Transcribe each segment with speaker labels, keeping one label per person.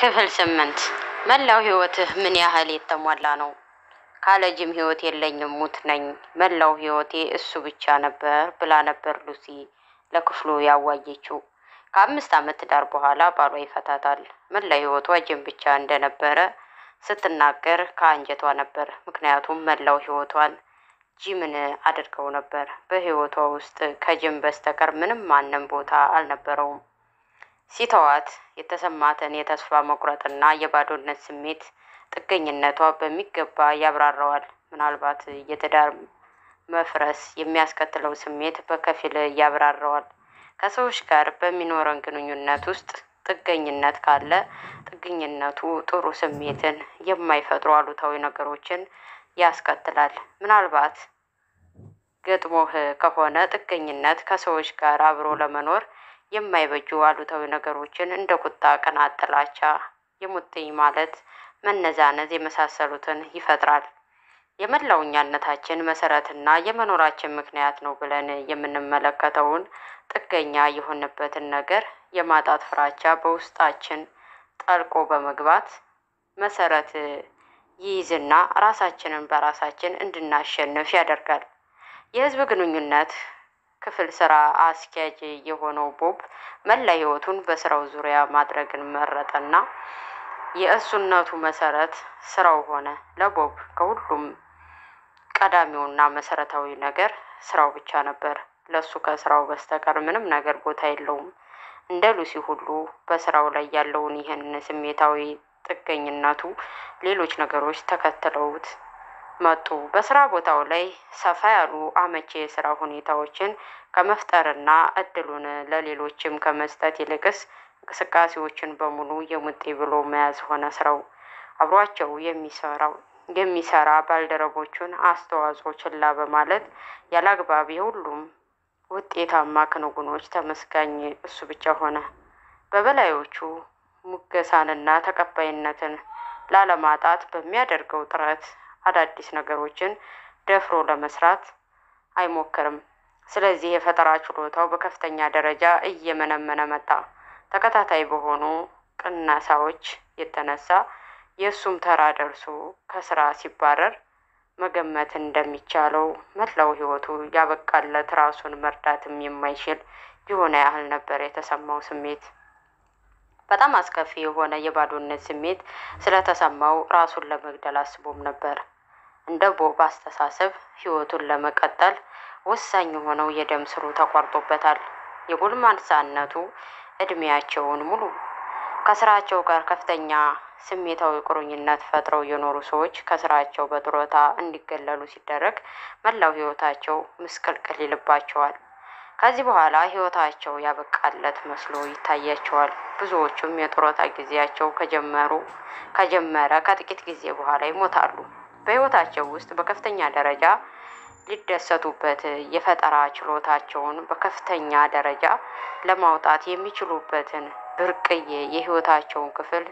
Speaker 1: ክፍል ስምንት መላው ህይወትህ ምን ያህል የተሟላ ነው? ካለ ጅም ህይወት የለኝም ሙት ነኝ። መላው ህይወቴ እሱ ብቻ ነበር ብላ ነበር ሉሲ ለክፍሉ ያዋየችው። ከአምስት ዓመት ትዳር በኋላ ባሏ ይፈታታል። መላ ህይወቷ ጅም ብቻ እንደነበረ ስትናገር ከአንጀቷ ነበር። ምክንያቱም መላው ህይወቷን ጂምን አድርገው ነበር። በህይወቷ ውስጥ ከጅም በስተቀር ምንም ማንም ቦታ አልነበረውም። ሲተዋት የተሰማትን የተስፋ መቁረጥና የባዶነት ስሜት ጥገኝነቷ በሚገባ ያብራራዋል። ምናልባት የትዳር መፍረስ የሚያስከትለው ስሜት በከፊል ያብራራዋል። ከሰዎች ጋር በሚኖረን ግንኙነት ውስጥ ጥገኝነት ካለ ጥገኝነቱ ጥሩ ስሜትን የማይፈጥሩ አሉታዊ ነገሮችን ያስከትላል። ምናልባት ገጥሞህ ከሆነ ጥገኝነት ከሰዎች ጋር አብሮ ለመኖር የማይበጁ አሉታዊ ነገሮችን እንደ ቁጣ፣ ቅናት፣ ጥላቻ፣ የሙጥኝ ማለት፣ መነዛነዝ የመሳሰሉትን ይፈጥራል። የመላው እኛነታችን መሰረትና የመኖራችን ምክንያት ነው ብለን የምንመለከተውን ጥገኛ የሆንበትን ነገር የማጣት ፍራቻ በውስጣችን ጠልቆ በመግባት መሰረት ይይዝና ራሳችንን በራሳችን እንድናሸንፍ ያደርጋል። የህዝብ ግንኙነት ክፍል ስራ አስኪያጅ የሆነው ቦብ መላ ህይወቱን በስራው ዙሪያ ማድረግን መረጠና የእሱነቱ መሰረት ስራው ሆነ። ለቦብ ከሁሉም ቀዳሚውና መሰረታዊ ነገር ስራው ብቻ ነበር። ለሱ ከስራው በስተቀር ምንም ነገር ቦታ የለውም። እንደ ሉሲ ሁሉ በስራው ላይ ያለውን ይህን ስሜታዊ ጥገኝነቱ ሌሎች ነገሮች ተከትለውት መጡ። በስራ ቦታው ላይ ሰፋ ያሉ አመቺ የስራ ሁኔታዎችን ከመፍጠርና እድሉን ለሌሎችም ከመስጠት ይልቅስ እንቅስቃሴዎችን በሙሉ የሙጤ ብሎ መያዝ ሆነ ስራው። አብሯቸው የሚሰራው የሚሰራ ባልደረቦቹን አስተዋጽኦ ችላ በማለት ያላግባብ የሁሉም ውጤታማ ክንውኖች ተመስጋኝ እሱ ብቻ ሆነ። በበላዮቹ ሙገሳንና ተቀባይነትን ላለማጣት በሚያደርገው ጥረት አዳዲስ ነገሮችን ደፍሮ ለመስራት አይሞክርም። ስለዚህ የፈጠራ ችሎታው በከፍተኛ ደረጃ እየመነመነ መጣ። ተከታታይ በሆኑ ቅነሳዎች የተነሳ የእሱም ተራ ደርሶ ከስራ ሲባረር መገመት እንደሚቻለው መላው ህይወቱ ያበቃለት ራሱን መርዳትም የማይችል የሆነ ያህል ነበር የተሰማው ስሜት። በጣም አስከፊ የሆነ የባዶነት ስሜት ስለተሰማው ራሱን ለመግደል አስቦም ነበር። እንደ ቦብ አስተሳሰብ ህይወቱን ለመቀጠል ወሳኝ የሆነው የደም ስሩ ተቋርጦበታል። የጎልማሳነቱ እድሜያቸውን ሙሉ ከስራቸው ጋር ከፍተኛ ስሜታዊ ቁርኝነት ፈጥረው የኖሩ ሰዎች ከስራቸው በጡረታ እንዲገለሉ ሲደረግ መላው ህይወታቸው ምስቅልቅል ይልባቸዋል። ከዚህ በኋላ ህይወታቸው ያበቃለት መስሎ ይታያቸዋል። ብዙዎቹም የጡረታ ጊዜያቸው ከጀመሩ ከጀመረ ከጥቂት ጊዜ በኋላ ይሞታሉ። በህይወታቸው ውስጥ በከፍተኛ ደረጃ ሊደሰቱበት የፈጠራ ችሎታቸውን በከፍተኛ ደረጃ ለማውጣት የሚችሉበትን ብርቅዬ የህይወታቸውን ክፍል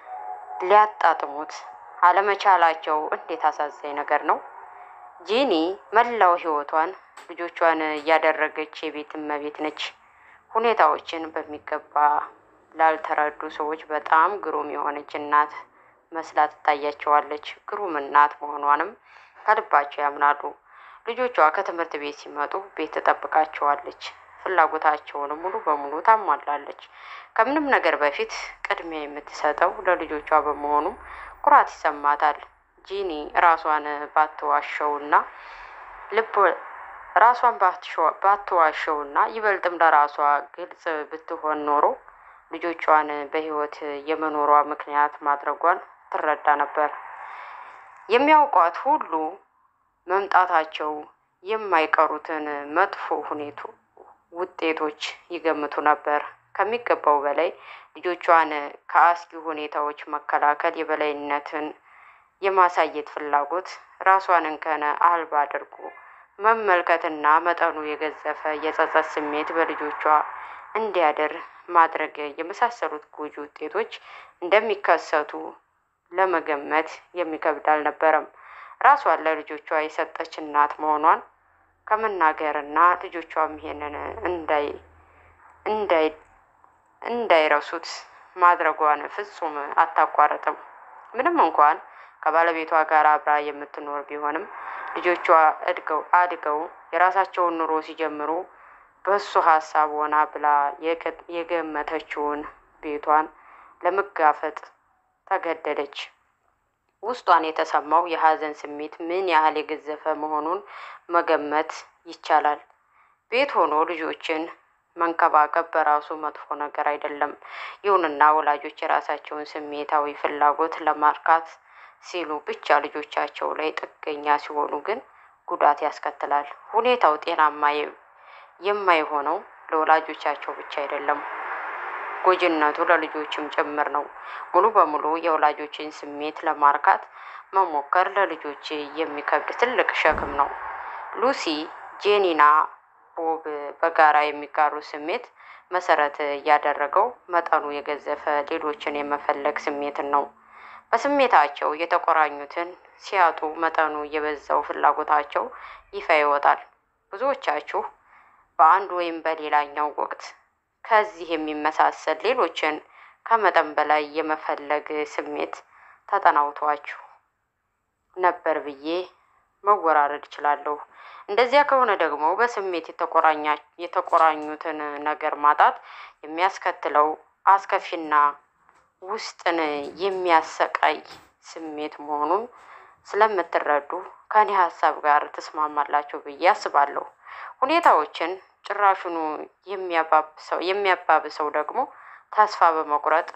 Speaker 1: ሊያጣጥሙት አለመቻላቸው እንዴት አሳዛኝ ነገር ነው። ጂኒ መላው ህይወቷን ልጆቿን እያደረገች የቤት እመቤት ነች። ሁኔታዎችን በሚገባ ላልተረዱ ሰዎች በጣም ግሩም የሆነች እናት መስላ ትታያቸዋለች። ግሩም እናት መሆኗንም ከልባቸው ያምናሉ። ልጆቿ ከትምህርት ቤት ሲመጡ ቤት ትጠብቃቸዋለች። ፍላጎታቸውን ሙሉ በሙሉ ታሟላለች። ከምንም ነገር በፊት ቅድሚያ የምትሰጠው ለልጆቿ በመሆኑም ኩራት ይሰማታል። ጂኒ ራሷን ባትዋሸውና ልብ ራሷን ባትዋሸውና ይበልጥም ለራሷ ግልጽ ብትሆን ኖሮ ልጆቿን በህይወት የመኖሯ ምክንያት ማድረጓን ትረዳ ነበር። የሚያውቋት ሁሉ መምጣታቸው የማይቀሩትን መጥፎ ሁኔቱ ውጤቶች ይገምቱ ነበር። ከሚገባው በላይ ልጆቿን ከአስጊ ሁኔታዎች መከላከል የበላይነትን የማሳየት ፍላጎት ራሷን እንከን አልባ አድርጎ መመልከትና መጠኑ የገዘፈ የጸጸት ስሜት በልጆቿ እንዲያደር ማድረግ የመሳሰሉት ጎጂ ውጤቶች እንደሚከሰቱ ለመገመት የሚከብድ አልነበረም። ራሷን ለልጆቿ የሰጠች እናት መሆኗን ከመናገርና ልጆቿም ይሄንን እንዳይ እንዳይ እንዳይረሱት ማድረጓን ፍጹም አታቋርጥም። ምንም እንኳን ከባለቤቷ ጋር አብራ የምትኖር ቢሆንም ልጆቿ እድገው አድገው የራሳቸውን ኑሮ ሲጀምሩ በእሱ ሀሳብ ሆና ብላ የገመተችውን ቤቷን ለመጋፈጥ ተገደደች። ውስጧን የተሰማው የሀዘን ስሜት ምን ያህል የገዘፈ መሆኑን መገመት ይቻላል። ቤት ሆኖ ልጆችን መንከባከብ በራሱ መጥፎ ነገር አይደለም። ይሁንና ወላጆች የራሳቸውን ስሜታዊ ፍላጎት ለማርካት ሲሉ ብቻ ልጆቻቸው ላይ ጥገኛ ሲሆኑ ግን ጉዳት ያስከትላል። ሁኔታው ጤናማ የማይሆነው ለወላጆቻቸው ብቻ አይደለም፣ ጎጂነቱ ለልጆችም ጭምር ነው። ሙሉ በሙሉ የወላጆችን ስሜት ለማርካት መሞከር ለልጆች የሚከብድ ትልቅ ሸክም ነው። ሉሲ፣ ጄኒና ቦብ በጋራ የሚጋሩ ስሜት መሰረት ያደረገው መጠኑ የገዘፈ ሌሎችን የመፈለግ ስሜትን ነው። በስሜታቸው የተቆራኙትን ሲያጡ መጠኑ የበዛው ፍላጎታቸው ይፋ ይወጣል። ብዙዎቻችሁ በአንድ ወይም በሌላኛው ወቅት ከዚህ የሚመሳሰል ሌሎችን ከመጠን በላይ የመፈለግ ስሜት ተጠናውቷችሁ ነበር ብዬ መወራረድ እችላለሁ። እንደዚያ ከሆነ ደግሞ በስሜት የተቆራኙትን ነገር ማጣት የሚያስከትለው አስከፊና ውስጥን የሚያሰቃይ ስሜት መሆኑን ስለምትረዱ ከኔ ሀሳብ ጋር ትስማማላችሁ ብዬ አስባለሁ። ሁኔታዎችን ጭራሹኑ የሚያባብሰው ደግሞ ተስፋ በመቁረጥ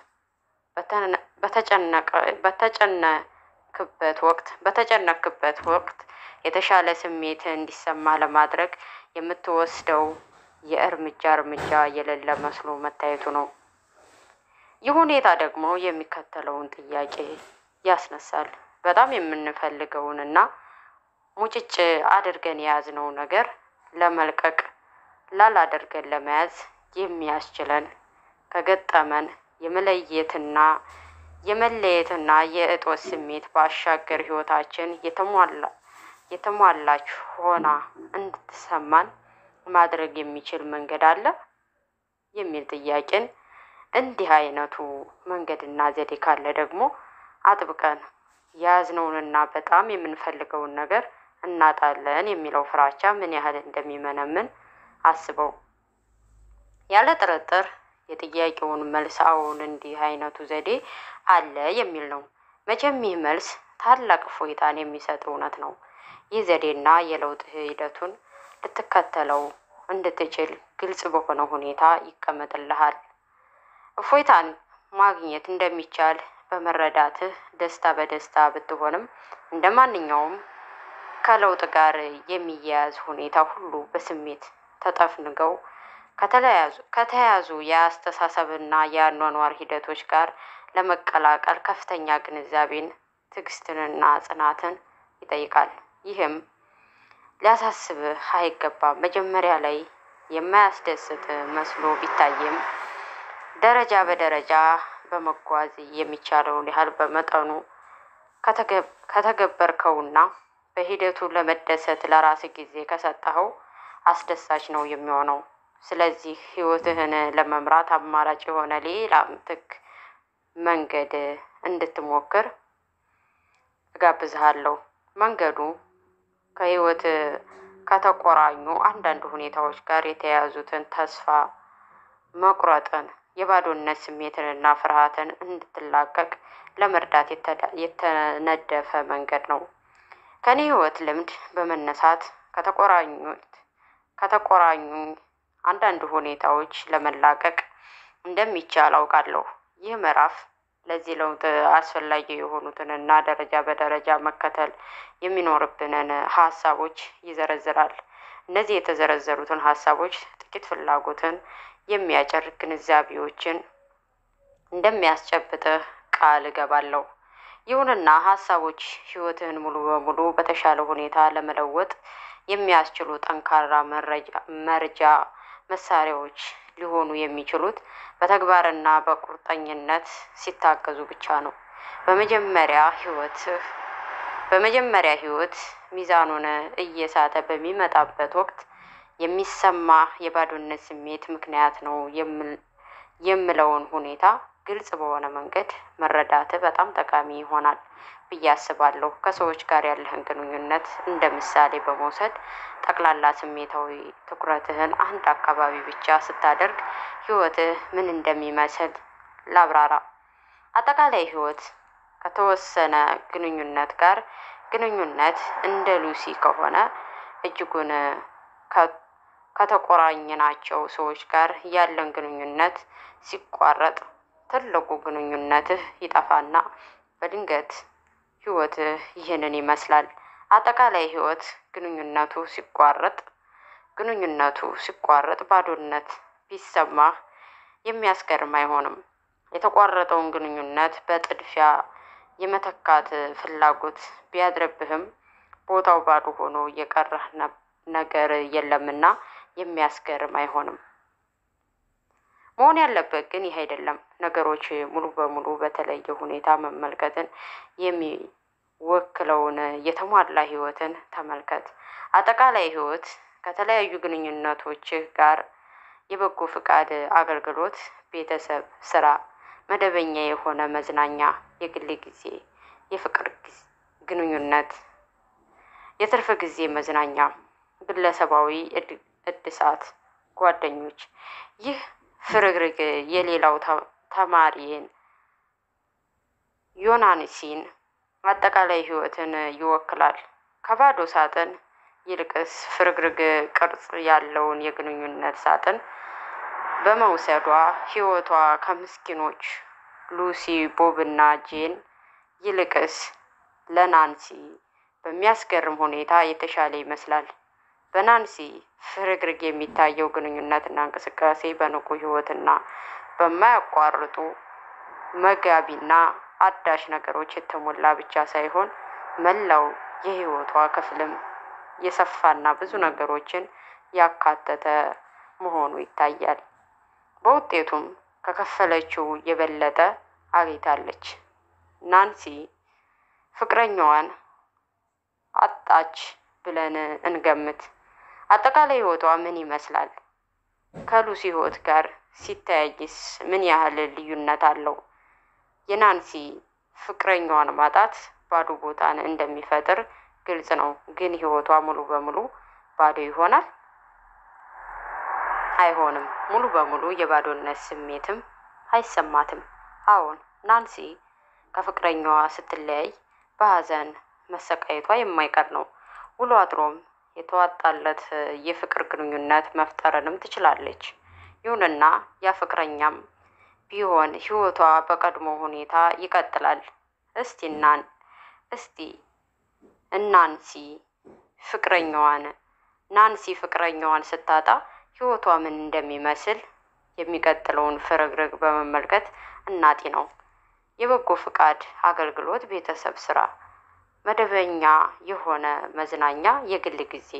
Speaker 1: በተጨነክበት ወቅት በተጨነክበት ወቅት የተሻለ ስሜት እንዲሰማ ለማድረግ የምትወስደው የእርምጃ እርምጃ የሌለ መስሎ መታየቱ ነው። ይህ ሁኔታ ደግሞ የሚከተለውን ጥያቄ ያስነሳል። በጣም የምንፈልገውንና ሙጭጭ አድርገን የያዝነው ነገር ለመልቀቅ ላላደርገን ለመያዝ የሚያስችለን ከገጠመን የመለየትና የመለየትና የእጦት ስሜት ባሻገር ህይወታችን የተሟላ የተሟላች ሆና እንድትሰማን ማድረግ የሚችል መንገድ አለ የሚል ጥያቄን እንዲህ አይነቱ መንገድና ዘዴ ካለ ደግሞ አጥብቀን የያዝነውንና በጣም የምንፈልገውን ነገር እናጣለን የሚለው ፍራቻ ምን ያህል እንደሚመነምን አስበው። ያለ ጥርጥር የጥያቄውን መልስ አዎን፣ እንዲህ አይነቱ ዘዴ አለ የሚል ነው። መቼም ይህ መልስ ታላቅ እፎይታን የሚሰጥ እውነት ነው። ይህ ዘዴና የለውጥ ሂደቱን ልትከተለው እንድትችል ግልጽ በሆነ ሁኔታ ይቀመጥልሃል። እፎይታን ማግኘት እንደሚቻል በመረዳትህ ደስታ በደስታ ብትሆንም እንደ ማንኛውም ከለውጥ ጋር የሚያያዝ ሁኔታ ሁሉ በስሜት ተጠፍንገው ከተያዙ የአስተሳሰብና የአኗኗር ሂደቶች ጋር ለመቀላቀል ከፍተኛ ግንዛቤን፣ ትዕግስትንና ጽናትን ይጠይቃል። ይህም ሊያሳስብህ አይገባም። መጀመሪያ ላይ የማያስደስት መስሎ ቢታይም ደረጃ በደረጃ በመጓዝ የሚቻለውን ያህል በመጠኑ ከተገበርከውና በሂደቱ ለመደሰት ለራስ ጊዜ ከሰጠኸው አስደሳች ነው የሚሆነው። ስለዚህ ህይወትህን ለመምራት አማራጭ የሆነ ሌላ ምትክ መንገድ እንድትሞክር እጋብዝሃለሁ። መንገዱ ከህይወት ከተቆራኙ አንዳንድ ሁኔታዎች ጋር የተያያዙትን ተስፋ መቁረጥን፣ የባዶነት ስሜትንና ፍርሃትን እንድትላቀቅ ለመርዳት የተነደፈ መንገድ ነው። ከኔ ህይወት ልምድ በመነሳት ከተቆራኙት ከተቆራኙ አንዳንድ ሁኔታዎች ለመላቀቅ እንደሚቻል አውቃለሁ። ይህ ምዕራፍ ለዚህ ለውጥ አስፈላጊ የሆኑትንና ደረጃ በደረጃ መከተል የሚኖርብንን ሀሳቦች ይዘረዝራል። እነዚህ የተዘረዘሩትን ሀሳቦች ጥቂት ፍላጎትን የሚያጭር ግንዛቤዎችን እንደሚያስጨብጥህ ቃል እገባለሁ። ይሁንና ሀሳቦች ህይወትህን ሙሉ በሙሉ በተሻለ ሁኔታ ለመለወጥ የሚያስችሉ ጠንካራ መርጃ መሳሪያዎች ሊሆኑ የሚችሉት በተግባርና በቁርጠኝነት ሲታገዙ ብቻ ነው። በመጀመሪያ ህይወትህ በመጀመሪያ ህይወት ሚዛኑን እየሳተ በሚመጣበት ወቅት የሚሰማ የባዶነት ስሜት ምክንያት ነው የምለውን ሁኔታ ግልጽ በሆነ መንገድ መረዳትህ በጣም ጠቃሚ ይሆናል ብዬ አስባለሁ። ከሰዎች ጋር ያለህን ግንኙነት እንደ ምሳሌ በመውሰድ ጠቅላላ ስሜታዊ ትኩረትህን አንድ አካባቢ ብቻ ስታደርግ ህይወትህ ምን እንደሚመስል ላብራራ። አጠቃላይ ህይወት ከተወሰነ ግንኙነት ጋር ግንኙነት እንደ ሉሲ ከሆነ እጅጉን ከተቆራኘናቸው ሰዎች ጋር ያለን ግንኙነት ሲቋረጥ ትልቁ ግንኙነትህ ይጠፋና በድንገት ህይወትህ ይህንን ይመስላል። አጠቃላይ ህይወት ግንኙነቱ ሲቋረጥ ግንኙነቱ ሲቋረጥ ባዶነት ቢሰማህ የሚያስገርም አይሆንም። የተቋረጠውን ግንኙነት በጥድፊያ የመተካት ፍላጎት ቢያድርብህም ቦታው ባዶ ሆኖ የቀረህ ነገር የለምና የሚያስገርም አይሆንም። መሆን ያለበት ግን ይህ አይደለም። ነገሮች ሙሉ በሙሉ በተለየ ሁኔታ መመልከትን የሚወክለውን የተሟላ ህይወትን ተመልከት። አጠቃላይ ህይወት ከተለያዩ ግንኙነቶችህ ጋር የበጎ ፍቃድ አገልግሎት፣ ቤተሰብ፣ ስራ፣ መደበኛ የሆነ መዝናኛ፣ የግል ጊዜ፣ የፍቅር ግንኙነት፣ የትርፍ ጊዜ መዝናኛ፣ ግለሰባዊ እድሳት፣ ጓደኞች። ይህ ፍርግርግ የሌላው ተማሪን ዮናንሲን አጠቃላይ ህይወትን ይወክላል። ከባዶ ሳጥን ይልቅስ ፍርግርግ ቅርጽ ያለውን የግንኙነት ሳጥን በመውሰዷ ህይወቷ ከምስኪኖች ሉሲ፣ ቦብና ጄን ይልቅስ ለናንሲ በሚያስገርም ሁኔታ የተሻለ ይመስላል። በናንሲ ፍርግርግ የሚታየው ግንኙነትና እንቅስቃሴ በንቁ ህይወትና በማያቋርጡ መጋቢና አዳሽ ነገሮች የተሞላ ብቻ ሳይሆን መላው የህይወቷ ክፍልም የሰፋና ብዙ ነገሮችን ያካተተ መሆኑ ይታያል። በውጤቱም ከከፈለችው የበለጠ አግኝታለች። ናንሲ ፍቅረኛዋን አጣች ብለን እንገምት። አጠቃላይ ህይወቷ ምን ይመስላል? ከሉሲ ህይወት ጋር ሲተያይስ ምን ያህል ልዩነት አለው? የናንሲ ፍቅረኛዋን ማጣት ባዶ ቦታን እንደሚፈጥር ግልጽ ነው። ግን ህይወቷ ሙሉ በሙሉ ባዶ ይሆናል? አይሆንም። ሙሉ በሙሉ የባዶነት ስሜትም አይሰማትም። አዎን፣ ናንሲ ከፍቅረኛዋ ስትለያይ በሀዘን መሰቃየቷ የማይቀር ነው። ውሎ አድሮም የተዋጣለት የፍቅር ግንኙነት መፍጠርንም ትችላለች። ይሁንና ያ ፍቅረኛም ቢሆን ህይወቷ በቀድሞ ሁኔታ ይቀጥላል። እስቲ እናን እስቲ እናንሲ ፍቅረኛዋን ናንሲ ፍቅረኛዋን ስታጣ ህይወቷ ምን እንደሚመስል የሚቀጥለውን ፍርግርግ በመመልከት እናጢ ነው። የበጎ ፍቃድ አገልግሎት፣ ቤተሰብ፣ ስራ፣ መደበኛ የሆነ መዝናኛ፣ የግል ጊዜ፣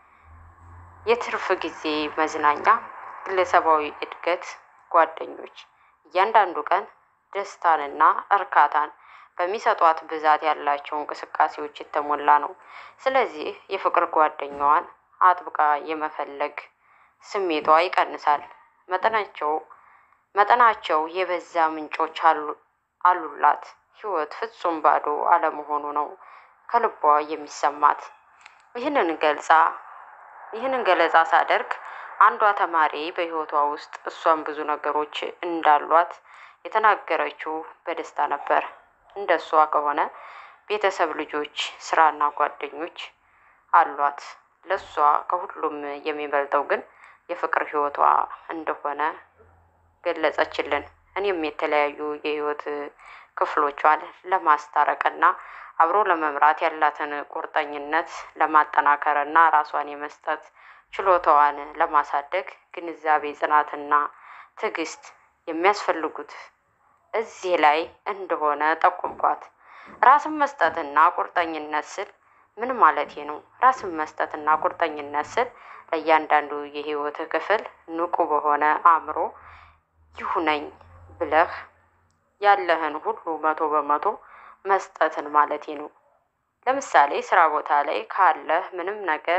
Speaker 1: የትርፍ ጊዜ መዝናኛ፣ ግለሰባዊ እድገት፣ ጓደኞች። እያንዳንዱ ቀን ደስታንና እርካታን በሚሰጧት ብዛት ያላቸው እንቅስቃሴዎች የተሞላ ነው። ስለዚህ የፍቅር ጓደኛዋን አጥብቃ የመፈለግ ስሜቷ ይቀንሳል። መጠናቸው መጠናቸው የበዛ ምንጮች አሉላት። ህይወት ፍጹም ባዶ አለመሆኑ ነው ከልቧ የሚሰማት። ይህንን ገልጻ ይህንን ገለጻ ሳደርግ አንዷ ተማሪ በህይወቷ ውስጥ እሷም ብዙ ነገሮች እንዳሏት የተናገረችው በደስታ ነበር። እንደ እሷ ከሆነ ቤተሰብ፣ ልጆች፣ ስራና ጓደኞች አሏት። ለእሷ ከሁሉም የሚበልጠው ግን የፍቅር ህይወቷ እንደሆነ ገለጸችልን። እኔም የተለያዩ የህይወት ክፍሎቿን ለማስታረቅና አብሮ ለመምራት ያላትን ቁርጠኝነት ለማጠናከርና ራሷን የመስጠት ችሎታዋን ለማሳደግ ግንዛቤ፣ ጽናትና ትዕግስት የሚያስፈልጉት እዚህ ላይ እንደሆነ ጠቁምኳት። ራስን መስጠትና ቁርጠኝነት ስል ምን ማለቴ ነው? ራስን መስጠትና ቁርጠኝነት ስል ለእያንዳንዱ የህይወት ክፍል ንቁ በሆነ አእምሮ ይሁነኝ ብለህ ያለህን ሁሉ መቶ በመቶ መስጠትን ማለቴ ነው። ለምሳሌ ስራ ቦታ ላይ ካለህ ምንም ነገር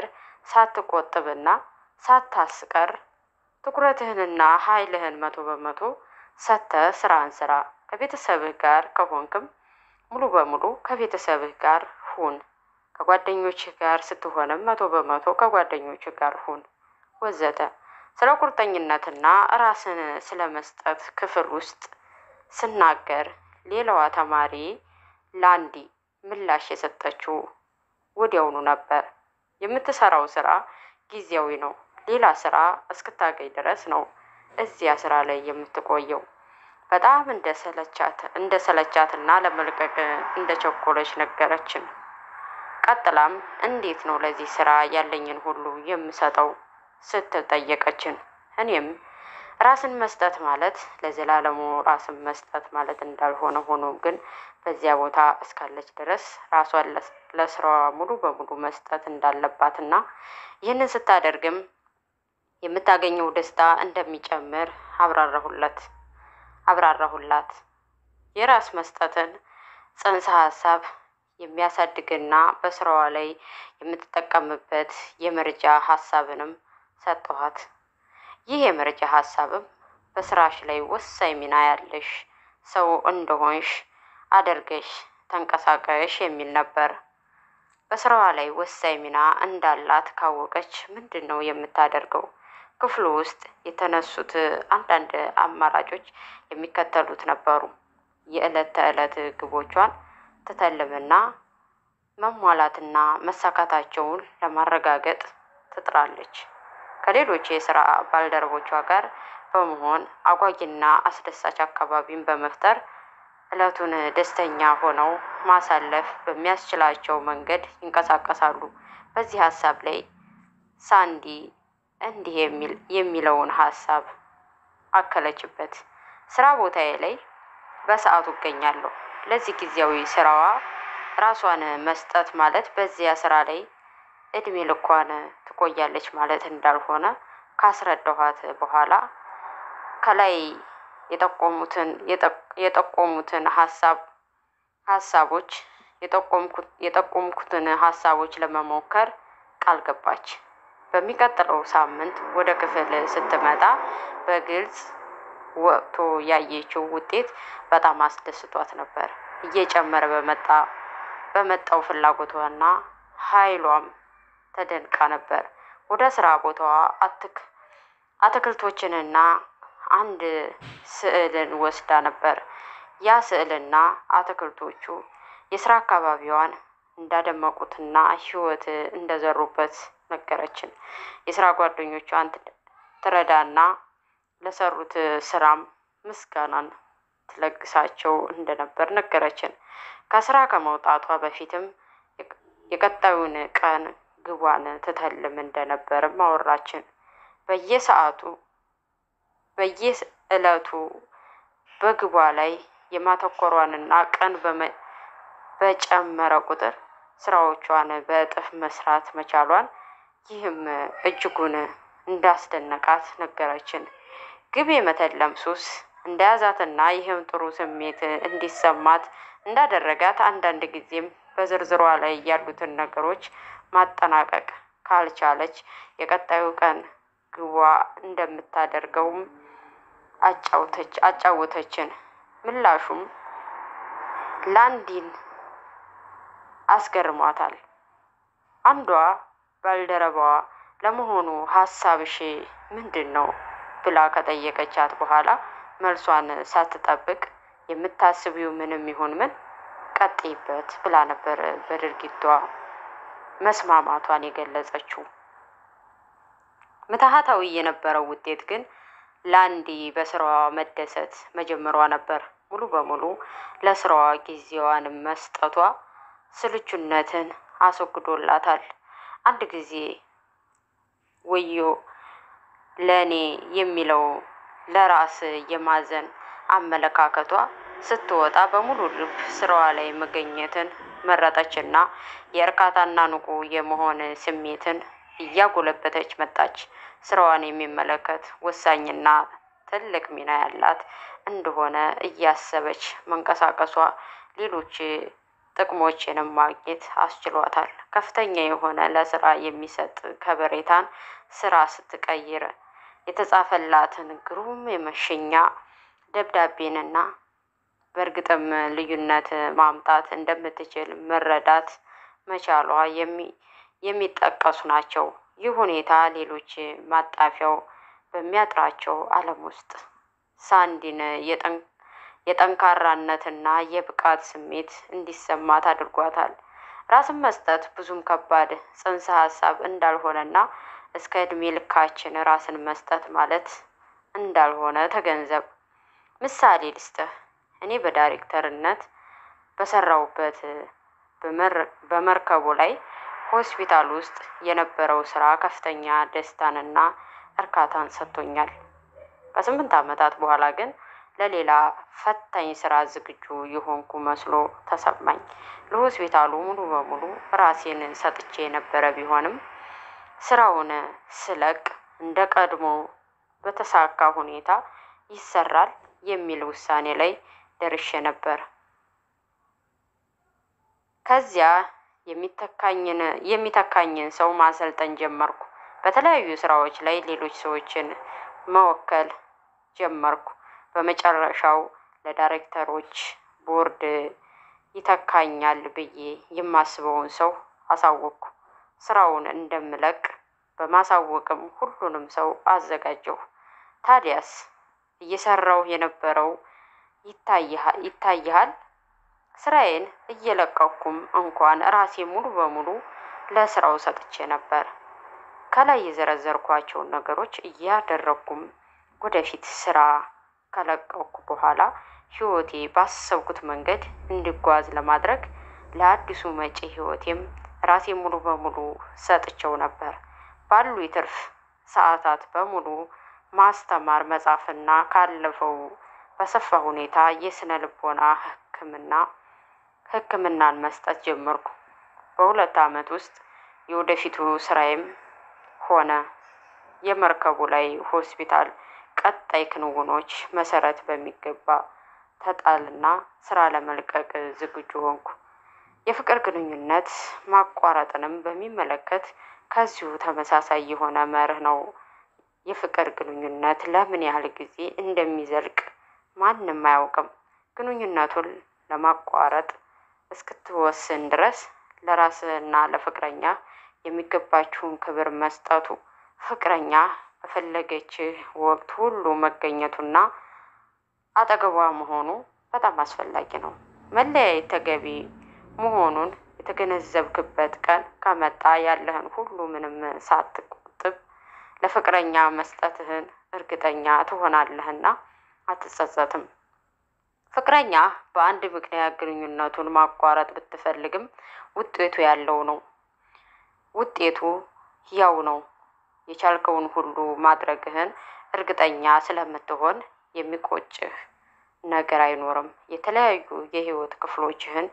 Speaker 1: ሳትቆጥብና ሳታስቀር ትኩረትህንና ኃይልህን መቶ በመቶ ሰጥተህ ስራህን ስራ። ከቤተሰብህ ጋር ከሆንክም ሙሉ በሙሉ ከቤተሰብህ ጋር ሁን። ከጓደኞችህ ጋር ስትሆንም መቶ በመቶ ከጓደኞችህ ጋር ሁን ወዘተ። ስለ ቁርጠኝነትና ራስን ስለ መስጠት ክፍል ውስጥ ስናገር ሌላዋ ተማሪ ላንዲ ምላሽ የሰጠችው ወዲያውኑ ነበር። የምትሰራው ስራ ጊዜያዊ ነው። ሌላ ስራ እስክታገኝ ድረስ ነው እዚያ ስራ ላይ የምትቆየው። በጣም እንደ ሰለቻት እንደ ሰለቻትና ለመልቀቅ እንደ ቸኮለች ነገረችን። ቀጥላም እንዴት ነው ለዚህ ስራ ያለኝን ሁሉ የምሰጠው ስትል ጠየቀችን። እኔም ራስን መስጠት ማለት ለዘላለሙ ራስን መስጠት ማለት እንዳልሆነ ሆኖ ግን በዚያ ቦታ እስካለች ድረስ ራሷን ለስራዋ ሙሉ በሙሉ መስጠት እንዳለባትና ይህንን ስታደርግም የምታገኘው ደስታ እንደሚጨምር አብራራሁለት አብራራሁላት። የራስ መስጠትን ጽንሰ ሀሳብ የሚያሳድግና በስራዋ ላይ የምትጠቀምበት የመርጃ ሀሳብንም ሰጠኋት። ይህ የመረጃ ሀሳብም በስራሽ ላይ ወሳኝ ሚና ያለሽ ሰው እንደሆንሽ አድርገሽ ተንቀሳቀሽ የሚል ነበር። በስራዋ ላይ ወሳኝ ሚና እንዳላት ካወቀች ምንድን ነው የምታደርገው? ክፍሉ ውስጥ የተነሱት አንዳንድ አማራጮች የሚከተሉት ነበሩ። የዕለት ተዕለት ግቦቿን ትተልምና መሟላትና መሳካታቸውን ለማረጋገጥ ትጥራለች። ከሌሎች የስራ ባልደረቦቿ ጋር በመሆን አጓጊና አስደሳች አካባቢን በመፍጠር እለቱን ደስተኛ ሆነው ማሳለፍ በሚያስችላቸው መንገድ ይንቀሳቀሳሉ። በዚህ ሀሳብ ላይ ሳንዲ እንዲህ የሚል የሚለውን ሀሳብ አከለችበት። ስራ ቦታዬ ላይ በሰዓቱ እገኛለሁ። ለዚህ ጊዜያዊ ስራዋ ራሷን መስጠት ማለት በዚያ ስራ ላይ እድሜ ልኳን ትቆያለች ማለት እንዳልሆነ ካስረዳኋት በኋላ ከላይ የጠቆሙትን የጠቆሙትን ሀሳብ ሀሳቦች የጠቆምኩትን ሀሳቦች ለመሞከር ቃል ገባች። በሚቀጥለው ሳምንት ወደ ክፍል ስትመጣ በግልጽ ወጥቶ ያየችው ውጤት በጣም አስደስቷት ነበር። እየጨመረ በመጣ በመጣው ፍላጎቷና ኃይሏም ተደንቃ ነበር። ወደ ስራ ቦታዋ አትክ አትክልቶችንና አንድ ስዕልን ወስዳ ነበር። ያ ስዕልና አትክልቶቹ የስራ አካባቢዋን እንዳደመቁትና ሕይወት እንደዘሩበት ነገረችን። የስራ ጓደኞቿን ትረዳና ለሰሩት ስራም ምስጋናን ትለግሳቸው እንደነበር ነገረችን። ከስራ ከመውጣቷ በፊትም የቀጣዩን ቀን ግቧን ትተልም እንደነበርም አወራችን። በየሰዓቱ በየዕለቱ በግቧ ላይ የማተኮሯንና ቀን በጨመረ ቁጥር ስራዎቿን በእጥፍ መስራት መቻሏን ይህም እጅጉን እንዳስደነቃት ነገረችን። ግብ የመተለም ሱስ እንደያዛትና ይህም ጥሩ ስሜት እንዲሰማት እንዳደረጋት አንዳንድ ጊዜም በዝርዝሯ ላይ ያሉትን ነገሮች ማጠናቀቅ ካልቻለች የቀጣዩ ቀን ግቧ እንደምታደርገውም አጫውተች አጫወተችን። ምላሹም ላንዲን አስገርሟታል። አንዷ ባልደረባዋ ለመሆኑ ሀሳብሽ ምንድን ነው ብላ ከጠየቀቻት በኋላ መልሷን ሳትጠብቅ የምታስቢው ምንም ይሁን ምን ቀጥይበት ብላ ነበር በድርጊቷ መስማማቷን የገለጸችው። ምትሃታዊ የነበረው ውጤት ግን ላንዲ በስራዋ መደሰት መጀመሯ ነበር። ሙሉ በሙሉ ለስራዋ ጊዜዋን መስጠቷ ስልቹነትን አስወግዶላታል። አንድ ጊዜ ወዮ ለእኔ የሚለው ለራስ የማዘን አመለካከቷ ስትወጣ በሙሉ ልብ ስራዋ ላይ መገኘትን መረጠችና የእርካታና ንቁ የመሆን ስሜትን እያጎለበተች መጣች። ስራዋን የሚመለከት ወሳኝና ትልቅ ሚና ያላት እንደሆነ እያሰበች መንቀሳቀሷ ሌሎች ጥቅሞችንም ማግኘት አስችሏታል። ከፍተኛ የሆነ ለስራ የሚሰጥ ከበሬታን ስራ ስትቀይር የተጻፈላትን ግሩም የመሸኛ ደብዳቤንና በእርግጥም ልዩነት ማምጣት እንደምትችል መረዳት መቻሏ የሚጠቀሱ ናቸው። ይህ ሁኔታ ሌሎች ማጣፊያው በሚያጥራቸው ዓለም ውስጥ ሳንዲን የጠንካራነትና የብቃት ስሜት እንዲሰማት አድርጓታል። ራስን መስጠት ብዙም ከባድ ጽንሰ ሀሳብ እንዳልሆነና እስከ እድሜ ልካችን ራስን መስጠት ማለት እንዳልሆነ ተገንዘብ። ምሳሌ ልስጥህ። እኔ በዳይሬክተርነት በሰራውበት በመርከቡ ላይ ሆስፒታል ውስጥ የነበረው ስራ ከፍተኛ ደስታንና እርካታን ሰጥቶኛል። ከስምንት ዓመታት በኋላ ግን ለሌላ ፈታኝ ስራ ዝግጁ የሆንኩ መስሎ ተሰማኝ። ለሆስፒታሉ ሙሉ በሙሉ ራሴን ሰጥቼ የነበረ ቢሆንም ስራውን ስለቅ እንደ ቀድሞ በተሳካ ሁኔታ ይሰራል የሚል ውሳኔ ላይ ደርሼ ነበር። ከዚያ የሚተካኝን የሚተካኝን ሰው ማሰልጠን ጀመርኩ። በተለያዩ ስራዎች ላይ ሌሎች ሰዎችን መወከል ጀመርኩ። በመጨረሻው ለዳይሬክተሮች ቦርድ ይተካኛል ብዬ የማስበውን ሰው አሳወቅኩ። ስራውን እንደምለቅ በማሳወቅም ሁሉንም ሰው አዘጋጀሁ። ታዲያስ እየሰራሁ የነበረው ይታይሃል። ስራዬን እየለቀኩም እንኳን ራሴ ሙሉ በሙሉ ለስራው ሰጥቼ ነበር። ከላይ የዘረዘርኳቸውን ነገሮች እያደረግኩም ወደፊት ስራ ከለቀኩ በኋላ ህይወቴ ባሰብኩት መንገድ እንዲጓዝ ለማድረግ ለአዲሱ መጪ ህይወቴም ራሴ ሙሉ በሙሉ ሰጥቼው ነበር። ባሉ የትርፍ ሰዓታት በሙሉ ማስተማር፣ መጻፍና ካለፈው በሰፋ ሁኔታ የስነ ልቦና ሕክምና ሕክምናን መስጠት ጀመርኩ። በሁለት ዓመት ውስጥ የወደፊቱ ስራዬም ሆነ የመርከቡ ላይ ሆስፒታል ቀጣይ ክንውኖች መሰረት በሚገባ ተጣልና ስራ ለመልቀቅ ዝግጁ ሆንኩ። የፍቅር ግንኙነት ማቋረጥንም በሚመለከት ከዚሁ ተመሳሳይ የሆነ መርህ ነው። የፍቅር ግንኙነት ለምን ያህል ጊዜ እንደሚዘልቅ ማንም አያውቅም። ግንኙነቱን ለማቋረጥ እስክትወስን ድረስ ለራስህና ለፍቅረኛ የሚገባችውን ክብር መስጠቱ፣ ፍቅረኛ በፈለገችህ ወቅት ሁሉ መገኘቱና አጠገቧ መሆኑ በጣም አስፈላጊ ነው። መለያየት ተገቢ መሆኑን የተገነዘብክበት ቀን ከመጣ ያለህን ሁሉ ምንም ሳትቆጥብ ለፍቅረኛ መስጠትህን እርግጠኛ ትሆናለህና አትጸጸትም። ፍቅረኛ በአንድ ምክንያት ግንኙነቱን ማቋረጥ ብትፈልግም ውጤቱ ያለው ነው። ውጤቱ ያው ነው። የቻልከውን ሁሉ ማድረግህን እርግጠኛ ስለምትሆን የሚቆጭህ ነገር አይኖርም። የተለያዩ የህይወት ክፍሎችህን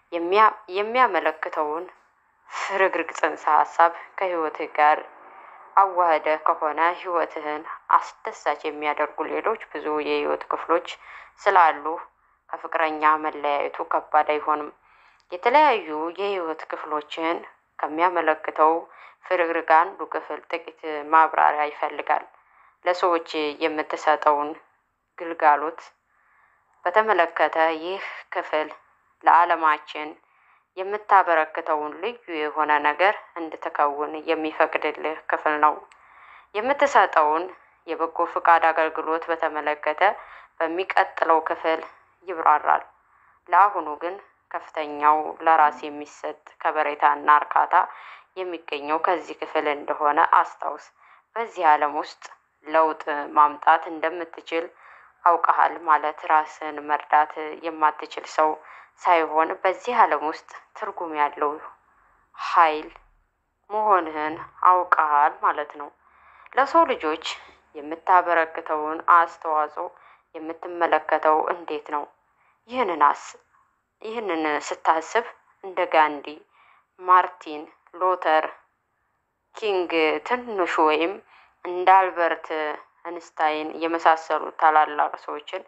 Speaker 1: የሚያመለክተውን ፍርግርግ ጽንሰ ሀሳብ ከህይወትህ ጋር አዋህደህ ከሆነ ህይወትህን አስደሳች የሚያደርጉ ሌሎች ብዙ የህይወት ክፍሎች ስላሉ ከፍቅረኛ መለያየቱ ከባድ አይሆንም። የተለያዩ የህይወት ክፍሎችን ከሚያመለክተው ፍርግርግ አንዱ ክፍል ጥቂት ማብራሪያ ይፈልጋል። ለሰዎች የምትሰጠውን ግልጋሎት በተመለከተ ይህ ክፍል ለዓለማችን የምታበረክተውን ልዩ የሆነ ነገር እንድትከውን የሚፈቅድልህ ክፍል ነው። የምትሰጠውን የበጎ ፍቃድ አገልግሎት በተመለከተ በሚቀጥለው ክፍል ይብራራል። ለአሁኑ ግን ከፍተኛው ለራስ የሚሰጥ ከበሬታና እርካታ የሚገኘው ከዚህ ክፍል እንደሆነ አስታውስ። በዚህ ዓለም ውስጥ ለውጥ ማምጣት እንደምትችል አውቀሃል ማለት ራስን መርዳት የማትችል ሰው ሳይሆን በዚህ ዓለም ውስጥ ትርጉም ያለው ኃይል መሆንህን አውቀሃል ማለት ነው። ለሰው ልጆች የምታበረክተውን አስተዋጽኦ የምትመለከተው እንዴት ነው? ይህንን አስ ይህንን ስታስብ እንደ ጋንዲ፣ ማርቲን ሎተር ኪንግ ትንሹ ወይም እንደ አልበርት እንስታይን የመሳሰሉት ታላላቅ ሰዎችን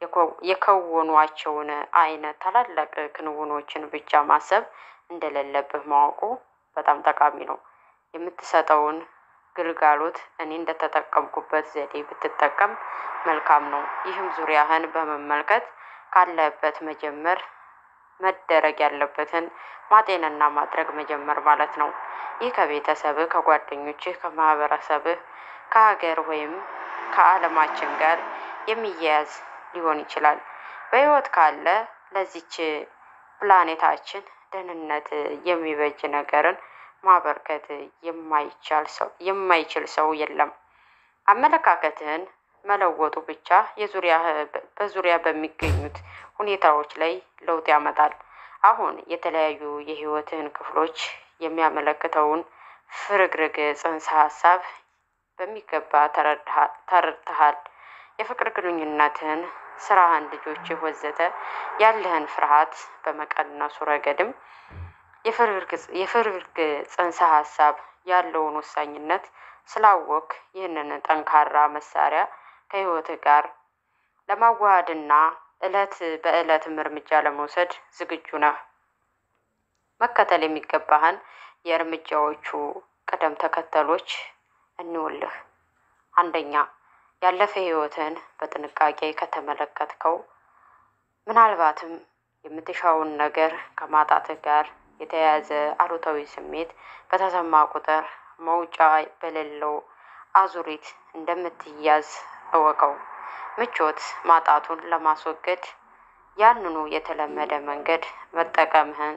Speaker 1: የከወኗቸውን አይነት ታላላቅ ክንውኖችን ብቻ ማሰብ እንደሌለብህ ማወቁ በጣም ጠቃሚ ነው። የምትሰጠውን ግልጋሎት እኔ እንደተጠቀምኩበት ዘዴ ብትጠቀም መልካም ነው። ይህም ዙሪያህን በመመልከት ካለበት መጀመር መደረግ ያለበትን ማጤንና ማድረግ መጀመር ማለት ነው። ይህ ከቤተሰብህ፣ ከጓደኞችህ፣ ከማህበረሰብህ፣ ከሀገር ወይም ከዓለማችን ጋር የሚያያዝ ሊሆን ይችላል። በህይወት ካለ ለዚች ፕላኔታችን ደህንነት የሚበጅ ነገርን ማበርከት የማይቻል ሰው የማይችል ሰው የለም። አመለካከትህን መለወጡ ብቻ የዙሪያ በዙሪያ በሚገኙት ሁኔታዎች ላይ ለውጥ ያመጣል። አሁን የተለያዩ የህይወትህን ክፍሎች የሚያመለክተውን ፍርግርግ ጽንሰ ሀሳብ በሚገባ ተረድተሃል። የፍቅር ግንኙነትህን፣ ስራህን፣ ልጆችህ ወዘተ ያለህን ፍርሃት በመቀነሱ ረገድም የፍርግርግ ጽንሰ ሀሳብ ያለውን ወሳኝነት ስላወቅ ይህንን ጠንካራ መሳሪያ ከህይወትህ ጋር ለማዋሃድና እለት በእለትም እርምጃ ለመውሰድ ዝግጁ ነህ። መከተል የሚገባህን የእርምጃዎቹ ቅደም ተከተሎች እንውልህ። አንደኛ፣ ያለፈ ህይወትን በጥንቃቄ ከተመለከትከው ምናልባትም የምትሻውን ነገር ከማጣትህ ጋር የተያያዘ አሉታዊ ስሜት በተሰማ ቁጥር መውጫ በሌለው አዙሪት እንደምትያዝ እወቀው። ምቾት ማጣቱን ለማስወገድ ያንኑ የተለመደ መንገድ መጠቀምህን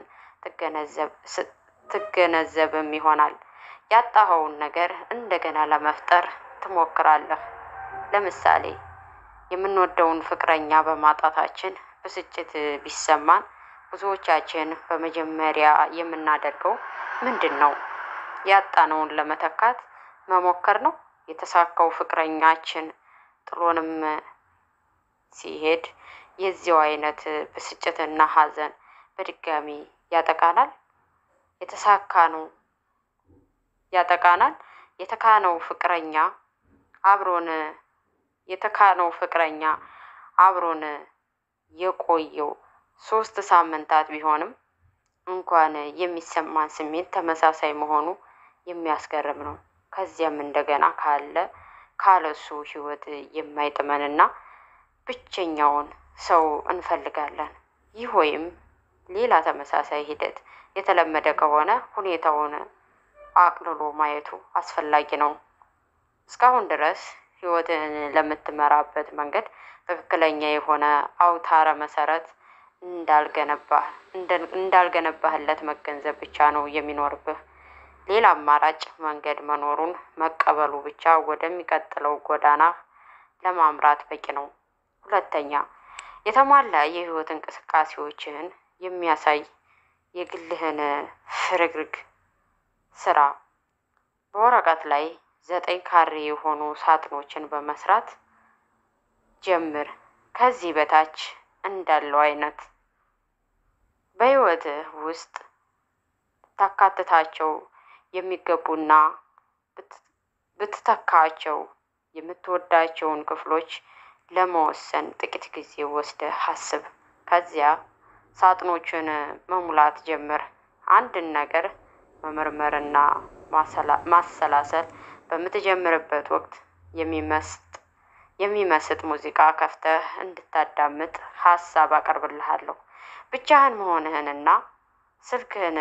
Speaker 1: ትገነዘብም ይሆናል። ያጣኸውን ነገር እንደገና ለመፍጠር ትሞክራለህ። ለምሳሌ የምንወደውን ፍቅረኛ በማጣታችን ብስጭት ቢሰማን ብዙዎቻችን በመጀመሪያ የምናደርገው ምንድን ነው? ያጣነውን ለመተካት መሞከር ነው። የተሳካው ፍቅረኛችን ጥሎንም ሲሄድ የዚያው አይነት ብስጭትና ሐዘን በድጋሚ ያጠቃናል። የተሳካ ነው ያጠቃናል። የተካነው ፍቅረኛ አብሮን የተካነው ፍቅረኛ አብሮን የቆየው ሶስት ሳምንታት ቢሆንም እንኳን የሚሰማን ስሜት ተመሳሳይ መሆኑ የሚያስገርም ነው። ከዚያም እንደገና ካለ ካለሱ ህይወት የማይጥመንና ብቸኛውን ሰው እንፈልጋለን። ይህ ወይም ሌላ ተመሳሳይ ሂደት የተለመደ ከሆነ ሁኔታውን አቅልሎ ማየቱ አስፈላጊ ነው። እስካሁን ድረስ ህይወትን ለምትመራበት መንገድ ትክክለኛ የሆነ አውታረ መሰረት እንዳልገነባህ እንዳልገነባህለት መገንዘብ ብቻ ነው የሚኖርብህ። ሌላ አማራጭ መንገድ መኖሩን መቀበሉ ብቻ ወደሚቀጥለው ጎዳና ለማምራት በቂ ነው። ሁለተኛ፣ የተሟላ የህይወት እንቅስቃሴዎችህን የሚያሳይ የግልህን ፍርግርግ ስራ። በወረቀት ላይ ዘጠኝ ካሬ የሆኑ ሳጥኖችን በመስራት ጀምር። ከዚህ በታች እንዳለው አይነት በህይወትህ ውስጥ ታካትታቸው የሚገቡና ብትተካቸው የምትወዳቸውን ክፍሎች ለመወሰን ጥቂት ጊዜ ወስደህ አስብ። ከዚያ ሳጥኖቹን መሙላት ጀምር። አንድን ነገር መመርመርና ማሰላሰል በምትጀምርበት ወቅት የሚመስጥ የሚመስጥ ሙዚቃ ከፍተህ እንድታዳምጥ ሀሳብ አቀርብልሃለሁ። ብቻህን መሆንህንና ስልክህን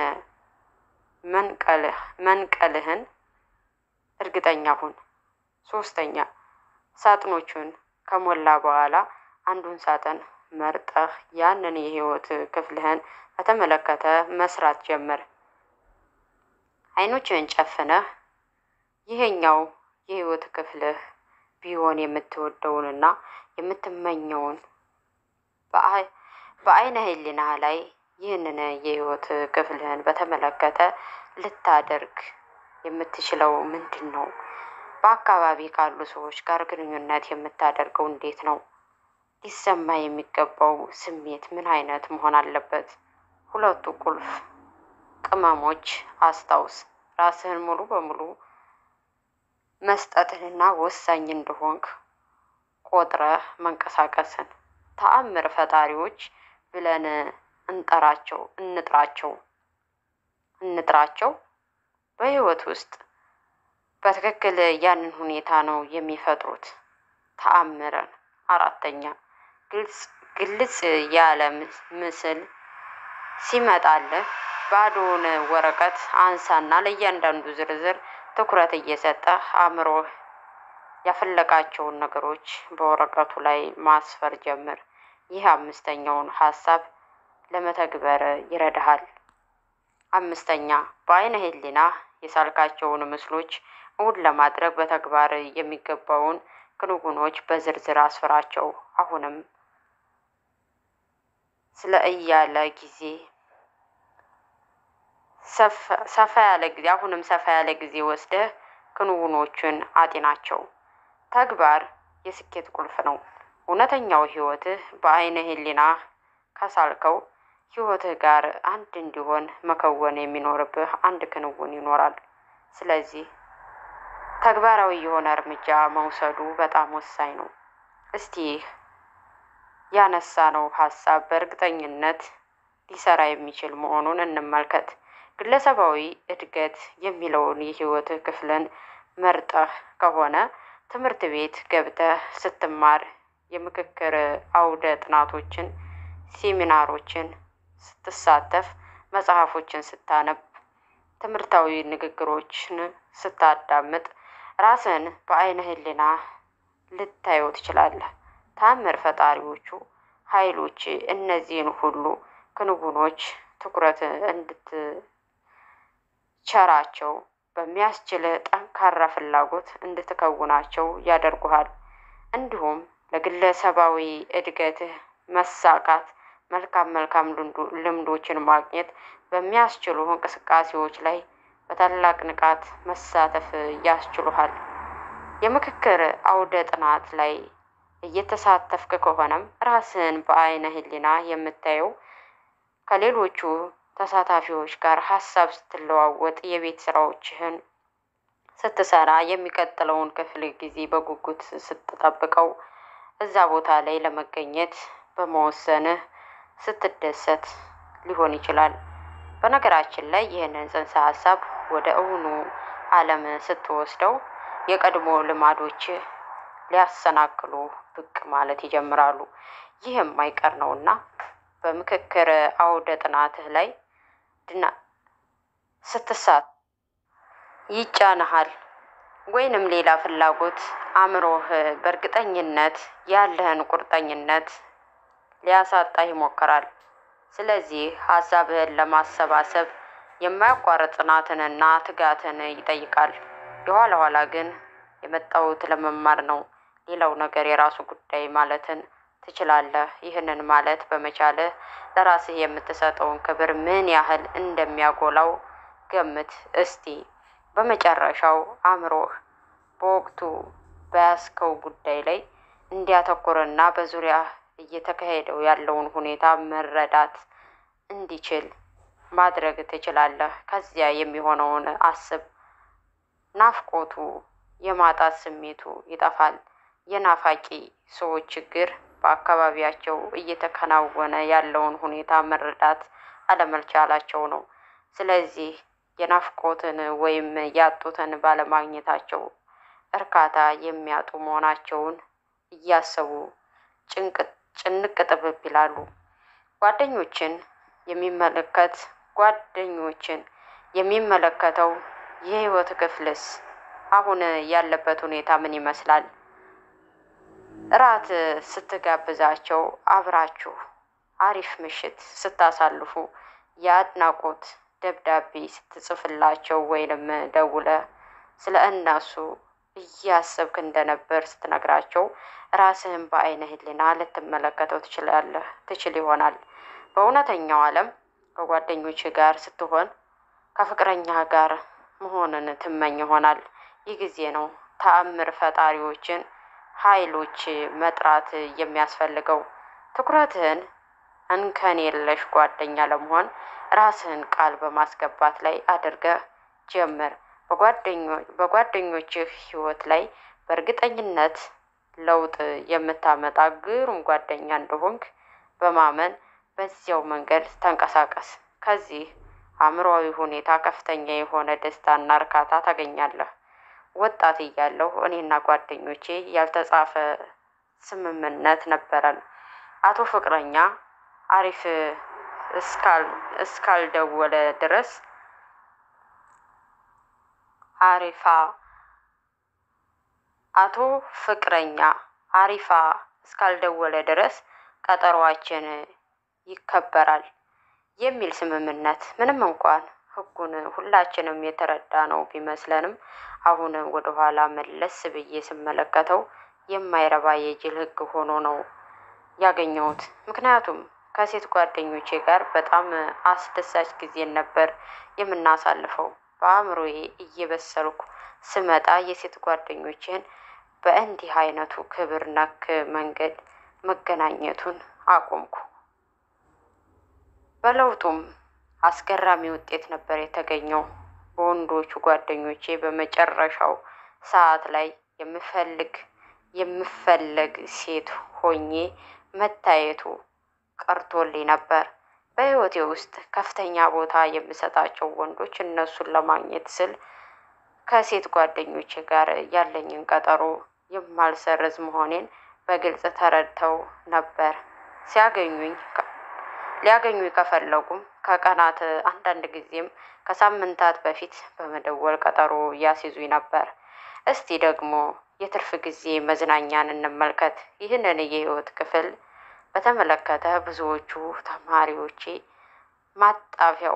Speaker 1: መንቀልህን እርግጠኛ ሁን። ሶስተኛ ሳጥኖቹን ከሞላ በኋላ አንዱን ሳጥን መርጠህ ያንን የህይወት ክፍልህን በተመለከተ መስራት ጀምር። አይኖችህን ጨፍነህ ይሄኛው የህይወት ክፍልህ ቢሆን የምትወደውንና የምትመኘውን በአይነ ህሊናህ ላይ ይህንን የህይወት ክፍልህን በተመለከተ ልታደርግ የምትችለው ምንድን ነው? በአካባቢ ካሉ ሰዎች ጋር ግንኙነት የምታደርገው እንዴት ነው? ሊሰማ የሚገባው ስሜት ምን አይነት መሆን አለበት? ሁለቱ ቁልፍ ቅመሞች አስታውስ። ራስህን ሙሉ በሙሉ መስጠትንና ወሳኝ እንደሆንክ ቆጥረህ መንቀሳቀስን ተአምር ፈጣሪዎች ብለን እንጠራቸው እንጥራቸው እንጥራቸው በህይወት ውስጥ በትክክል ያንን ሁኔታ ነው የሚፈጥሩት። ተአምረን አራተኛ ግልጽ ግልጽ ያለ ምስል ሲመጣልህ ባዶውን ወረቀት አንሳና ለእያንዳንዱ ዝርዝር ትኩረት እየሰጠህ አእምሮህ ያፈለቃቸውን ነገሮች በወረቀቱ ላይ ማስፈር ጀምር። ይህ አምስተኛውን ሀሳብ ለመተግበር ይረዳሃል። አምስተኛ በአይነ ህሊና የሳልካቸውን ምስሎች እውን ለማድረግ በተግባር የሚገባውን ክንውኖች በዝርዝር አስፍራቸው። አሁንም ስለ እያለ ጊዜ ሰፋ ያለ ጊዜ አሁንም ሰፋ ያለ ጊዜ ወስደህ ክንውኖቹን አጤናቸው። ተግባር የስኬት ቁልፍ ነው። እውነተኛው ህይወትህ በአይነ ህሊና ከሳልከው ህይወትህ ጋር አንድ እንዲሆን መከወን የሚኖርብህ አንድ ክንውን ይኖራል። ስለዚህ ተግባራዊ የሆነ እርምጃ መውሰዱ በጣም ወሳኝ ነው። እስቲ ያነሳነው ሀሳብ በእርግጠኝነት ሊሰራ የሚችል መሆኑን እንመልከት። ግለሰባዊ እድገት የሚለውን የህይወትህ ክፍልን መርጠህ ከሆነ ትምህርት ቤት ገብተህ ስትማር የምክክር አውደ ጥናቶችን፣ ሴሚናሮችን ስትሳተፍ፣ መጽሐፎችን ስታነብ፣ ትምህርታዊ ንግግሮችን ስታዳምጥ ራስን በአይነ ህሊና ልታየው ትችላለህ። ታምር ፈጣሪዎቹ ኃይሎች እነዚህን ሁሉ ክንውኖች ትኩረት እንድትቸራቸው በሚያስችል ጠንካራ ፍላጎት እንድትከውናቸው ያደርጉሃል። እንዲሁም ለግለሰባዊ እድገትህ መሳካት መልካም መልካም ልምዶችን ማግኘት በሚያስችሉ እንቅስቃሴዎች ላይ በታላቅ ንቃት መሳተፍ ያስችሉሃል። የምክክር አውደ ጥናት ላይ እየተሳተፍክ ከሆነም ራስህን በአይነ ህሊና የምታየው ከሌሎቹ ተሳታፊዎች ጋር ሀሳብ ስትለዋወጥ፣ የቤት ስራዎችህን ስትሰራ፣ የሚቀጥለውን ክፍል ጊዜ በጉጉት ስትጠብቀው፣ እዛ ቦታ ላይ ለመገኘት በመወሰንህ ስትደሰት ሊሆን ይችላል። በነገራችን ላይ ይህንን ጽንሰ ሀሳብ ወደ እውኑ ዓለም ስትወስደው የቀድሞ ልማዶችህ ሊያሰናክሉ ብቅ ማለት ይጀምራሉ። ይህ የማይቀር ነውና በምክክር አውደ ጥናትህ ላይ ድና ስትሳት ይጫንሃል ወይንም ሌላ ፍላጎት አእምሮህ በእርግጠኝነት ያለህን ቁርጠኝነት ሊያሳጣህ ይሞክራል። ስለዚህ ሀሳብህን ለማሰባሰብ የማያቋርጥ ጽናትንና ትጋትን ይጠይቃል። የኋላ ኋላ ግን የመጣሁት ለመማር ነው፣ ሌላው ነገር የራሱ ጉዳይ ማለትን ትችላለህ። ይህንን ማለት በመቻልህ ለራስህ የምትሰጠውን ክብር ምን ያህል እንደሚያጎላው ገምት እስቲ። በመጨረሻው አእምሮህ በወቅቱ በያዝከው ጉዳይ ላይ እንዲያተኩርና በዙሪያ እየተካሄደው ያለውን ሁኔታ መረዳት እንዲችል ማድረግ ትችላለህ። ከዚያ የሚሆነውን አስብ። ናፍቆቱ፣ የማጣት ስሜቱ ይጠፋል። የናፋቂ ሰዎች ችግር በአካባቢያቸው እየተከናወነ ያለውን ሁኔታ መረዳት አለመቻላቸው ነው። ስለዚህ የናፍቆትን ወይም ያጡትን ባለማግኘታቸው እርካታ የሚያጡ መሆናቸውን እያሰቡ ጭንቅ ጥብብ ይላሉ። ጓደኞችን የሚመለከት ጓደኞችን የሚመለከተው የህይወት ክፍልስ አሁን ያለበት ሁኔታ ምን ይመስላል? እራት ስትጋብዛቸው አብራችሁ አሪፍ ምሽት ስታሳልፉ የአድናቆት ደብዳቤ ስትጽፍላቸው ወይንም ደውለ ስለ እነሱ እያሰብክ እንደነበር ስትነግራቸው ራስህን በአይነ ህሊና ልትመለከተው ትችላለህ ትችል ይሆናል። በእውነተኛው ዓለም ከጓደኞች ጋር ስትሆን ከፍቅረኛ ጋር መሆንን ትመኝ ይሆናል። ይህ ጊዜ ነው ተአምር ፈጣሪዎችን ኃይሎች መጥራት የሚያስፈልገው። ትኩረትህን እንከን የለሽ ጓደኛ ለመሆን ራስህን ቃል በማስገባት ላይ አድርገህ ጀምር። በጓደኞችህ ህይወት ላይ በእርግጠኝነት ለውጥ የምታመጣ ግሩም ጓደኛ እንደሆንክ በማመን በዚያው መንገድ ተንቀሳቀስ። ከዚህ አእምሮአዊ ሁኔታ ከፍተኛ የሆነ ደስታና እርካታ ታገኛለህ። ወጣት እያለሁ እኔና ጓደኞቼ ያልተጻፈ ስምምነት ነበረን። አቶ ፍቅረኛ አሪፍ እስካልደወለ ድረስ አሪፋ አቶ ፍቅረኛ አሪፋ እስካልደወለ ድረስ ቀጠሯችን ይከበራል የሚል ስምምነት ምንም እንኳን ሕጉን ሁላችንም የተረዳ ነው ቢመስለንም አሁን ወደኋላ መለስ ብዬ ስመለከተው የማይረባ የጅል ሕግ ሆኖ ነው ያገኘሁት። ምክንያቱም ከሴት ጓደኞቼ ጋር በጣም አስደሳች ጊዜን ነበር የምናሳልፈው። በአእምሮዬ እየበሰልኩ ስመጣ የሴት ጓደኞቼን በእንዲህ አይነቱ ክብር ነክ መንገድ መገናኘቱን አቆምኩ። በለውጡም አስገራሚ ውጤት ነበር የተገኘው። በወንዶቹ ጓደኞቼ በመጨረሻው ሰዓት ላይ የምፈልግ የምፈለግ ሴት ሆኜ መታየቱ ቀርቶልኝ ነበር። በሕይወቴ ውስጥ ከፍተኛ ቦታ የምሰጣቸው ወንዶች እነሱን ለማግኘት ስል ከሴት ጓደኞቼ ጋር ያለኝን ቀጠሮ የማልሰርዝ መሆኔን በግልጽ ተረድተው ነበር። ሲያገኙኝ ሊያገኙኝ ከፈለጉም ከቀናት አንዳንድ ጊዜም ከሳምንታት በፊት በመደወል ቀጠሮ ያስይዙኝ ነበር። እስቲ ደግሞ የትርፍ ጊዜ መዝናኛን እንመልከት። ይህንን የህይወት ክፍል በተመለከተ ብዙዎቹ ተማሪዎቼ ማጣፊያው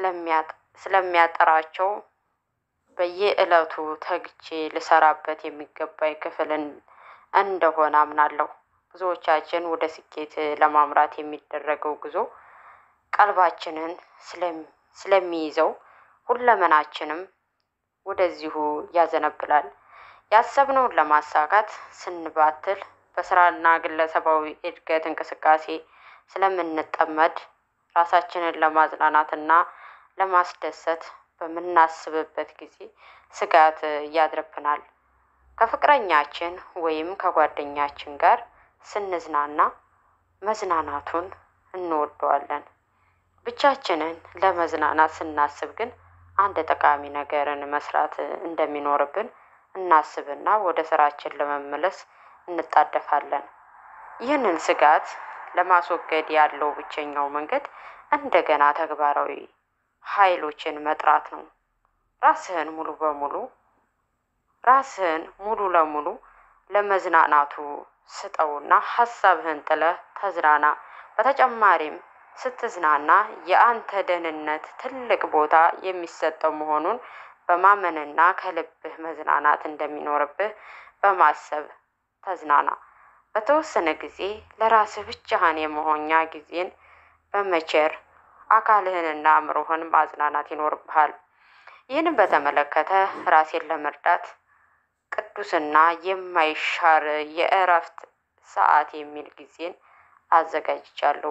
Speaker 1: ስለሚያጠራቸው በየዕለቱ ተግቼ ልሰራበት የሚገባኝ ክፍል እንደሆነ አምናለሁ። ብዙዎቻችን ወደ ስኬት ለማምራት የሚደረገው ጉዞ ቀልባችንን ስለሚይዘው ሁለመናችንም ወደዚሁ ያዘነብላል። ያሰብነውን ለማሳካት ስንባትል በስራና ግለሰባዊ እድገት እንቅስቃሴ ስለምንጠመድ ራሳችንን ለማዝናናትና ለማስደሰት በምናስብበት ጊዜ ስጋት ያድርብናል። ከፍቅረኛችን ወይም ከጓደኛችን ጋር ስንዝናና መዝናናቱን እንወደዋለን። ብቻችንን ለመዝናናት ስናስብ ግን አንድ ጠቃሚ ነገርን መስራት እንደሚኖርብን እናስብና ወደ ስራችን ለመመለስ እንጣደፋለን። ይህንን ስጋት ለማስወገድ ያለው ብቸኛው መንገድ እንደገና ተግባራዊ ኃይሎችን መጥራት ነው። ራስህን ሙሉ በሙሉ ራስህን ሙሉ ለሙሉ ለመዝናናቱ ስጠውና ሀሳብህን ጥለህ ተዝናና። በተጨማሪም ስትዝናና የአንተ ደህንነት ትልቅ ቦታ የሚሰጠው መሆኑን በማመንና ከልብህ መዝናናት እንደሚኖርብህ በማሰብ ተዝናና። በተወሰነ ጊዜ ለራስህ ብቻህን የመሆኛ ጊዜን በመቸር አካልህንና አእምሮህን ማዝናናት ይኖርብሃል። ይህንን በተመለከተ ራሴን ለመርዳት ቅዱስና የማይሻር የእረፍት ሰዓት የሚል ጊዜን አዘጋጅቻለሁ።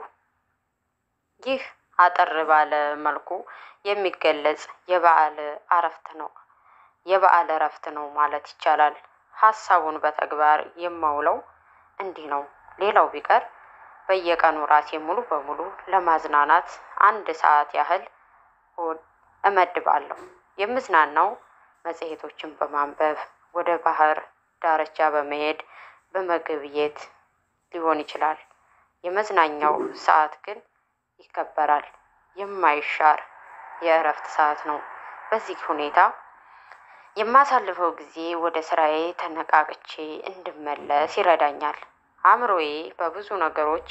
Speaker 1: ይህ አጠር ባለ መልኩ የሚገለጽ የበዓል እረፍት ነው የበዓል እረፍት ነው ማለት ይቻላል። ሀሳቡን በተግባር የማውለው እንዲህ ነው። ሌላው ቢቀር በየቀኑ ራሴ ሙሉ በሙሉ ለማዝናናት አንድ ሰዓት ያህል እመድባለሁ። የምዝናናው መጽሔቶችን በማንበብ ወደ ባህር ዳርቻ በመሄድ በመገብየት ሊሆን ይችላል። የመዝናኛው ሰዓት ግን ይከበራል። የማይሻር የእረፍት ሰዓት ነው። በዚህ ሁኔታ የማሳልፈው ጊዜ ወደ ስራዬ ተነቃቅቼ እንድመለስ ይረዳኛል። አእምሮዬ በብዙ ነገሮች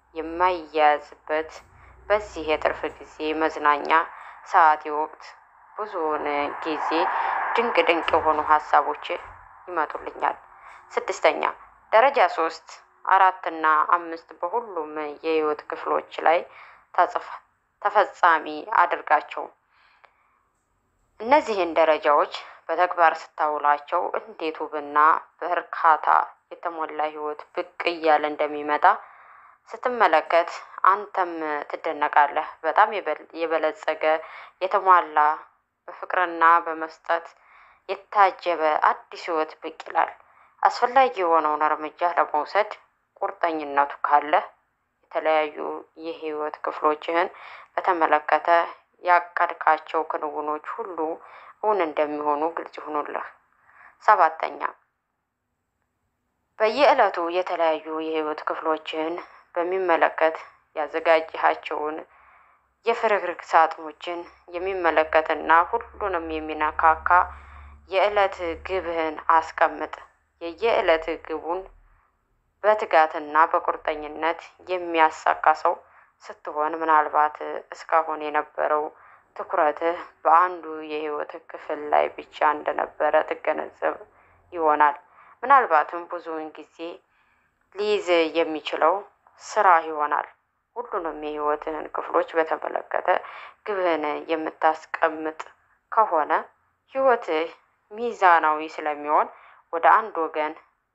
Speaker 1: የማይያዝበት በዚህ የትርፍ ጊዜ መዝናኛ ሰዓቴ ወቅት ብዙውን ጊዜ ድንቅ ድንቅ የሆኑ ሀሳቦች ይመጡልኛል። ስድስተኛ ደረጃ ሶስት አራትና አምስት በሁሉም የህይወት ክፍሎች ላይ ተፈጻሚ አድርጋቸው። እነዚህን ደረጃዎች በተግባር ስታውላቸው እንዴት ውብና በእርካታ የተሞላ ህይወት ብቅ እያለ እንደሚመጣ ስትመለከት አንተም ትደነቃለህ። በጣም የበለጸገ የተሟላ በፍቅርና በመስጠት የታጀበ አዲስ ህይወት ብቅ ይላል። አስፈላጊ የሆነውን እርምጃ ለመውሰድ ቁርጠኝነቱ ካለህ የተለያዩ የህይወት ክፍሎችህን በተመለከተ ያቀድካቸው ክንውኖች ሁሉ እውን እንደሚሆኑ ግልጽ ይሁኑልህ። ሰባተኛ በየዕለቱ የተለያዩ የህይወት ክፍሎችን በሚመለከት ያዘጋጅሃቸውን የፍርግርግ ሳጥኖችን የሚመለከትና ሁሉንም የሚነካካ የዕለት ግብህን አስቀምጥ። የየዕለት ግቡን በትጋትና በቁርጠኝነት የሚያሳካ ሰው ስትሆን ምናልባት እስካሁን የነበረው ትኩረትህ በአንዱ የህይወት ክፍል ላይ ብቻ እንደነበረ ትገነዘብ ይሆናል። ምናልባትም ብዙውን ጊዜ ሊይዝ የሚችለው ስራ ይሆናል። ሁሉንም የህይወትህን ክፍሎች በተመለከተ ግብህን የምታስቀምጥ ከሆነ ህይወትህ ሚዛናዊ ስለሚሆን ወደ አንድ ወገን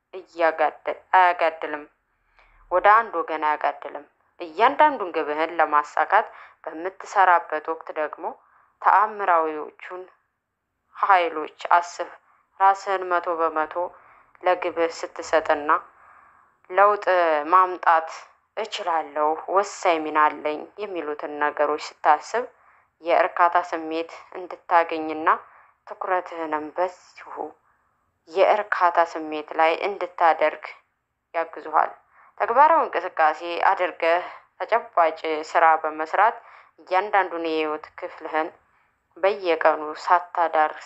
Speaker 1: አያጋድልም ወደ አንድ ወገን አያጋድልም። እያንዳንዱን ግብህን ለማሳካት በምትሰራበት ወቅት ደግሞ ተአምራዊዎቹን ኃይሎች አስብ። ራስህን መቶ በመቶ ለግብህ ስትሰጥና ለውጥ ማምጣት እችላለሁ፣ ወሳኝ ሚና አለኝ የሚሉትን ነገሮች ስታስብ የእርካታ ስሜት እንድታገኝና ትኩረትህንም በዚሁ የእርካታ ስሜት ላይ እንድታደርግ ያግዙሃል። ተግባራዊ እንቅስቃሴ አድርገህ ተጨባጭ ስራ በመስራት እያንዳንዱን የህይወት ክፍልህን በየቀኑ ሳታዳርስ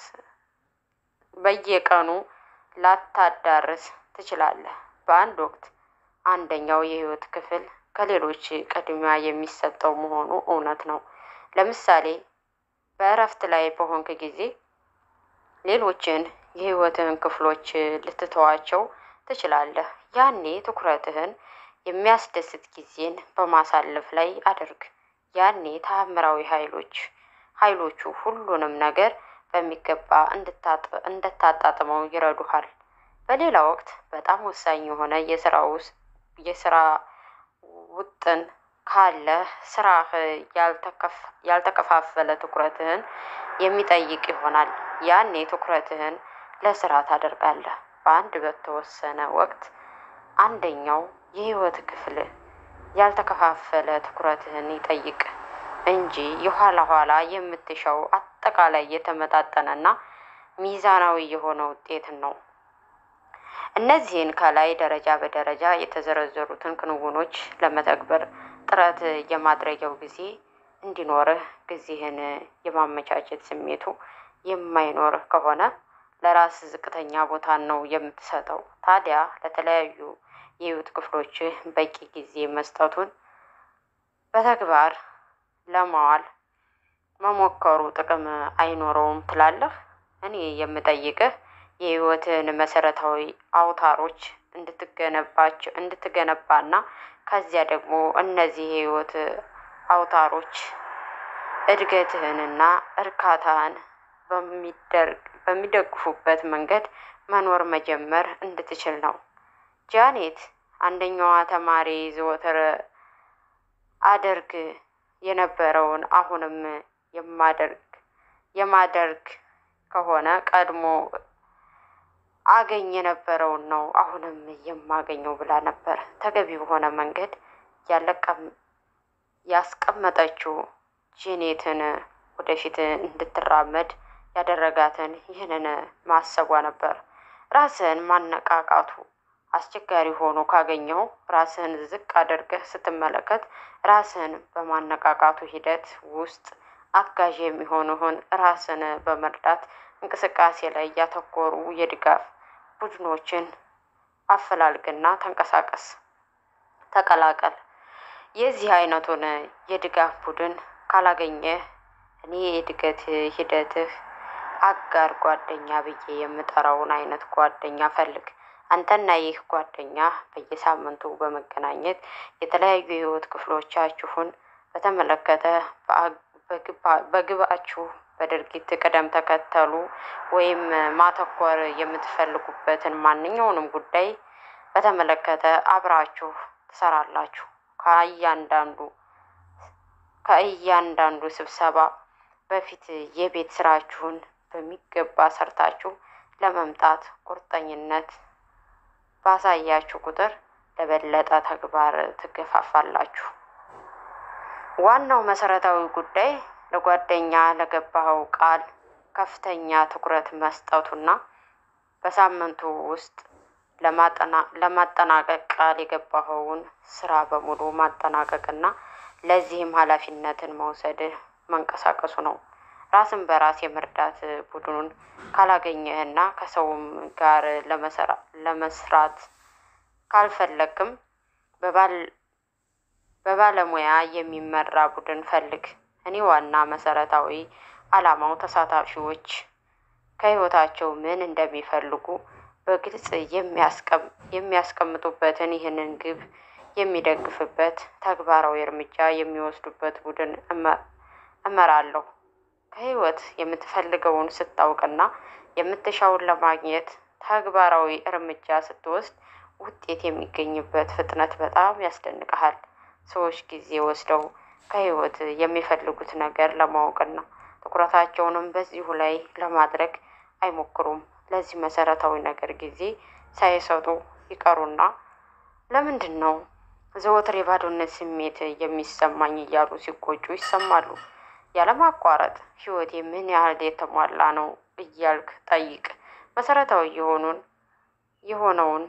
Speaker 1: በየቀኑ ላታዳርስ ትችላለህ። በአንድ ወቅት አንደኛው የህይወት ክፍል ከሌሎች ቅድሚያ የሚሰጠው መሆኑ እውነት ነው። ለምሳሌ በእረፍት ላይ በሆንክ ጊዜ ሌሎችን የህይወትህን ክፍሎች ልትተዋቸው ትችላለህ። ያኔ ትኩረትህን የሚያስደስት ጊዜን በማሳለፍ ላይ አድርግ። ያኔ ተአምራዊ ኃይሎች ኃይሎቹ ሁሉንም ነገር በሚገባ እንድታጣጥመው ይረዱሃል። በሌላ ወቅት በጣም ወሳኝ የሆነ የስራ ውስጥ የስራ ውጥን ካለህ ስራህ ያልተከፋፈለ ትኩረትህን የሚጠይቅ ይሆናል። ያኔ ትኩረትህን ለስራ ታደርጋለህ። በአንድ በተወሰነ ወቅት አንደኛው የህይወት ክፍል ያልተከፋፈለ ትኩረትህን ይጠይቅ እንጂ የኋላ ኋላ የምትሻው አጠቃላይ የተመጣጠነና ሚዛናዊ የሆነ ውጤትን ነው። እነዚህን ከላይ ደረጃ በደረጃ የተዘረዘሩትን ክንውኖች ለመተግበር ጥረት የማድረጊያው ጊዜ እንዲኖርህ ጊዜህን የማመቻቸት ስሜቱ የማይኖርህ ከሆነ ለራስ ዝቅተኛ ቦታን ነው የምትሰጠው። ታዲያ ለተለያዩ የህይወት ክፍሎችህ በቂ ጊዜ መስጠቱን በተግባር ለማዋል መሞከሩ ጥቅም አይኖረውም ትላለህ? እኔ የምጠይቅህ የህይወትን መሰረታዊ አውታሮች እንድትገነባቸው እንድትገነባና ከዚያ ደግሞ እነዚህ የህይወት አውታሮች እድገትህንና እርካታህን በሚደግፉበት መንገድ መኖር መጀመር እንድትችል ነው። ጃኔት አንደኛዋ ተማሪ ዘወትር አደርግ የነበረውን አሁንም የማደርግ የማደርግ ከሆነ ቀድሞ አገኝ የነበረውን ነው አሁንም የማገኘው ብላ ነበር። ተገቢ በሆነ መንገድ ያስቀመጠችው ጄኔትን ወደፊት እንድትራመድ ያደረጋትን ይህንን ማሰቧ ነበር። ራስህን ማነቃቃቱ አስቸጋሪ ሆኖ ካገኘው ራስህን ዝቅ አድርገህ ስትመለከት ራስህን በማነቃቃቱ ሂደት ውስጥ አጋዥ የሚሆኑህን ራስን በመርዳት እንቅስቃሴ ላይ ያተኮሩ የድጋፍ ቡድኖችን አፈላልግና ተንቀሳቀስ፣ ተቀላቀል። የዚህ አይነቱን የድጋፍ ቡድን ካላገኘህ እኔ የእድገት ሂደትህ አጋር ጓደኛ ብዬ የምጠራውን አይነት ጓደኛ ፈልግ። አንተና ይህ ጓደኛ በየሳምንቱ በመገናኘት የተለያዩ የህይወት ክፍሎቻችሁን በተመለከተ በግባችሁ በድርጊት ቅደም ተከተሉ ወይም ማተኮር የምትፈልጉበትን ማንኛውንም ጉዳይ በተመለከተ አብራችሁ ትሰራላችሁ። ከእያንዳንዱ ከእያንዳንዱ ስብሰባ በፊት የቤት ስራችሁን በሚገባ ሰርታችሁ ለመምጣት ቁርጠኝነት ባሳያችሁ ቁጥር ለበለጠ ተግባር ትገፋፋላችሁ። ዋናው መሰረታዊ ጉዳይ ለጓደኛ ለገባኸው ቃል ከፍተኛ ትኩረት መስጠቱና በሳምንቱ ውስጥ ለማጠናቀቅ ቃል የገባኸውን ስራ በሙሉ ማጠናቀቅና ለዚህም ኃላፊነትን መውሰድ መንቀሳቀሱ ነው። ራስን በራስ የመርዳት ቡድኑን ካላገኘህና ከሰውም ጋር ለመስራት ካልፈለግክም በባለሙያ የሚመራ ቡድን ፈልግ። እኔ ዋና መሰረታዊ ዓላማው ተሳታፊዎች ከህይወታቸው ምን እንደሚፈልጉ በግልጽ የሚያስቀምጡበትን ይህንን ግብ የሚደግፍበት ተግባራዊ እርምጃ የሚወስዱበት ቡድን እመራለሁ። ከህይወት የምትፈልገውን ስታውቅና የምትሻውን ለማግኘት ተግባራዊ እርምጃ ስትወስድ ውጤት የሚገኝበት ፍጥነት በጣም ያስደንቅሃል። ሰዎች ጊዜ ወስደው ከህይወት የሚፈልጉት ነገር ለማወቅና ትኩረታቸውንም በዚሁ ላይ ለማድረግ አይሞክሩም። ለዚህ መሰረታዊ ነገር ጊዜ ሳይሰጡ ይቀሩና ለምንድን ነው ዘወትር የባዶነት ስሜት የሚሰማኝ እያሉ ሲቆጩ ይሰማሉ። ያለማቋረጥ ህይወቴ ምን ያህል የተሟላ ነው እያልክ ጠይቅ። መሰረታዊ የሆኑን የሆነውን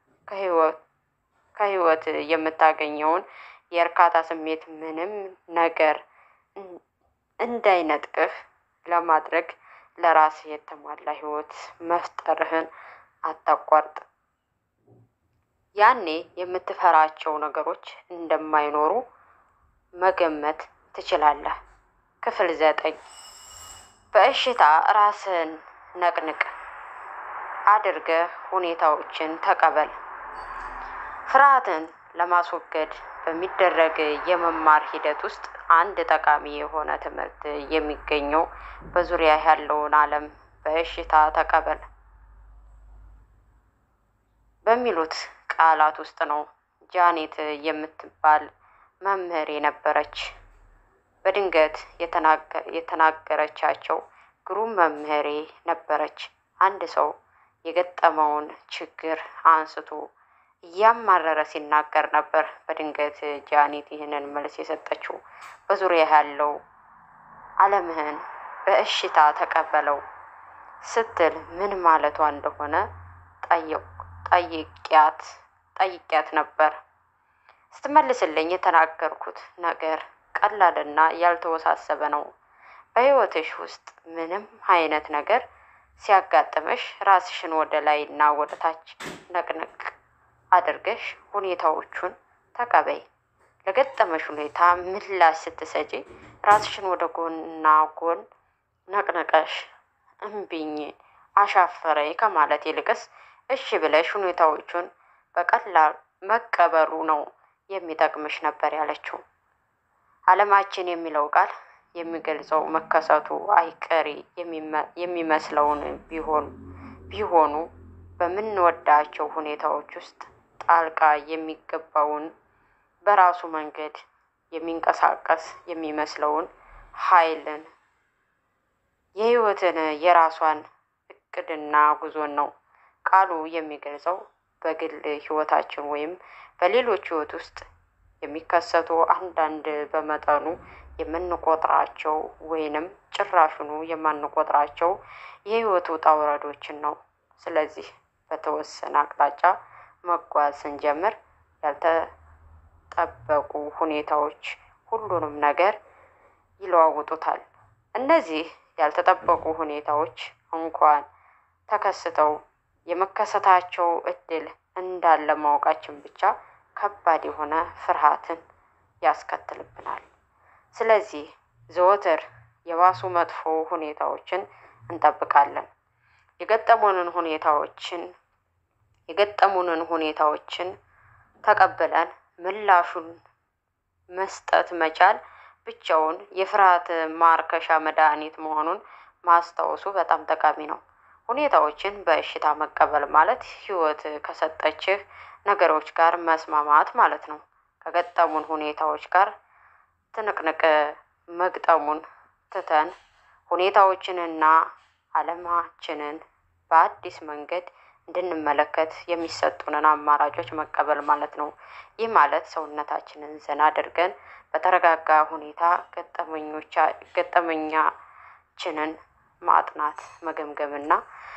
Speaker 1: ከህይወት የምታገኘውን የእርካታ ስሜት ምንም ነገር እንዳይነጥቅህ ለማድረግ ለራስህ የተሟላ ህይወት መፍጠርህን አታቋርጥ። ያኔ የምትፈራቸው ነገሮች እንደማይኖሩ መገመት ትችላለህ። ክፍል ዘጠኝ በእሽታ ራስን ነቅንቅ አድርገህ ሁኔታዎችን ተቀበል። ፍርሃትን ለማስወገድ በሚደረግ የመማር ሂደት ውስጥ አንድ ጠቃሚ የሆነ ትምህርት የሚገኘው በዙሪያ ያለውን ዓለም በእሽታ ተቀበል በሚሉት ቃላት ውስጥ ነው። ጃኔት የምትባል መምህር የነበረች በድንገት የተናገረቻቸው ግሩም መምህሬ ነበረች። አንድ ሰው የገጠመውን ችግር አንስቶ እያማረረ ሲናገር ነበር። በድንገት ጃኔት ይህንን መልስ የሰጠችው በዙሪያ ያለው ዓለምህን በእሽታ ተቀበለው ስትል ምን ማለቷ እንደሆነ ጠይቂያት ጠይቂያት ነበር። ስትመልስልኝ የተናገርኩት ነገር ቀላልና ያልተወሳሰበ ነው። በሕይወትሽ ውስጥ ምንም አይነት ነገር ሲያጋጥምሽ ራስሽን ወደ ላይ እና ወደ ታች ነቅነቅ አድርገሽ ሁኔታዎቹን ተቀበይ። ለገጠመሽ ሁኔታ ምላሽ ስትሰጪ ራስሽን ወደ ጎንና ጎን ነቅንቀሽ እምቢኝ፣ አሻፈረኝ ከማለት ይልቅስ እሺ ብለሽ ሁኔታዎቹን በቀላል መቀበሉ ነው የሚጠቅምሽ ነበር ያለችው። ዓለማችን የሚለው ቃል የሚገልጸው መከሰቱ አይቀሬ የሚመስለውን ቢሆን ቢሆኑ በምንወዳቸው ሁኔታዎች ውስጥ ጣልቃ የሚገባውን በራሱ መንገድ የሚንቀሳቀስ የሚመስለውን ኃይልን የህይወትን የራሷን እቅድና ጉዞን ነው። ቃሉ የሚገልጸው በግል ህይወታችን ወይም በሌሎች ህይወት ውስጥ የሚከሰቱ አንዳንድ በመጠኑ የምንቆጥራቸው ወይንም ጭራሹኑ የማንቆጥራቸው የህይወት ውጣ ውረዶችን ነው። ስለዚህ በተወሰነ አቅጣጫ መጓዝ ስንጀምር ያልተጠበቁ ሁኔታዎች ሁሉንም ነገር ይለዋውጡታል። እነዚህ ያልተጠበቁ ሁኔታዎች እንኳን ተከስተው የመከሰታቸው እድል እንዳለ ማወቃችን ብቻ ከባድ የሆነ ፍርሃትን ያስከትልብናል። ስለዚህ ዘወትር የባሱ መጥፎ ሁኔታዎችን እንጠብቃለን። የገጠሙንን ሁኔታዎችን የገጠሙንን ሁኔታዎችን ተቀብለን ምላሹን መስጠት መቻል ብቻውን የፍርሃት ማርከሻ መድኃኒት መሆኑን ማስታወሱ በጣም ጠቃሚ ነው። ሁኔታዎችን በእሽታ መቀበል ማለት ህይወት ከሰጠችህ ነገሮች ጋር መስማማት ማለት ነው። ከገጠሙን ሁኔታዎች ጋር ትንቅንቅ መግጠሙን ትተን ሁኔታዎችንና ዓለማችንን በአዲስ መንገድ እንድንመለከት የሚሰጡንን አማራጮች መቀበል ማለት ነው። ይህ ማለት ሰውነታችንን ዘና አድርገን በተረጋጋ ሁኔታ ገጠመኞቻችንን ማጥናት፣ መገምገምና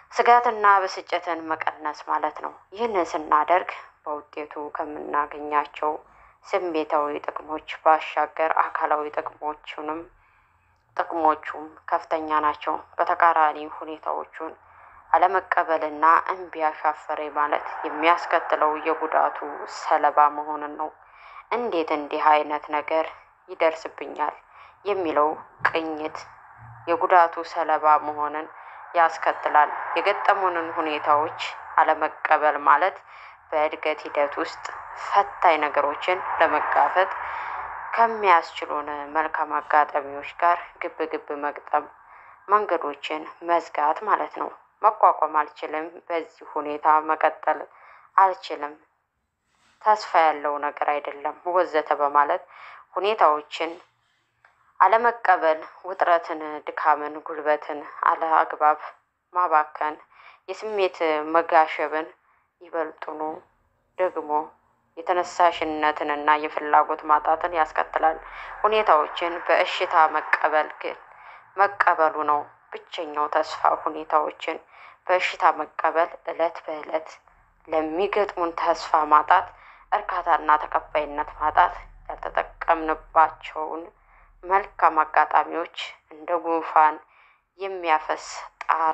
Speaker 1: ስጋትና ብስጭትን መቀነስ ማለት ነው። ይህንን ስናደርግ በውጤቱ ከምናገኛቸው ስሜታዊ ጥቅሞች ባሻገር አካላዊ ጥቅሞቹንም ጥቅሞቹም ከፍተኛ ናቸው። በተቃራኒ ሁኔታዎቹን አለመቀበልና እምቢ አሻፈሬ ማለት የሚያስከትለው የጉዳቱ ሰለባ መሆንን ነው። እንዴት እንዲህ አይነት ነገር ይደርስብኛል የሚለው ቅኝት የጉዳቱ ሰለባ መሆንን ያስከትላል። የገጠሙንን ሁኔታዎች አለመቀበል ማለት በእድገት ሂደት ውስጥ ፈታኝ ነገሮችን ለመጋፈጥ ከሚያስችሉን መልካም አጋጣሚዎች ጋር ግብ ግብ መግጠም፣ መንገዶችን መዝጋት ማለት ነው። መቋቋም አልችልም፣ በዚህ ሁኔታ መቀጠል አልችልም፣ ተስፋ ያለው ነገር አይደለም፣ ወዘተ በማለት ሁኔታዎችን አለመቀበል ውጥረትን፣ ድካምን፣ ጉልበትን አለ አግባብ ማባከን፣ የስሜት መጋሸብን ይበልጡኑ ደግሞ የተነሳሽነትንና የፍላጎት ማጣትን ያስከትላል። ሁኔታዎችን በእሽታ መቀበል ግን መቀበሉ ነው ብቸኛው ተስፋ። ሁኔታዎችን በእሽታ መቀበል ዕለት በዕለት ለሚገጥሙን ተስፋ ማጣት፣ እርካታና ተቀባይነት ማጣት ያልተጠቀምንባቸውን መልካም አጋጣሚዎች እንደ ጉንፋን የሚያፈስ ጣራ፣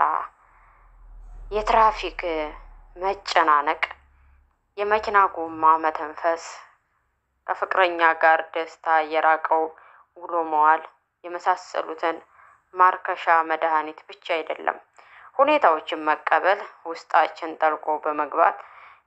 Speaker 1: የትራፊክ መጨናነቅ፣ የመኪና ጎማ መተንፈስ፣ ከፍቅረኛ ጋር ደስታ የራቀው ውሎ መዋል የመሳሰሉትን ማርከሻ መድኃኒት ብቻ አይደለም። ሁኔታዎችን መቀበል ውስጣችን ጠልቆ በመግባት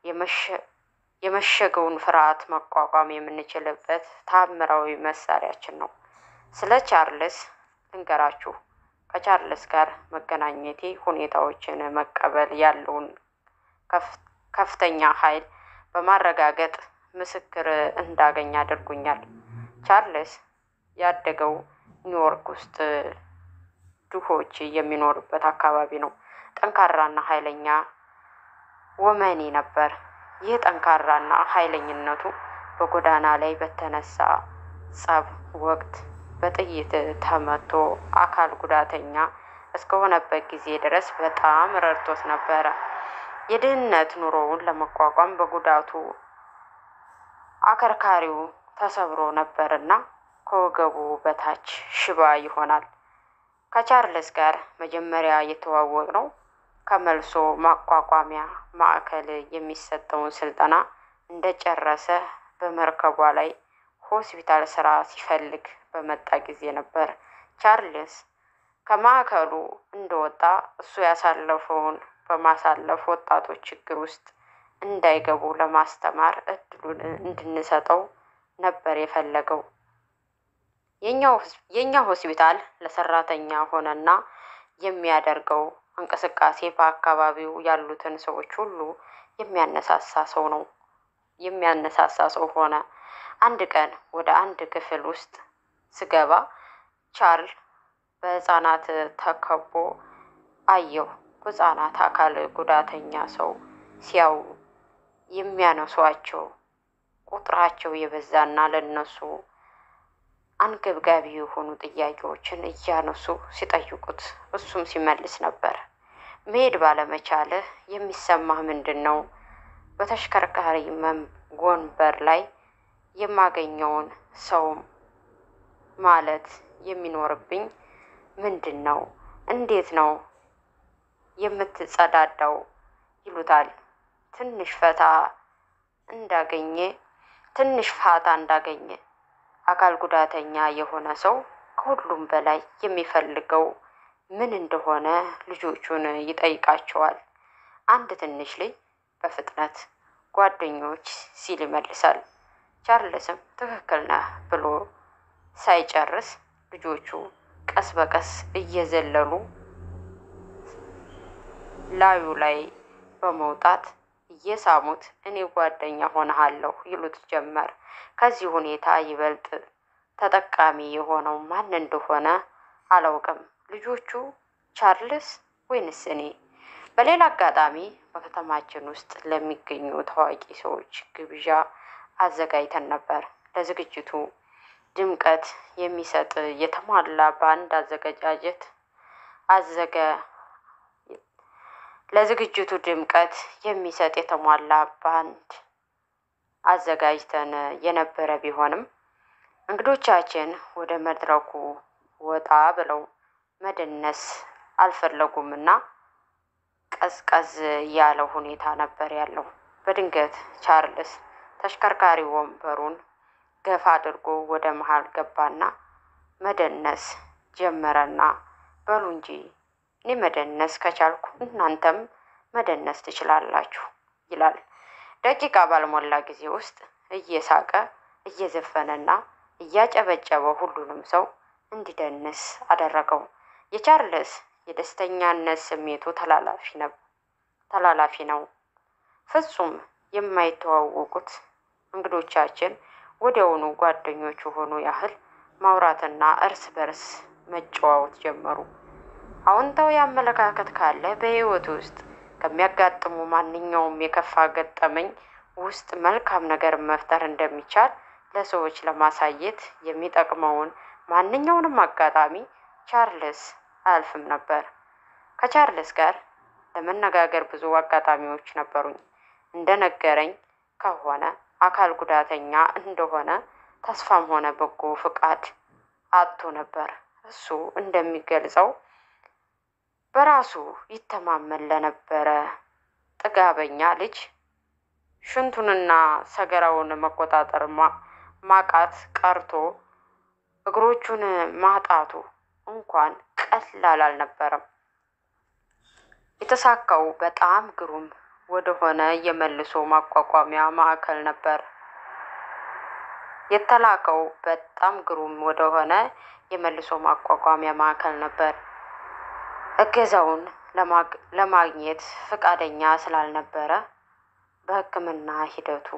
Speaker 1: የመሸገውን ፍርሃት መቋቋም የምንችልበት ታምራዊ መሳሪያችን ነው። ስለ ቻርልስ ልንገራችሁ። ከቻርልስ ጋር መገናኘቴ ሁኔታዎችን መቀበል ያለውን ከፍተኛ ኃይል በማረጋገጥ ምስክር እንዳገኝ አድርጎኛል። ቻርልስ ያደገው ኒውዮርክ ውስጥ ድሆች የሚኖሩበት አካባቢ ነው። ጠንካራና ኃይለኛ ወመኔ ነበር። ይህ ጠንካራና ኃይለኝነቱ በጎዳና ላይ በተነሳ ጸብ ወቅት በጥይት ተመቶ አካል ጉዳተኛ እስከሆነበት ጊዜ ድረስ በጣም ረድቶት ነበረ። የድህነት ኑሮውን ለመቋቋም በጉዳቱ አከርካሪው ተሰብሮ ነበርና ከወገቡ በታች ሽባ ይሆናል። ከቻርልስ ጋር መጀመሪያ የተዋወቅ ነው ከመልሶ ማቋቋሚያ ማዕከል የሚሰጠውን ስልጠና እንደጨረሰ በመርከቧ ላይ ሆስፒታል ስራ ሲፈልግ በመጣ ጊዜ ነበር። ቻርልስ ከማዕከሉ እንደወጣ እሱ ያሳለፈውን በማሳለፍ ወጣቶች ችግር ውስጥ እንዳይገቡ ለማስተማር እድሉን እንድንሰጠው ነበር የፈለገው። የእኛ ሆስፒታል ለሰራተኛ ሆነና የሚያደርገው እንቅስቃሴ በአካባቢው ያሉትን ሰዎች ሁሉ የሚያነሳሳ ሰው ነው የሚያነሳሳ ሰው ሆነ። አንድ ቀን ወደ አንድ ክፍል ውስጥ ስገባ ቻርል በህፃናት ተከቦ አየሁ። ህፃናት አካል ጉዳተኛ ሰው ሲያዩ የሚያነሷቸው ቁጥራቸው የበዛና ለነሱ አንገብጋቢ የሆኑ ጥያቄዎችን እያነሱ ሲጠይቁት እሱም ሲመልስ ነበር። መሄድ ባለመቻልህ የሚሰማህ ምንድን ነው? በተሽከርካሪ ወንበር ላይ የማገኘውን ሰው ማለት የሚኖርብኝ ምንድን ነው? እንዴት ነው የምትጸዳዳው? ይሉታል። ትንሽ ፈታ እንዳገኘ ትንሽ ፋታ እንዳገኘ አካል ጉዳተኛ የሆነ ሰው ከሁሉም በላይ የሚፈልገው ምን እንደሆነ ልጆቹን ይጠይቃቸዋል። አንድ ትንሽ ልጅ በፍጥነት ጓደኞች ሲል ይመልሳል። ቻርልስም ትክክል ነህ ብሎ ሳይጨርስ ልጆቹ ቀስ በቀስ እየዘለሉ ላዩ ላይ በመውጣት እየሳሙት እኔ ጓደኛ ሆነሃለሁ ይሉት ጀመር። ከዚህ ሁኔታ ይበልጥ ተጠቃሚ የሆነው ማን እንደሆነ አላውቅም፣ ልጆቹ፣ ቻርልስ ወይንስ እኔ? በሌላ አጋጣሚ በከተማችን ውስጥ ለሚገኙ ታዋቂ ሰዎች ግብዣ አዘጋጅተን ነበር። ለዝግጅቱ ድምቀት የሚሰጥ የተሟላ በአንድ አዘገጃጀት አዘገ ለዝግጅቱ ድምቀት የሚሰጥ የተሟላ ባንድ አዘጋጅተን የነበረ ቢሆንም እንግዶቻችን ወደ መድረኩ ወጣ ብለው መደነስ አልፈለጉምና ቀዝቀዝ ያለ ሁኔታ ነበር ያለው። በድንገት ቻርልስ ተሽከርካሪ ወንበሩን ገፋ አድርጎ ወደ መሃል ገባና መደነስ ጀመረና በሉ እንጂ እኔ መደነስ ከቻልኩ እናንተም መደነስ ትችላላችሁ ይላል። ደቂቃ ባልሞላ ጊዜ ውስጥ እየሳቀ እየዘፈነና እያጨበጨበ ሁሉንም ሰው እንዲደንስ አደረገው። የቻርልስ የደስተኛነት ስሜቱ ተላላፊ ነው ተላላፊ ነው። ፍጹም የማይተዋወቁት እንግዶቻችን ወዲያውኑ ጓደኞቹ ሆኑ ያህል ማውራትና እርስ በርስ መጨዋወት ጀመሩ። አዎንታዊ አመለካከት ካለ በሕይወት ውስጥ ከሚያጋጥሙ ማንኛውም የከፋ ገጠመኝ ውስጥ መልካም ነገር መፍጠር እንደሚቻል ለሰዎች ለማሳየት የሚጠቅመውን ማንኛውንም አጋጣሚ ቻርልስ አያልፍም ነበር። ከቻርልስ ጋር ለመነጋገር ብዙ አጋጣሚዎች ነበሩኝ። እንደነገረኝ ከሆነ አካል ጉዳተኛ እንደሆነ ተስፋም ሆነ በጎ ፍቃድ አጥቶ ነበር። እሱ እንደሚገልጸው በራሱ ይተማመን ለነበረ ጥጋበኛ ልጅ ሽንቱንና ሰገራውን መቆጣጠር ማቃት ቀርቶ እግሮቹን ማጣቱ እንኳን ቀላል አልነበረም። የተሳካው በጣም ግሩም ወደሆነ የመልሶ ማቋቋሚያ ማዕከል ነበር። የተላከው በጣም ግሩም ወደሆነ የመልሶ ማቋቋሚያ ማዕከል ነበር። እገዛውን ለማግኘት ፈቃደኛ ስላልነበረ በሕክምና ሂደቱ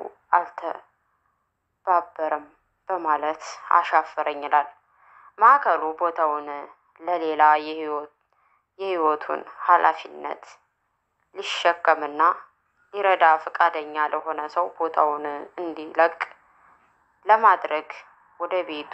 Speaker 1: አልተባበረም በማለት አሻፈረኝ ይላል። ማዕከሉ ቦታውን ለሌላ የህይወቱን ኃላፊነት ሊሸከምና ሊረዳ ፈቃደኛ ለሆነ ሰው ቦታውን እንዲለቅ ለማድረግ ወደ ቤቱ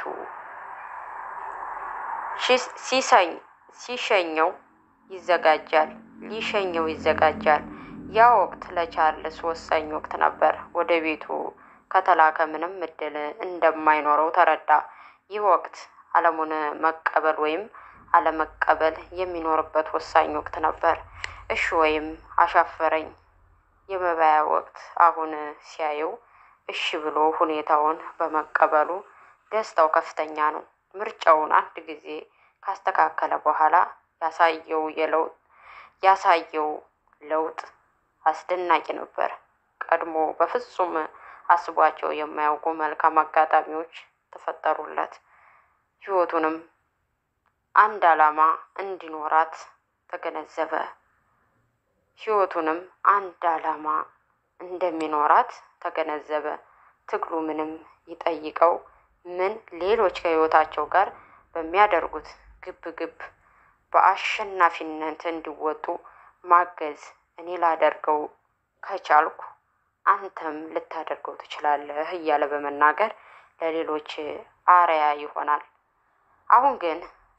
Speaker 1: ሲሸኘው ይዘጋጃል ሊሸኘው ይዘጋጃል። ያ ወቅት ለቻርልስ ወሳኝ ወቅት ነበር። ወደ ቤቱ ከተላከ ምንም እድል እንደማይኖረው ተረዳ። ይህ ወቅት ዓለሙን መቀበል ወይም አለመቀበል የሚኖርበት ወሳኝ ወቅት ነበር። እሺ ወይም አሻፈረኝ የመባያ ወቅት። አሁን ሲያየው እሺ ብሎ ሁኔታውን በመቀበሉ ደስታው ከፍተኛ ነው። ምርጫውን አንድ ጊዜ ካስተካከለ በኋላ ያሳየው የለውጥ ያሳየው ለውጥ አስደናቂ ነበር። ቀድሞ በፍጹም አስቧቸው የማያውቁ መልካም አጋጣሚዎች ተፈጠሩለት። ህይወቱንም አንድ ዓላማ እንዲኖራት ተገነዘበ። ህይወቱንም አንድ ዓላማ እንደሚኖራት ተገነዘበ። ትግሉ ምንም ይጠይቀው ምን ሌሎች ከህይወታቸው ጋር በሚያደርጉት ግብ ግብ በአሸናፊነት እንዲወጡ ማገዝ እኔ ላደርገው ከቻልኩ አንተም ልታደርገው ትችላለህ እያለ በመናገር ለሌሎች አርያ ይሆናል። አሁን ግን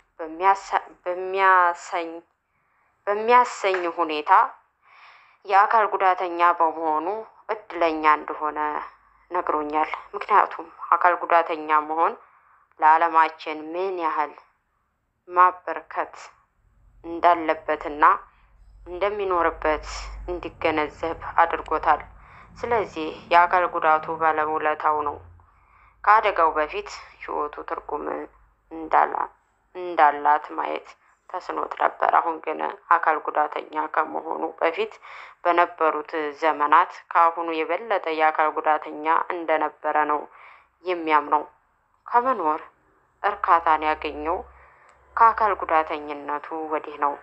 Speaker 1: በሚያሰኝ በሚያሰኝ ሁኔታ የአካል ጉዳተኛ በመሆኑ እድለኛ እንደሆነ ነግሮኛል። ምክንያቱም አካል ጉዳተኛ መሆን ለዓለማችን ምን ያህል ማበርከት እንዳለበትና እንደሚኖርበት እንዲገነዘብ አድርጎታል። ስለዚህ የአካል ጉዳቱ ባለውለታው ነው። ከአደጋው በፊት ህይወቱ ትርጉም እንዳላት ማየት ተስኖት ነበር። አሁን ግን አካል ጉዳተኛ ከመሆኑ በፊት በነበሩት ዘመናት ከአሁኑ የበለጠ የአካል ጉዳተኛ እንደነበረ ነው የሚያምነው። ከመኖር እርካታን ያገኘው ከአካል ጉዳተኝነቱ ወዲህ ነው።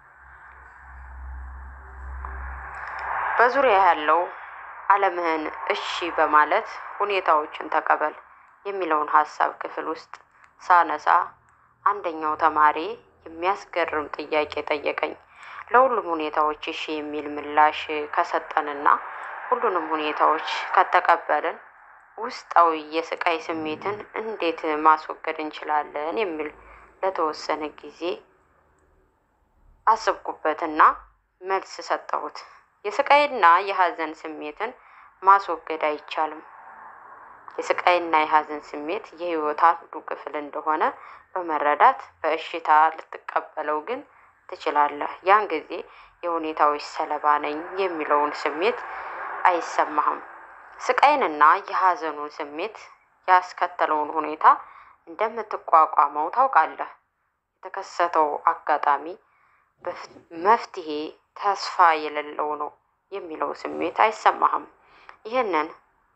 Speaker 1: በዙሪያ ያለው ዓለምህን እሺ በማለት ሁኔታዎችን ተቀበል የሚለውን ሀሳብ ክፍል ውስጥ ሳነሳ አንደኛው ተማሪ የሚያስገርም ጥያቄ ጠየቀኝ። ለሁሉም ሁኔታዎች እሺ የሚል ምላሽ ከሰጠንና ሁሉንም ሁኔታዎች ከተቀበልን ውስጣዊ የስቃይ ስሜትን እንዴት ማስወገድ እንችላለን? የሚል ለተወሰነ ጊዜ አስብኩበትና መልስ ሰጠሁት። የስቃይና የሀዘን ስሜትን ማስወገድ አይቻልም። የስቃይና የሀዘን ስሜት የህይወት አንዱ ክፍል እንደሆነ በመረዳት በእሽታ ልትቀበለው ግን ትችላለህ። ያን ጊዜ የሁኔታዎች ሰለባ ነኝ የሚለውን ስሜት አይሰማህም። ስቃይንና የሀዘኑን ስሜት ያስከተለውን ሁኔታ እንደምትቋቋመው ታውቃለህ። የተከሰተው አጋጣሚ መፍትሄ ተስፋ የሌለው ነው የሚለው ስሜት አይሰማህም። ይህንን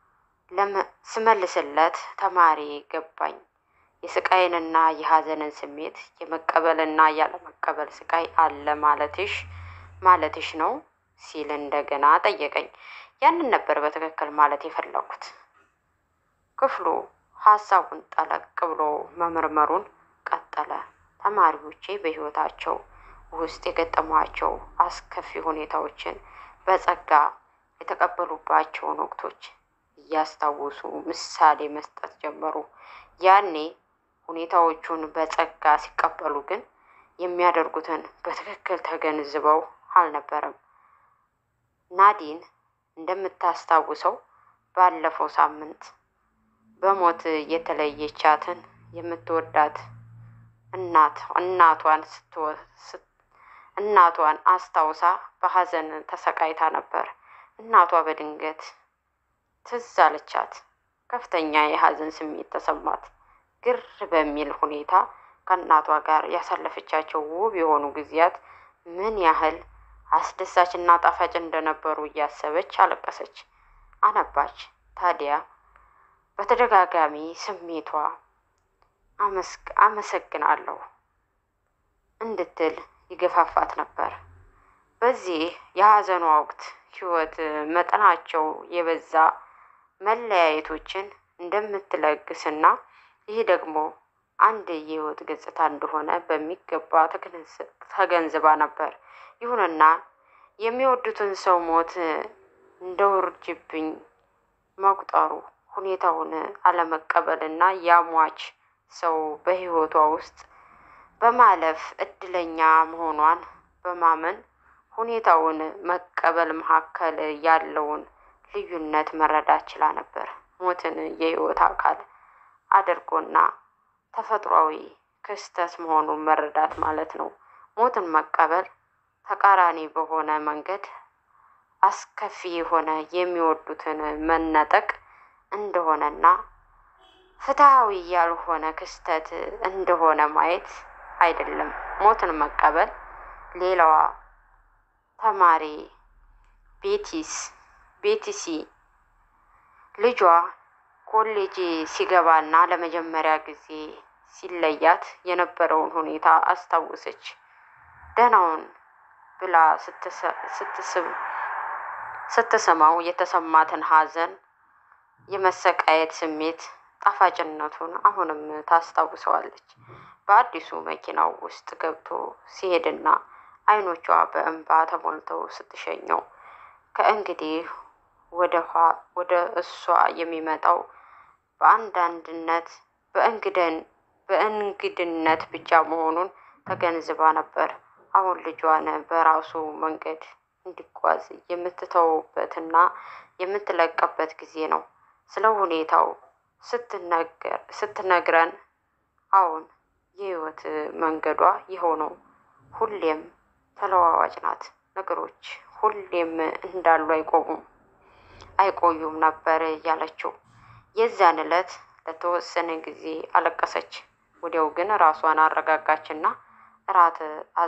Speaker 1: ስመልስለት ተማሪ ገባኝ። የስቃይንና የሀዘንን ስሜት የመቀበልና ያለመቀበል ስቃይ አለ ማለትሽ ማለትሽ ነው ሲል እንደገና ጠየቀኝ። ያንን ነበር በትክክል ማለት የፈለኩት። ክፍሉ ሀሳቡን ጠለቅ ብሎ መመርመሩን ቀጠለ። ተማሪዎቼ በህይወታቸው ውስጥ የገጠሟቸው አስከፊ ሁኔታዎችን በጸጋ የተቀበሉባቸውን ወቅቶች እያስታወሱ ምሳሌ መስጠት ጀመሩ። ያኔ ሁኔታዎቹን በጸጋ ሲቀበሉ ግን የሚያደርጉትን በትክክል ተገንዝበው አልነበረም። ናዲን እንደምታስታውሰው ባለፈው ሳምንት በሞት የተለየቻትን የምትወዳት እናት እናቷን እናቷን አስታውሳ በሀዘን ተሰቃይታ ነበር። እናቷ በድንገት ትዝ አለቻት። ከፍተኛ የሀዘን ስሜት ተሰማት። ግር በሚል ሁኔታ ከእናቷ ጋር ያሳለፈቻቸው ውብ የሆኑ ጊዜያት ምን ያህል አስደሳች እና ጣፋጭ እንደነበሩ እያሰበች አለቀሰች፣ አነባች። ታዲያ በተደጋጋሚ ስሜቷ አመሰግናለሁ እንድትል ይገፋፋት ነበር። በዚህ የሀዘኗ ወቅት ህይወት መጠናቸው የበዛ መለያየቶችን እንደምትለግስና ይህ ደግሞ አንድ የህይወት ገጽታ እንደሆነ በሚገባ ተገንዝባ ነበር። ይሁንና የሚወዱትን ሰው ሞት እንደ ውርጅብኝ መቁጠሩ ሁኔታውን አለመቀበልና ያሟች ሰው በህይወቷ ውስጥ በማለፍ እድለኛ መሆኗን በማመን ሁኔታውን መቀበል መካከል ያለውን ልዩነት መረዳት ችላ ነበር። ሞትን የህይወት አካል አድርጎና ተፈጥሯዊ ክስተት መሆኑን መረዳት ማለት ነው። ሞትን መቀበል ተቃራኒ በሆነ መንገድ አስከፊ የሆነ የሚወዱትን መነጠቅ እንደሆነና ፍትሐዊ ያልሆነ ክስተት እንደሆነ ማየት አይደለም። ሞትን መቀበል ሌላዋ ተማሪ ቤቲስ ቤቲሲ ልጇ ኮሌጅ ሲገባና ለመጀመሪያ ጊዜ ሲለያት የነበረውን ሁኔታ አስታወሰች። ደህናውን ብላ ስትስመው የተሰማትን ሐዘን፣ የመሰቃየት ስሜት ጣፋጭነቱን አሁንም ታስታውሰዋለች። በአዲሱ መኪናው ውስጥ ገብቶ ሲሄድና አይኖቿ በእንባ ተሞልተው ስትሸኘው ከእንግዲህ ወደ እሷ የሚመጣው በአንዳንድነት በእንግደን በእንግድነት ብቻ መሆኑን ተገንዝባ ነበር። አሁን ልጇን በራሱ መንገድ እንዲጓዝ የምትተውበትና የምትለቀበት ጊዜ ነው። ስለ ሁኔታው ስትነግረን አሁን የህይወት መንገዷ ይኸው ነው። ሁሌም ተለዋዋጭ ናት። ነገሮች ሁሌም እንዳሉ አይቆሙም አይቆዩም ነበር ያለችው። የዛን ዕለት ለተወሰነ ጊዜ አለቀሰች። ወዲያው ግን ራሷን አረጋጋችና እራት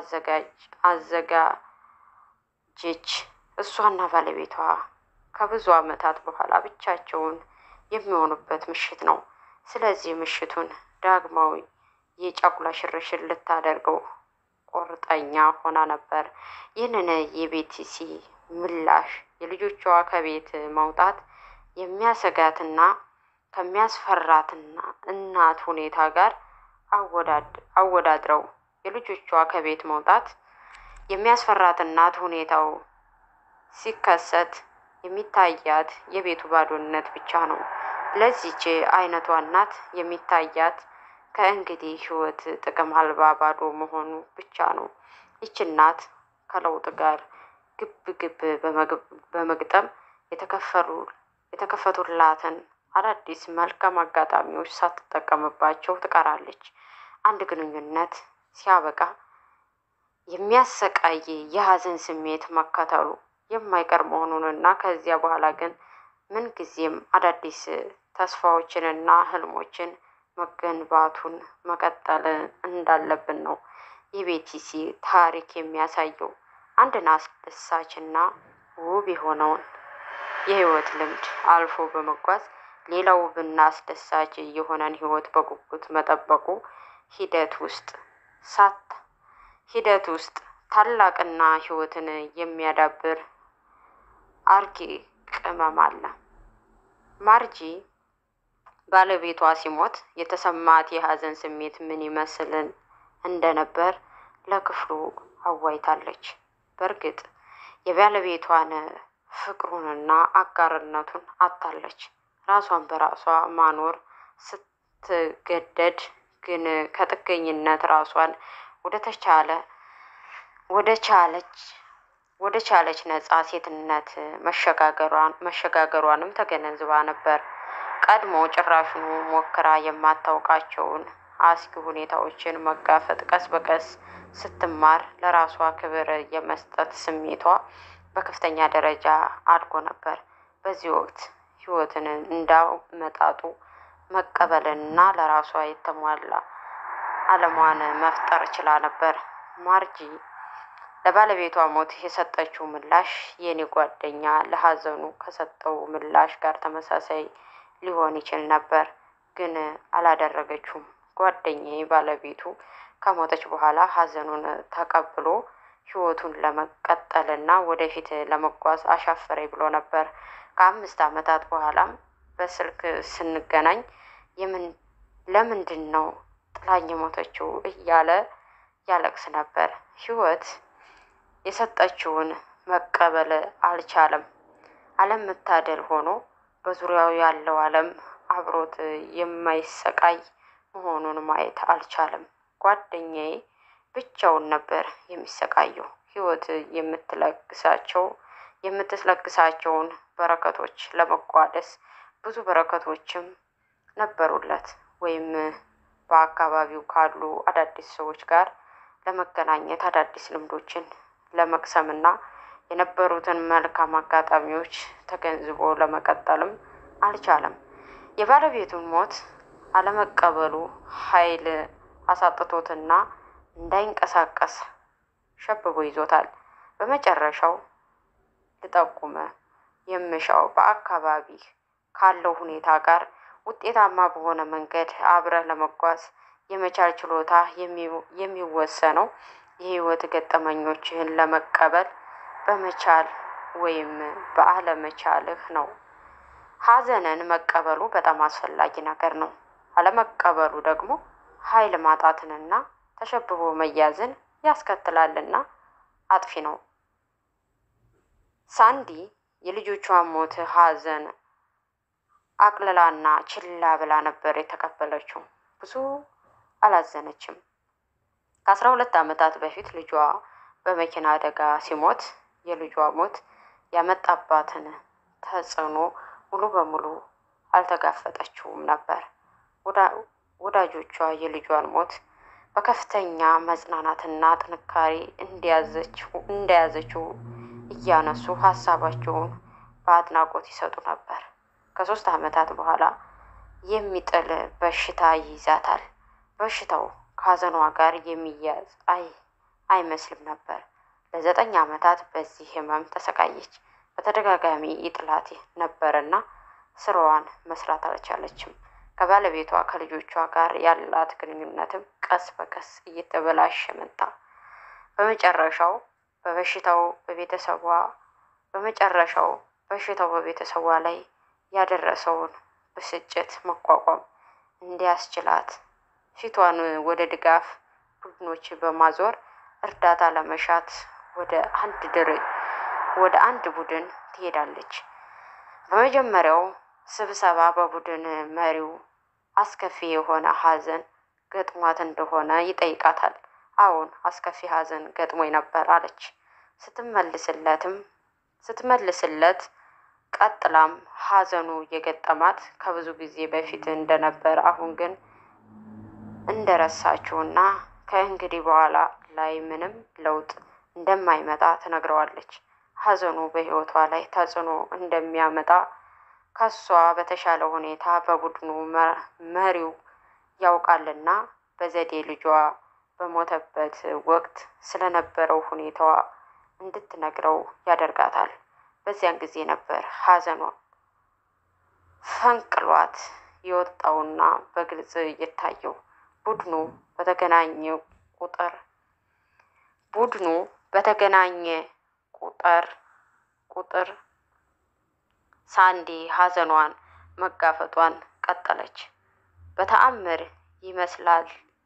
Speaker 1: አዘጋጀች። እሷና ባለቤቷ ከብዙ ዓመታት በኋላ ብቻቸውን የሚሆኑበት ምሽት ነው። ስለዚህ ምሽቱን ዳግማዊ የጫጉላ ሽርሽር ልታደርገው ቁርጠኛ ሆና ነበር። ይህንን የቤቲሲ ምላሽ የልጆቿ ከቤት መውጣት የሚያሰጋትና ከሚያስፈራትና እናት ሁኔታ ጋር አወዳድረው የልጆቿ ከቤት መውጣት የሚያስፈራት እናት ሁኔታው ሲከሰት የሚታያት የቤቱ ባዶነት ብቻ ነው። ለዚች አይነቷ እናት የሚታያት ከእንግዲህ ህይወት ጥቅም አልባ ባዶ መሆኑ ብቻ ነው። ይች እናት ከለውጥ ጋር ግብ ግብ በመግጠም የተከፈሉ የተከፈቱላትን አዳዲስ መልካም አጋጣሚዎች ሳትጠቀምባቸው ትቀራለች። አንድ ግንኙነት ሲያበቃ የሚያሰቃይ የሀዘን ስሜት መከተሉ የማይቀር መሆኑንና ከዚያ በኋላ ግን ምንጊዜም አዳዲስ ተስፋዎችንና ህልሞችን መገንባቱን መቀጠል እንዳለብን ነው የቤቲሲ ታሪክ የሚያሳየው። አንድን አስደሳችና ውብ የሆነውን የህይወት ልምድ አልፎ በመጓዝ ሌላው ውብና አስደሳች የሆነን ህይወት በጉጉት መጠበቁ ሂደት ውስጥ ሳት ሂደት ውስጥ ታላቅና ህይወትን የሚያዳብር አርኪ ቅመም አለ። ማርጂ ባለቤቷ ሲሞት የተሰማት የሀዘን ስሜት ምን ይመስልን እንደነበር ለክፍሉ አዋይታለች። በእርግጥ የባለቤቷን ፍቅሩንና አጋርነቱን አታለች። ራሷን በራሷ ማኖር ስትገደድ ግን ከጥገኝነት ራሷን ወደ ተቻለ ወደ ቻለች ወደ ቻለች ነጻ ሴትነት መሸጋገሯን መሸጋገሯንም ተገነዝባ ነበር። ቀድሞ ጭራሹኑ ሞክራ የማታውቃቸውን አስጊ ሁኔታዎችን መጋፈጥ ቀስ በቀስ ስትማር ለራሷ ክብር የመስጠት ስሜቷ በከፍተኛ ደረጃ አድጎ ነበር። በዚህ ወቅት ህይወትን እንዳመጣጡ መቀበልና ለራሷ የተሟላ አለሟን መፍጠር ችላ ነበር። ማርጂ ለባለቤቷ ሞት የሰጠችው ምላሽ የኔ ጓደኛ ለሀዘኑ ከሰጠው ምላሽ ጋር ተመሳሳይ ሊሆን ይችል ነበር፣ ግን አላደረገችውም። ጓደኛዬ ባለቤቱ ከሞተች በኋላ ሀዘኑን ተቀብሎ ህይወቱን ለመቀጠልና ወደፊት ለመጓዝ አሻፈረኝ ብሎ ነበር። ከአምስት ዓመታት በኋላም በስልክ ስንገናኝ የምን ለምንድን ነው ጥላኝ የሞተችው እያለ ያለቅስ ነበር። ህይወት የሰጠችውን መቀበል አልቻለም። አለመታደል ሆኖ በዙሪያው ያለው ዓለም አብሮት የማይሰቃይ መሆኑን ማየት አልቻለም። ጓደኛዬ ብቻውን ነበር የሚሰቃየው። ህይወት የምትለግሳቸው የምትለግሳቸውን በረከቶች ለመቋደስ ብዙ በረከቶችም ነበሩለት ወይም በአካባቢው ካሉ አዳዲስ ሰዎች ጋር ለመገናኘት አዳዲስ ልምዶችን ለመቅሰምና የነበሩትን መልካም አጋጣሚዎች ተገንዝቦ ለመቀጠልም አልቻለም። የባለቤቱን ሞት አለመቀበሉ ኃይል አሳጥቶትና እንዳይንቀሳቀስ ሸብቦ ይዞታል። በመጨረሻው ልጠቁመ የምሻው በአካባቢ ካለው ሁኔታ ጋር ውጤታማ በሆነ መንገድ አብረህ ለመጓዝ የመቻል ችሎታ የሚወሰነው የህይወት ገጠመኞችህን ለመቀበል በመቻል ወይም በአለመቻልህ ነው። ሀዘንን መቀበሉ በጣም አስፈላጊ ነገር ነው። አለመቀበሉ ደግሞ ኃይል ማጣትንና ተሸብቦ መያዝን ያስከትላልና አጥፊ ነው። ሳንዲ የልጆቿን ሞት ሀዘን አቅልላና ችላ ብላ ነበር የተቀበለችው። ብዙ አላዘነችም። ከአስራ ሁለት ዓመታት በፊት ልጇ በመኪና አደጋ ሲሞት የልጇ ሞት ያመጣባትን ተጽዕኖ ሙሉ በሙሉ አልተጋፈጠችውም ነበር። ወዳጆቿ የልጇን ሞት በከፍተኛ መጽናናትና ጥንካሬ እንደያዘችው እያነሱ ሀሳባቸውን በአድናቆት ይሰጡ ነበር። ከሶስት ዓመታት በኋላ የሚጥል በሽታ ይይዛታል። በሽታው ከሀዘኗ ጋር የሚያዝ አይ አይመስልም ነበር። ለዘጠኝ ዓመታት በዚህ ህመም ተሰቃየች። በተደጋጋሚ ይጥላት ነበርና ስራዋን መስራት አልቻለችም። ከባለቤቷ ከልጆቿ ጋር ያላት ግንኙነትም ቀስ በቀስ እየተበላሸ መጣ። በመጨረሻው በበሽታው በቤተሰቧ በመጨረሻው በሽታው በቤተሰቧ ላይ ያደረሰውን ብስጭት መቋቋም እንዲያስችላት ፊቷን ወደ ድጋፍ ቡድኖች በማዞር እርዳታ ለመሻት ወደ አንድ ድር ወደ አንድ ቡድን ትሄዳለች። በመጀመሪያው ስብሰባ በቡድን መሪው አስከፊ የሆነ ሀዘን ገጥሟት እንደሆነ ይጠይቃታል። አዎን አስከፊ ሀዘን ገጥሞኝ ነበር አለች። ስትመልስለትም ስትመልስለት ቀጥላም ሐዘኑ የገጠማት ከብዙ ጊዜ በፊት እንደነበር አሁን ግን እንደረሳችውና ከእንግዲህ በኋላ ላይ ምንም ለውጥ እንደማይመጣ ትነግረዋለች። ሐዘኑ በሕይወቷ ላይ ተጽዕኖ እንደሚያመጣ ከሷ በተሻለ ሁኔታ በቡድኑ መሪው ያውቃልና በዘዴ ልጇ በሞተበት ወቅት ስለነበረው ሁኔታዋ እንድትነግረው ያደርጋታል። በዚያን ጊዜ ነበር ሐዘኗ ፈንቅሏት የወጣውና በግልጽ የታየው። ቡድኑ በተገናኘ ቁጥር ቡድኑ በተገናኘ ቁጥር ቁጥር ሳንዲ ሐዘኗን መጋፈጧን ቀጠለች። በተአምር ይመስላል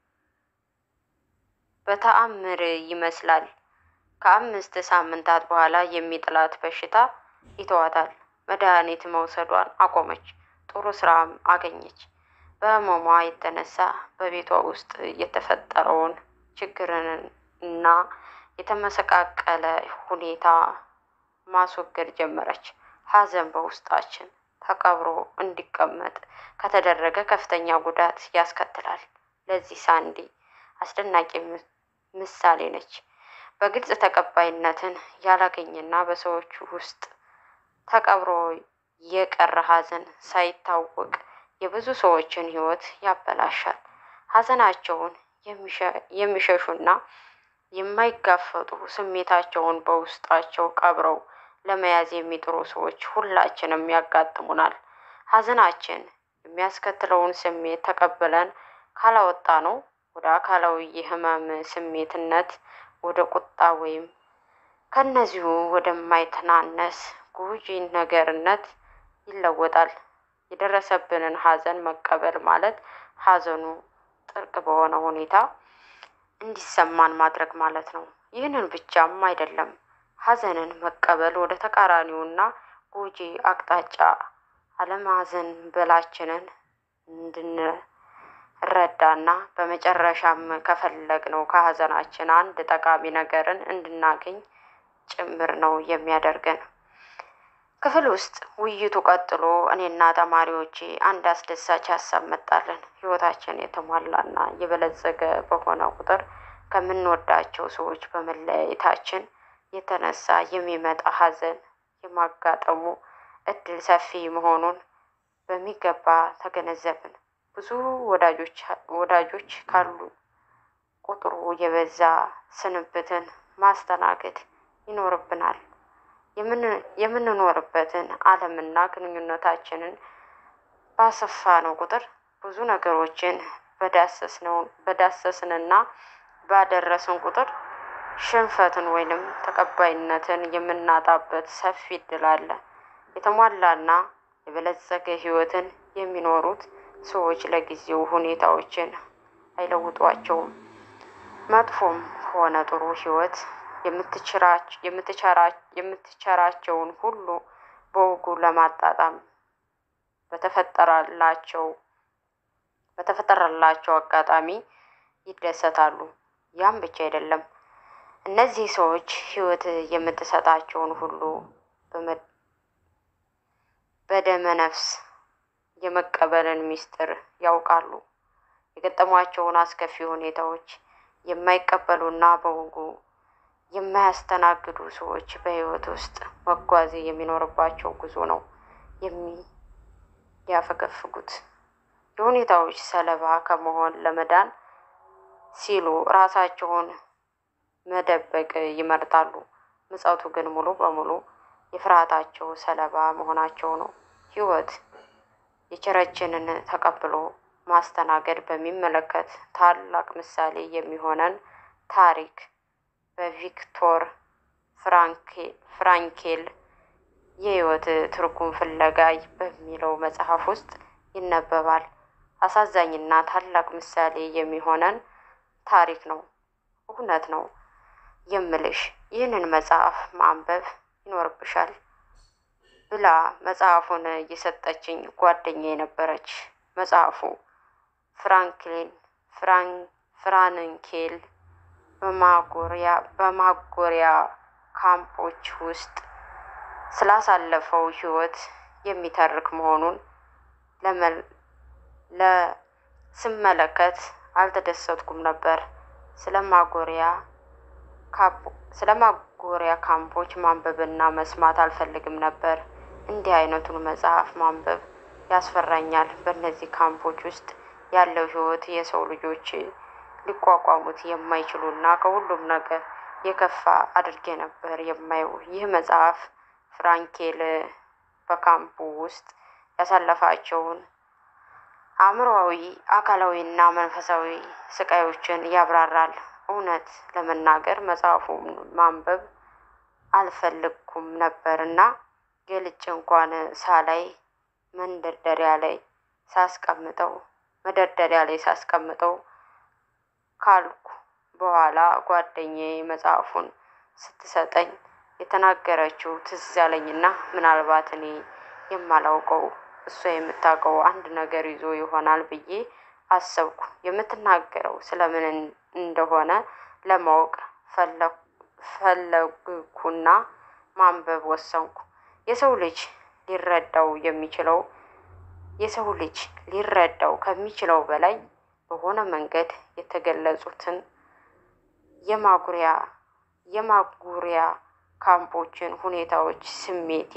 Speaker 1: በተአምር ይመስላል ከአምስት ሳምንታት በኋላ የሚጥላት በሽታ ይተዋታል። መድኃኒት መውሰዷን አቆመች። ጥሩ ስራም አገኘች። በህመሟ የተነሳ በቤቷ ውስጥ የተፈጠረውን ችግርን እና የተመሰቃቀለ ሁኔታ ማስወገድ ጀመረች። ሐዘን በውስጣችን ተቀብሮ እንዲቀመጥ ከተደረገ ከፍተኛ ጉዳት ያስከትላል። ለዚህ ሳንዲ አስደናቂ ምሳሌ ነች። በግልጽ ተቀባይነትን ያላገኘና በሰዎች ውስጥ ተቀብሮ የቀረ ሐዘን ሳይታወቅ የብዙ ሰዎችን ሕይወት ያበላሻል። ሐዘናቸውን የሚሸሹና የማይጋፈጡ ስሜታቸውን በውስጣቸው ቀብረው ለመያዝ የሚጥሩ ሰዎች ሁላችንም ያጋጥሙናል። ሐዘናችን የሚያስከትለውን ስሜት ተቀብለን ካላወጣ ነው ወደ አካላዊ የህመም ስሜትነት፣ ወደ ቁጣ ወይም ከነዚሁ ወደማይተናነስ ጎጂ ነገርነት ይለወጣል። የደረሰብንን ሐዘን መቀበል ማለት ሐዘኑ ጥልቅ በሆነ ሁኔታ እንዲሰማን ማድረግ ማለት ነው። ይህንን ብቻም አይደለም። ሐዘንን መቀበል ወደ ተቃራኒውና ጎጂ አቅጣጫ አለማዘን በላችንን እንድንረዳና በመጨረሻም ከፈለግነው ከሐዘናችን አንድ ጠቃሚ ነገርን እንድናገኝ ጭምር ነው የሚያደርገን። ክፍል ውስጥ ውይይቱ ቀጥሎ እኔና ተማሪዎቼ አንድ አስደሳች ሀሳብ መጣለን። ህይወታችን የተሟላና የበለጸገ በሆነ ቁጥር ከምንወዳቸው ሰዎች በመለያየታችን የተነሳ የሚመጣ ሐዘን የማጋጠሙ እድል ሰፊ መሆኑን በሚገባ ተገነዘብን። ብዙ ወዳጆች ወዳጆች ካሉ ቁጥሩ የበዛ ስንብትን ማስተናገድ ይኖርብናል። የምንኖርበትን ዓለምና ግንኙነታችንን ባሰፋነው ቁጥር ብዙ ነገሮችን በዳሰስንና ባደረስን ቁጥር ሽንፈትን ወይንም ተቀባይነትን የምናጣበት ሰፊ እድል አለ። የተሟላና የበለጸገ ህይወትን የሚኖሩት ሰዎች ለጊዜው ሁኔታዎችን አይለውጧቸውም። መጥፎም ሆነ ጥሩ ህይወት የምትቸራቸውን ሁሉ በወጉ ለማጣጣም በተፈጠረላቸው በተፈጠረላቸው አጋጣሚ ይደሰታሉ። ያም ብቻ አይደለም። እነዚህ ሰዎች ህይወት የምትሰጣቸውን ሁሉ በደመ ነፍስ የመቀበልን ምስጢር ያውቃሉ። የገጠሟቸውን አስከፊ ሁኔታዎች የማይቀበሉና በወጉ የማያስተናግዱ ሰዎች በህይወት ውስጥ መጓዝ የሚኖርባቸው ጉዞ ነው የሚያፈገፍጉት። የሁኔታዎች ሰለባ ከመሆን ለመዳን ሲሉ ራሳቸውን መደበቅ ይመርጣሉ። ምጸቱ ግን ሙሉ በሙሉ የፍርሃታቸው ሰለባ መሆናቸው ነው። ህይወት የቸረችንን ተቀብሎ ማስተናገድ በሚመለከት ታላቅ ምሳሌ የሚሆነን ታሪክ በቪክቶር ፍራንኬል የህይወት ትርጉም ፍለጋ በሚለው መጽሐፍ ውስጥ ይነበባል። አሳዛኝና ታላቅ ምሳሌ የሚሆነን ታሪክ ነው። እውነት ነው የምልሽ ይህንን መጽሐፍ ማንበብ ይኖርብሻል ብላ መጽሐፉን የሰጠችኝ ጓደኛ የነበረች። መጽሐፉ ፍራንክሊን ፍራንኬል በማጎሪያ በማጎሪያ ካምፖች ውስጥ ስላሳለፈው ሕይወት የሚተርክ መሆኑን ለስመለከት አልተደሰትኩም ነበር። ስለ ማጎሪያ ስለ ማጎሪያ ካምፖች ማንበብና መስማት አልፈልግም ነበር። እንዲህ አይነቱን መጽሐፍ ማንበብ ያስፈራኛል። በእነዚህ ካምፖች ውስጥ ያለው ሕይወት የሰው ልጆች ሊቋቋሙት የማይችሉና ከሁሉም ነገር የከፋ አድርጌ ነበር የማየው። ይህ መጽሐፍ ፍራንኬል በካምፑ ውስጥ ያሳለፋቸውን አእምሮአዊ፣ አካላዊና መንፈሳዊ ስቃዮችን ያብራራል። እውነት ለመናገር መጽሐፉን ማንበብ አልፈልግኩም ነበርና ገልጬ እንኳን ሳላይ መንደርደሪያ ላይ ሳስቀምጠው መደርደሪያ ላይ ሳስቀምጠው ካልኩ በኋላ ጓደኛዬ መጽሐፉን ስትሰጠኝ የተናገረችው ትዝ ያለኝና ምናልባት እኔ የማላውቀው እሷ የምታውቀው አንድ ነገር ይዞ ይሆናል ብዬ አሰብኩ። የምትናገረው ስለምን እንደሆነ ለማወቅ ፈለግኩና ማንበብ ወሰንኩ። የሰው ልጅ ሊረዳው የሚችለው የሰው ልጅ ሊረዳው ከሚችለው በላይ በሆነ መንገድ የተገለጹትን የማጉሪያ የማጉሪያ ካምፖችን ሁኔታዎች ስሜቴ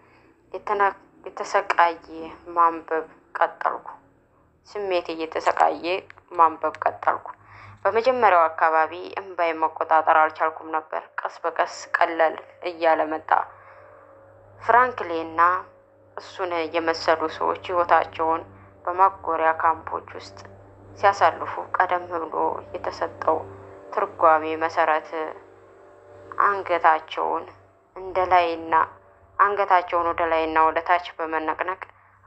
Speaker 1: የተሰቃየ ማንበብ ቀጠልኩ። ስሜቴ እየተሰቃየ ማንበብ ቀጠልኩ። በመጀመሪያው አካባቢ እምባይ መቆጣጠር አልቻልኩም ነበር። ቀስ በቀስ ቀለል እያለ መጣ። ፍራንክሌና እሱን የመሰሉ ሰዎች ሕይወታቸውን በማጎሪያ ካምፖች ውስጥ ሲያሳልፉ ቀደም ብሎ የተሰጠው ትርጓሜ መሰረት አንገታቸውን እንደ ላይና አንገታቸውን ወደ ላይና ወደ ታች በመነቅነቅ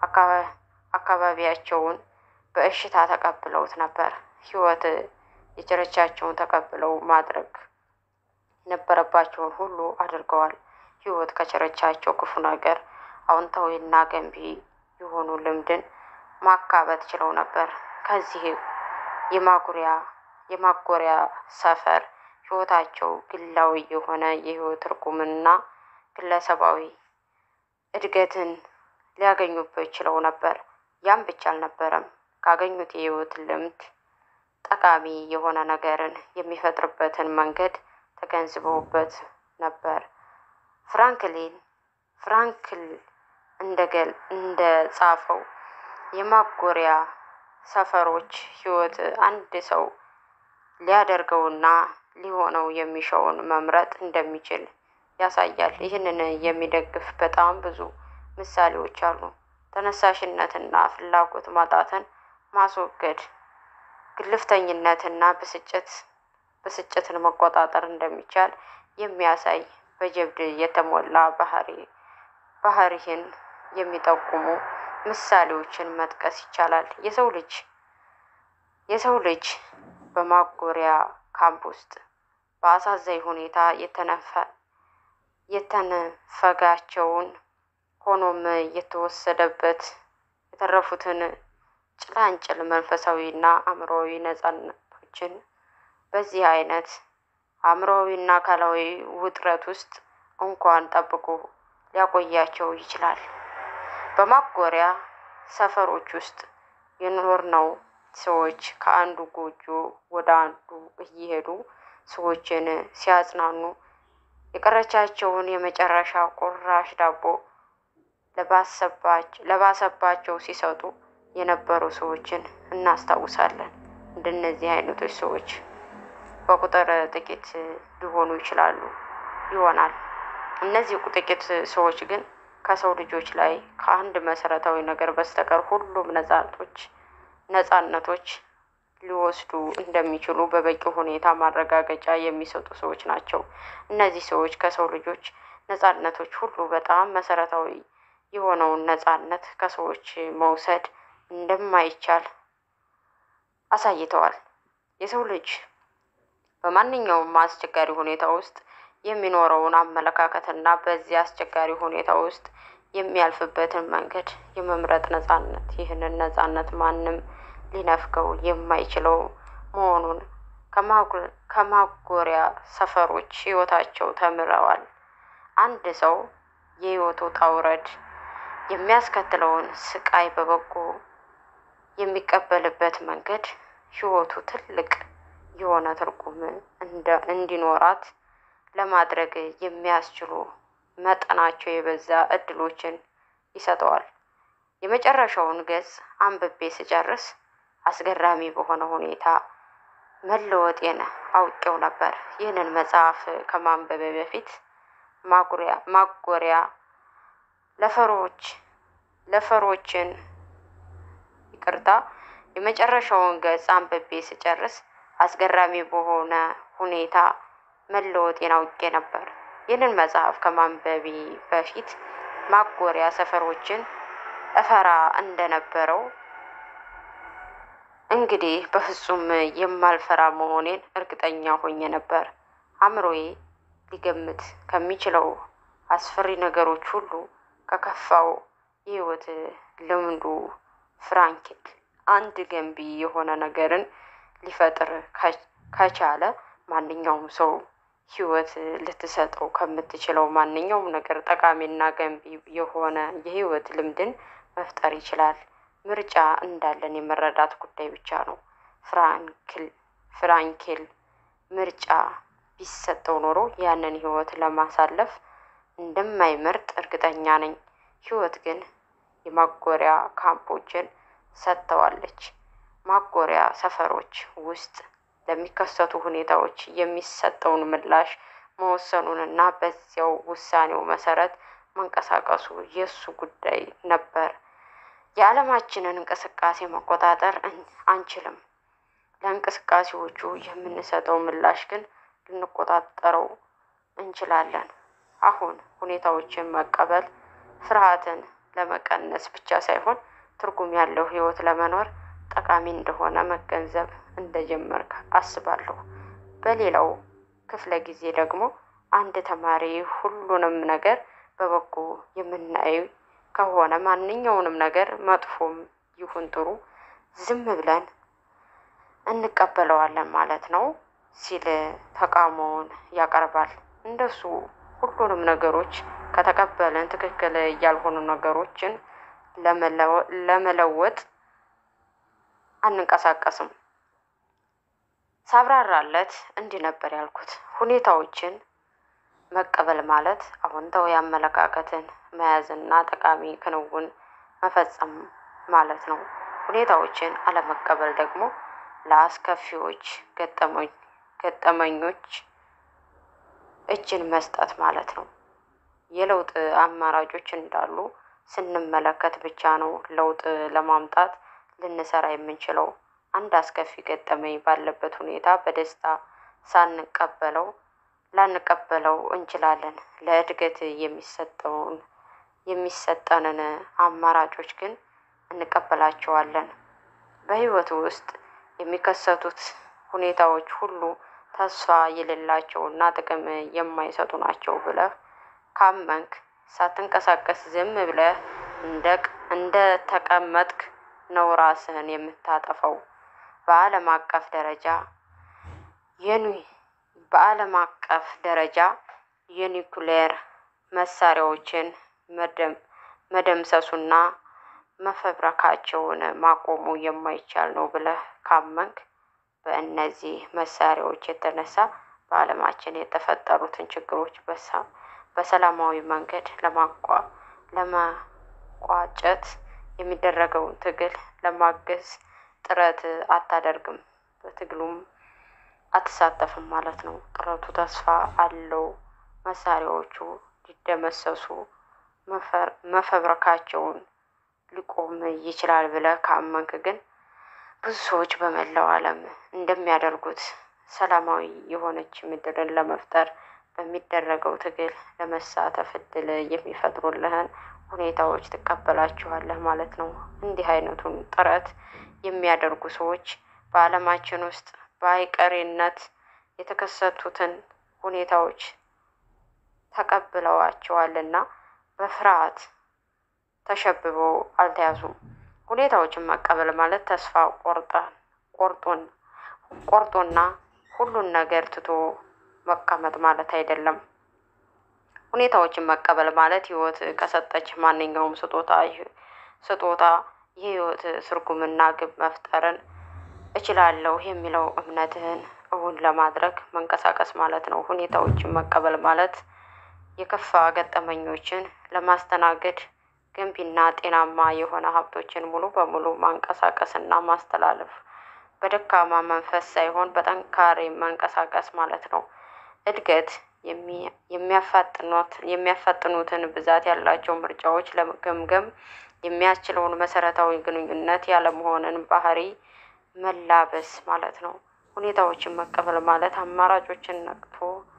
Speaker 1: አካባቢያቸውን በእሽታ ተቀብለውት ነበር። ሕይወት የቸረቻቸውን ተቀብለው ማድረግ የነበረባቸውን ሁሉ አድርገዋል። ሕይወት ከቸረቻቸው ክፉ ነገር አዎንታዊና ገንቢ የሆኑ ልምድን ማካበት ችለው ነበር። ከዚህ የማጉሪያ የማጎሪያ ሰፈር ሕይወታቸው ግላዊ የሆነ የሕይወት ትርጉምና ግለሰባዊ እድገትን ሊያገኙበት ችለው ነበር። ያም ብቻ አልነበረም። ካገኙት የሕይወት ልምድ ጠቃሚ የሆነ ነገርን የሚፈጥርበትን መንገድ ተገንዝበውበት ነበር። ፍራንክሊን ፍራንክል እንደገል እንደ ጻፈው የማጎሪያ ሰፈሮች ሕይወት አንድ ሰው ሊያደርገውና ሊሆነው የሚሻውን መምረጥ እንደሚችል ያሳያል። ይህንን የሚደግፍ በጣም ብዙ ምሳሌዎች አሉ። ተነሳሽነትና ፍላጎት ማጣትን ማስወገድ፣ ግልፍተኝነትና ብስጭት ብስጭትን መቆጣጠር እንደሚቻል የሚያሳይ በጀብድ የተሞላ ባህሪ ባህሪህን የሚጠቁሙ ምሳሌዎችን መጥቀስ ይቻላል። የሰው ልጅ የሰው ልጅ በማጎሪያ ካምፕ ውስጥ በአሳዛኝ ሁኔታ የተነፈ የተነፈጋቸውን ሆኖም የተወሰደበት የተረፉትን ጭላንጭል መንፈሳዊና አእምሮዊ ነጻነቶችን በዚህ አይነት አእምሮዊና አካላዊ ውጥረት ውስጥ እንኳን ጠብቆ ሊያቆያቸው ይችላል። በማጎሪያ ሰፈሮች ውስጥ የኖርነው ሰዎች ከአንዱ ጎጆ ወደ አንዱ እየሄዱ ሰዎችን ሲያጽናኑ የቀረቻቸውን የመጨረሻ ቁራሽ ዳቦ ለባሰባቸው ሲሰጡ የነበሩ ሰዎችን እናስታውሳለን። እንደነዚህ አይነቶች ሰዎች በቁጥር ጥቂት ሊሆኑ ይችላሉ ይሆናል። እነዚህ ጥቂት ሰዎች ግን ከሰው ልጆች ላይ ከአንድ መሰረታዊ ነገር በስተቀር ሁሉም ነጻነቶች ነጻነቶች ሊወስዱ እንደሚችሉ በበቂ ሁኔታ ማረጋገጫ የሚሰጡ ሰዎች ናቸው። እነዚህ ሰዎች ከሰው ልጆች ነጻነቶች ሁሉ በጣም መሰረታዊ የሆነውን ነጻነት ከሰዎች መውሰድ እንደማይቻል አሳይተዋል። የሰው ልጅ በማንኛውም አስቸጋሪ ሁኔታ ውስጥ የሚኖረውን አመለካከትና በዚህ አስቸጋሪ ሁኔታ ውስጥ የሚያልፍበትን መንገድ የመምረጥ ነጻነት፣ ይህንን ነጻነት ማንም ሊነፍገው የማይችለው መሆኑን ከማጎሪያ ሰፈሮች ህይወታቸው ተምረዋል። አንድ ሰው የህይወቱ ውጣ ውረድ የሚያስከትለውን ስቃይ በበጎ የሚቀበልበት መንገድ ህይወቱ ትልቅ የሆነ ትርጉም እንዲኖራት ለማድረግ የሚያስችሉ መጠናቸው የበዛ እድሎችን ይሰጠዋል። የመጨረሻውን ገጽ አንብቤ ስጨርስ አስገራሚ በሆነ ሁኔታ መለወጤን አውቄው ነበር። ይህንን መጽሐፍ ከማንበቤ በፊት ማጎሪያ ለፈሮች ለፈሮችን ይቅርታ የመጨረሻውን ገጽ አንብቤ ስጨርስ አስገራሚ በሆነ ሁኔታ መለወጤን አውቄ ነበር። ይህንን መጽሐፍ ከማንበቤ በፊት ማጎሪያ ሰፈሮችን እፈራ እንደነበረው እንግዲህ በፍጹም የማልፈራ መሆኔን እርግጠኛ ሆኜ ነበር። አእምሮዬ ሊገምት ከሚችለው አስፈሪ ነገሮች ሁሉ ከከፋው የህይወት ልምዱ ፍራንክል አንድ ገንቢ የሆነ ነገርን ሊፈጥር ከቻለ ማንኛውም ሰው ህይወት ልትሰጠው ከምትችለው ማንኛውም ነገር ጠቃሚና ገንቢ የሆነ የህይወት ልምድን መፍጠር ይችላል። ምርጫ እንዳለን የመረዳት ጉዳይ ብቻ ነው። ፍራንክል ፍራንኬል ምርጫ ቢሰጠው ኖሮ ያንን ህይወት ለማሳለፍ እንደማይመርጥ እርግጠኛ ነኝ። ህይወት ግን የማጎሪያ ካምፖችን ሰጥተዋለች። ማጎሪያ ሰፈሮች ውስጥ ለሚከሰቱ ሁኔታዎች የሚሰጠውን ምላሽ መወሰኑንና በዚያው ውሳኔው መሰረት መንቀሳቀሱ የእሱ ጉዳይ ነበር። የዓለማችንን እንቅስቃሴ መቆጣጠር አንችልም። ለእንቅስቃሴዎቹ የምንሰጠው ምላሽ ግን ልንቆጣጠረው እንችላለን። አሁን ሁኔታዎችን መቀበል ፍርሃትን ለመቀነስ ብቻ ሳይሆን ትርጉም ያለው ህይወት ለመኖር ጠቃሚ እንደሆነ መገንዘብ እንደጀመርክ አስባለሁ። በሌላው ክፍለ ጊዜ ደግሞ አንድ ተማሪ ሁሉንም ነገር በበጎ የምናየው ከሆነ ማንኛውንም ነገር መጥፎም ይሁን ጥሩ ዝም ብለን እንቀበለዋለን ማለት ነው ሲል ተቃውሞውን ያቀርባል። እንደሱ ሁሉንም ነገሮች ከተቀበልን ትክክል ያልሆኑ ነገሮችን ለመለወጥ አንንቀሳቀስም። ሳብራራለት እንዲህ ነበር ያልኩት። ሁኔታዎችን መቀበል ማለት አዎንታዊ አመለካከትን መያዝና ጠቃሚ ክንውን መፈጸም ማለት ነው። ሁኔታዎችን አለመቀበል ደግሞ ለአስከፊዎች ገጠመኞች እጅን መስጠት ማለት ነው። የለውጥ አማራጮች እንዳሉ ስንመለከት ብቻ ነው ለውጥ ለማምጣት ልንሰራ የምንችለው። አንድ አስከፊ ገጠመኝ ባለበት ሁኔታ በደስታ ሳንቀበለው ላንቀበለው እንችላለን። ለእድገት የሚሰጠውን የሚሰጠንን አማራጮች ግን እንቀበላቸዋለን። በህይወት ውስጥ የሚከሰቱት ሁኔታዎች ሁሉ ተስፋ የሌላቸውና ጥቅም የማይሰጡ ናቸው ብለህ ካመንክ ሳትንቀሳቀስ ዝም ብለህ እንደ ተቀመጥክ ነው ራስህን የምታጠፋው። በዓለም አቀፍ ደረጃ የኒ በዓለም አቀፍ ደረጃ የኒኩሌር መሳሪያዎችን መደምሰሱና መፈብረካቸውን ማቆሙ የማይቻል ነው ብለህ ካመንክ በእነዚህ መሳሪያዎች የተነሳ በዓለማችን የተፈጠሩትን ችግሮች በሰላማዊ መንገድ ለማቋጨት የሚደረገውን ትግል ለማገዝ ጥረት አታደርግም፣ በትግሉም አትሳተፍም ማለት ነው። ጥረቱ ተስፋ አለው መሳሪያዎቹ ሊደመሰሱ መፈብረካቸውን ሊቆም ይችላል ብለህ ካመንክ ግን ብዙ ሰዎች በመላው ዓለም እንደሚያደርጉት ሰላማዊ የሆነች ምድርን ለመፍጠር በሚደረገው ትግል ለመሳተፍ እድል የሚፈጥሩልህን ሁኔታዎች ትቀበላቸዋለህ ማለት ነው። እንዲህ አይነቱን ጥረት የሚያደርጉ ሰዎች በዓለማችን ውስጥ በአይቀሬነት የተከሰቱትን ሁኔታዎች ተቀብለዋቸዋልና በፍርሃት ተሸብበው አልተያዙም። ሁኔታዎችን መቀበል ማለት ተስፋ ቆርጠን ቆርጦን ቆርጦና ሁሉን ነገር ትቶ መቀመጥ ማለት አይደለም። ሁኔታዎችን መቀበል ማለት ህይወት ከሰጠች ማንኛውም ስጦታ ስጦታ የህይወት ትርጉምና ግብ መፍጠርን እችላለሁ የሚለው እምነትህን እውን ለማድረግ መንቀሳቀስ ማለት ነው። ሁኔታዎችን መቀበል ማለት የከፋ ገጠመኞችን ለማስተናገድ ገንቢና ጤናማ የሆነ ሀብቶችን ሙሉ በሙሉ ማንቀሳቀስና ማስተላለፍ በደካማ መንፈስ ሳይሆን በጠንካሬ መንቀሳቀስ ማለት ነው። እድገት የሚያፋጥኑትን ብዛት ያላቸው ምርጫዎች ለመገምገም የሚያስችለውን መሰረታዊ ግንኙነት ያለመሆንን ባህሪ መላበስ ማለት ነው። ሁኔታዎችን መቀበል ማለት አማራጮችን ነቅቶ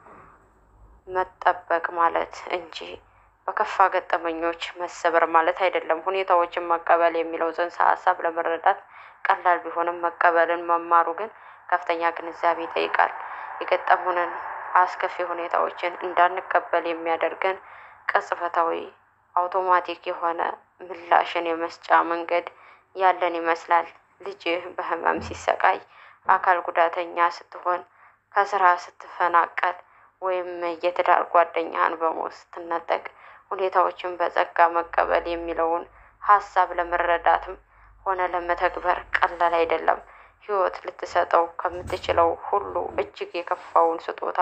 Speaker 1: መጠበቅ ማለት እንጂ በከፋ ገጠመኞች መሰበር ማለት አይደለም። ሁኔታዎችን መቀበል የሚለው ጽንሰ ሀሳብ ለመረዳት ቀላል ቢሆንም መቀበልን መማሩ ግን ከፍተኛ ግንዛቤ ይጠይቃል። የገጠሙንን አስከፊ ሁኔታዎችን እንዳንቀበል የሚያደርገን ቅጽበታዊ አውቶማቲክ የሆነ ምላሽን የመስጫ መንገድ ያለን ይመስላል። ልጅህ በህመም ሲሰቃይ፣ አካል ጉዳተኛ ስትሆን፣ ከስራ ስትፈናቀል ወይም የትዳር ጓደኛህን በሞት ስትነጠቅ ሁኔታዎችን በጸጋ መቀበል የሚለውን ሀሳብ ለመረዳትም ሆነ ለመተግበር ቀላል አይደለም። ህይወት ልትሰጠው ከምትችለው ሁሉ እጅግ የከፋውን ስጦታ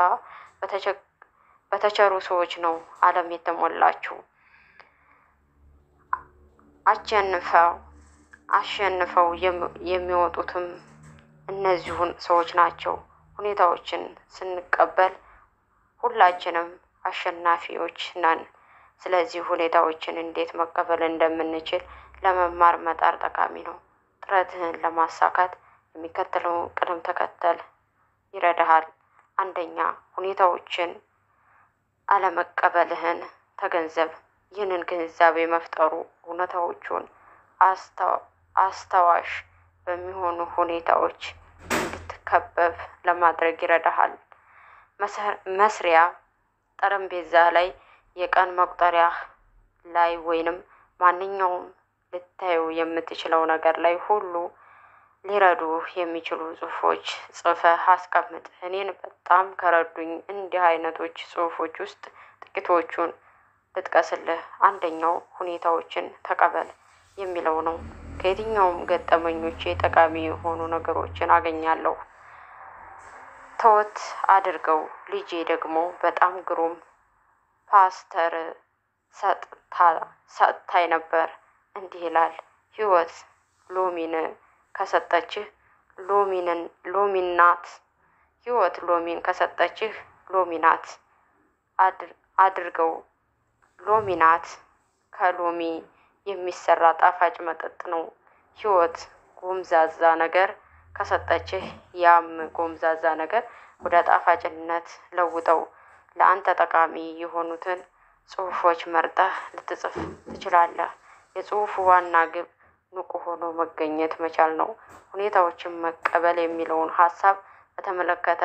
Speaker 1: በተቸሩ ሰዎች ነው ዓለም የተሞላችው። አሸንፈው አሸንፈው የሚወጡትም እነዚሁን ሰዎች ናቸው። ሁኔታዎችን ስንቀበል ሁላችንም አሸናፊዎች ነን። ስለዚህ ሁኔታዎችን እንዴት መቀበል እንደምንችል ለመማር መጣር ጠቃሚ ነው። ጥረትህን ለማሳካት የሚከተለው ቅደም ተከተል ይረዳሃል። አንደኛ፣ ሁኔታዎችን አለመቀበልህን ተገንዘብ። ይህንን ግንዛቤ መፍጠሩ እውነታዎቹን አስታዋሽ በሚሆኑ ሁኔታዎች እንድትከበብ ለማድረግ ይረዳሃል። መስሪያ ጠረጴዛ ላይ የቀን መቁጠሪያ ላይ ወይንም ማንኛውም ልታዩ የምትችለው ነገር ላይ ሁሉ ሊረዱ የሚችሉ ጽሁፎች ጽፈህ አስቀምጥ። እኔን በጣም ከረዱኝ እንዲህ አይነቶች ጽሁፎች ውስጥ ጥቂቶቹን ልጥቀስልህ። አንደኛው ሁኔታዎችን ተቀበል የሚለው ነው። ከየትኛውም ገጠመኞቼ ጠቃሚ የሆኑ ነገሮችን አገኛለሁ። ተወት አድርገው። ልጄ ደግሞ በጣም ግሩም ፓስተር ሰጥታኝ ነበር። እንዲህ ይላል፣ ህይወት ሎሚን ከሰጠችህ ሎሚንን ሎሚናት ህይወት ሎሚን ከሰጠችህ ሎሚናት አድርገው። ሎሚናት ከሎሚ የሚሰራ ጣፋጭ መጠጥ ነው። ህይወት ጎምዛዛ ነገር ከሰጠችህ ያም ጎምዛዛ ነገር ወደ ጣፋጭነት ለውጠው። ለአንተ ጠቃሚ የሆኑትን ጽሁፎች መርጠህ ልትጽፍ ትችላለህ። የጽሁፉ ዋና ግብ ንቁ ሆኖ መገኘት መቻል ነው። ሁኔታዎችን መቀበል የሚለውን ሀሳብ በተመለከተ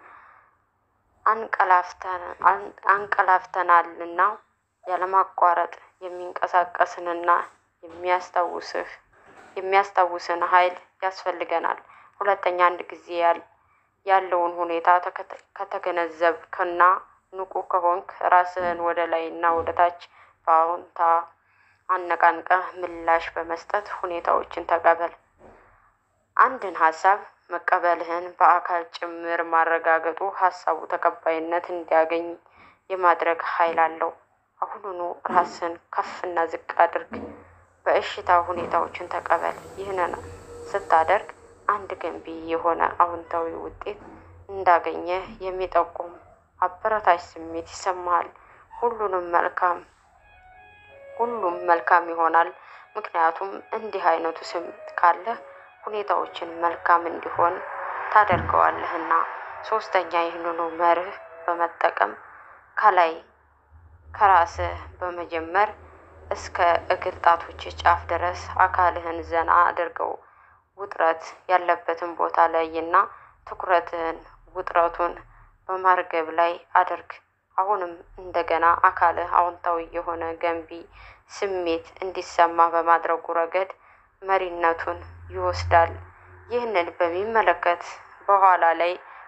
Speaker 1: አንቀላፍተናልና ያለማቋረጥ የሚንቀሳቀስንና የሚያስታውስህ የሚያስታውስን ኃይል ያስፈልገናል። ሁለተኛ አንድ ጊዜ ያለውን ሁኔታ ከተገነዘብክና ንቁ ከሆንክ ራስህን ወደ ላይ እና ወደ ታች በአዎንታ አነቃንቀህ ምላሽ በመስጠት ሁኔታዎችን ተቀበል። አንድን ሀሳብ መቀበልህን በአካል ጭምር ማረጋገጡ ሀሳቡ ተቀባይነት እንዲያገኝ የማድረግ ኃይል አለው። አሁኑኑ ራስን ከፍና ዝቅ አድርግ። በእሽታ ሁኔታዎችን ተቀበል። ይህንን ስታደርግ አንድ ገንቢ የሆነ አዎንታዊ ውጤት እንዳገኘ የሚጠቁም አበረታች ስሜት ይሰማሃል። ሁሉንም መልካም ሁሉም መልካም ይሆናል። ምክንያቱም እንዲህ አይነቱ ስሜት ካለህ ሁኔታዎችን መልካም እንዲሆን ታደርገዋለህና። ሶስተኛ ይህንኑ መርህ በመጠቀም ከላይ ከራስህ በመጀመር እስከ እግር ጣቶች ጫፍ ድረስ አካልህን ዘና አድርገው። ውጥረት ያለበትን ቦታ ለይና ትኩረትህን ውጥረቱን በማርገብ ላይ አድርግ። አሁንም እንደገና አካልህ አዎንታዊ የሆነ ገንቢ ስሜት እንዲሰማ በማድረጉ ረገድ መሪነቱን ይወስዳል። ይህንን በሚመለከት በኋላ ላይ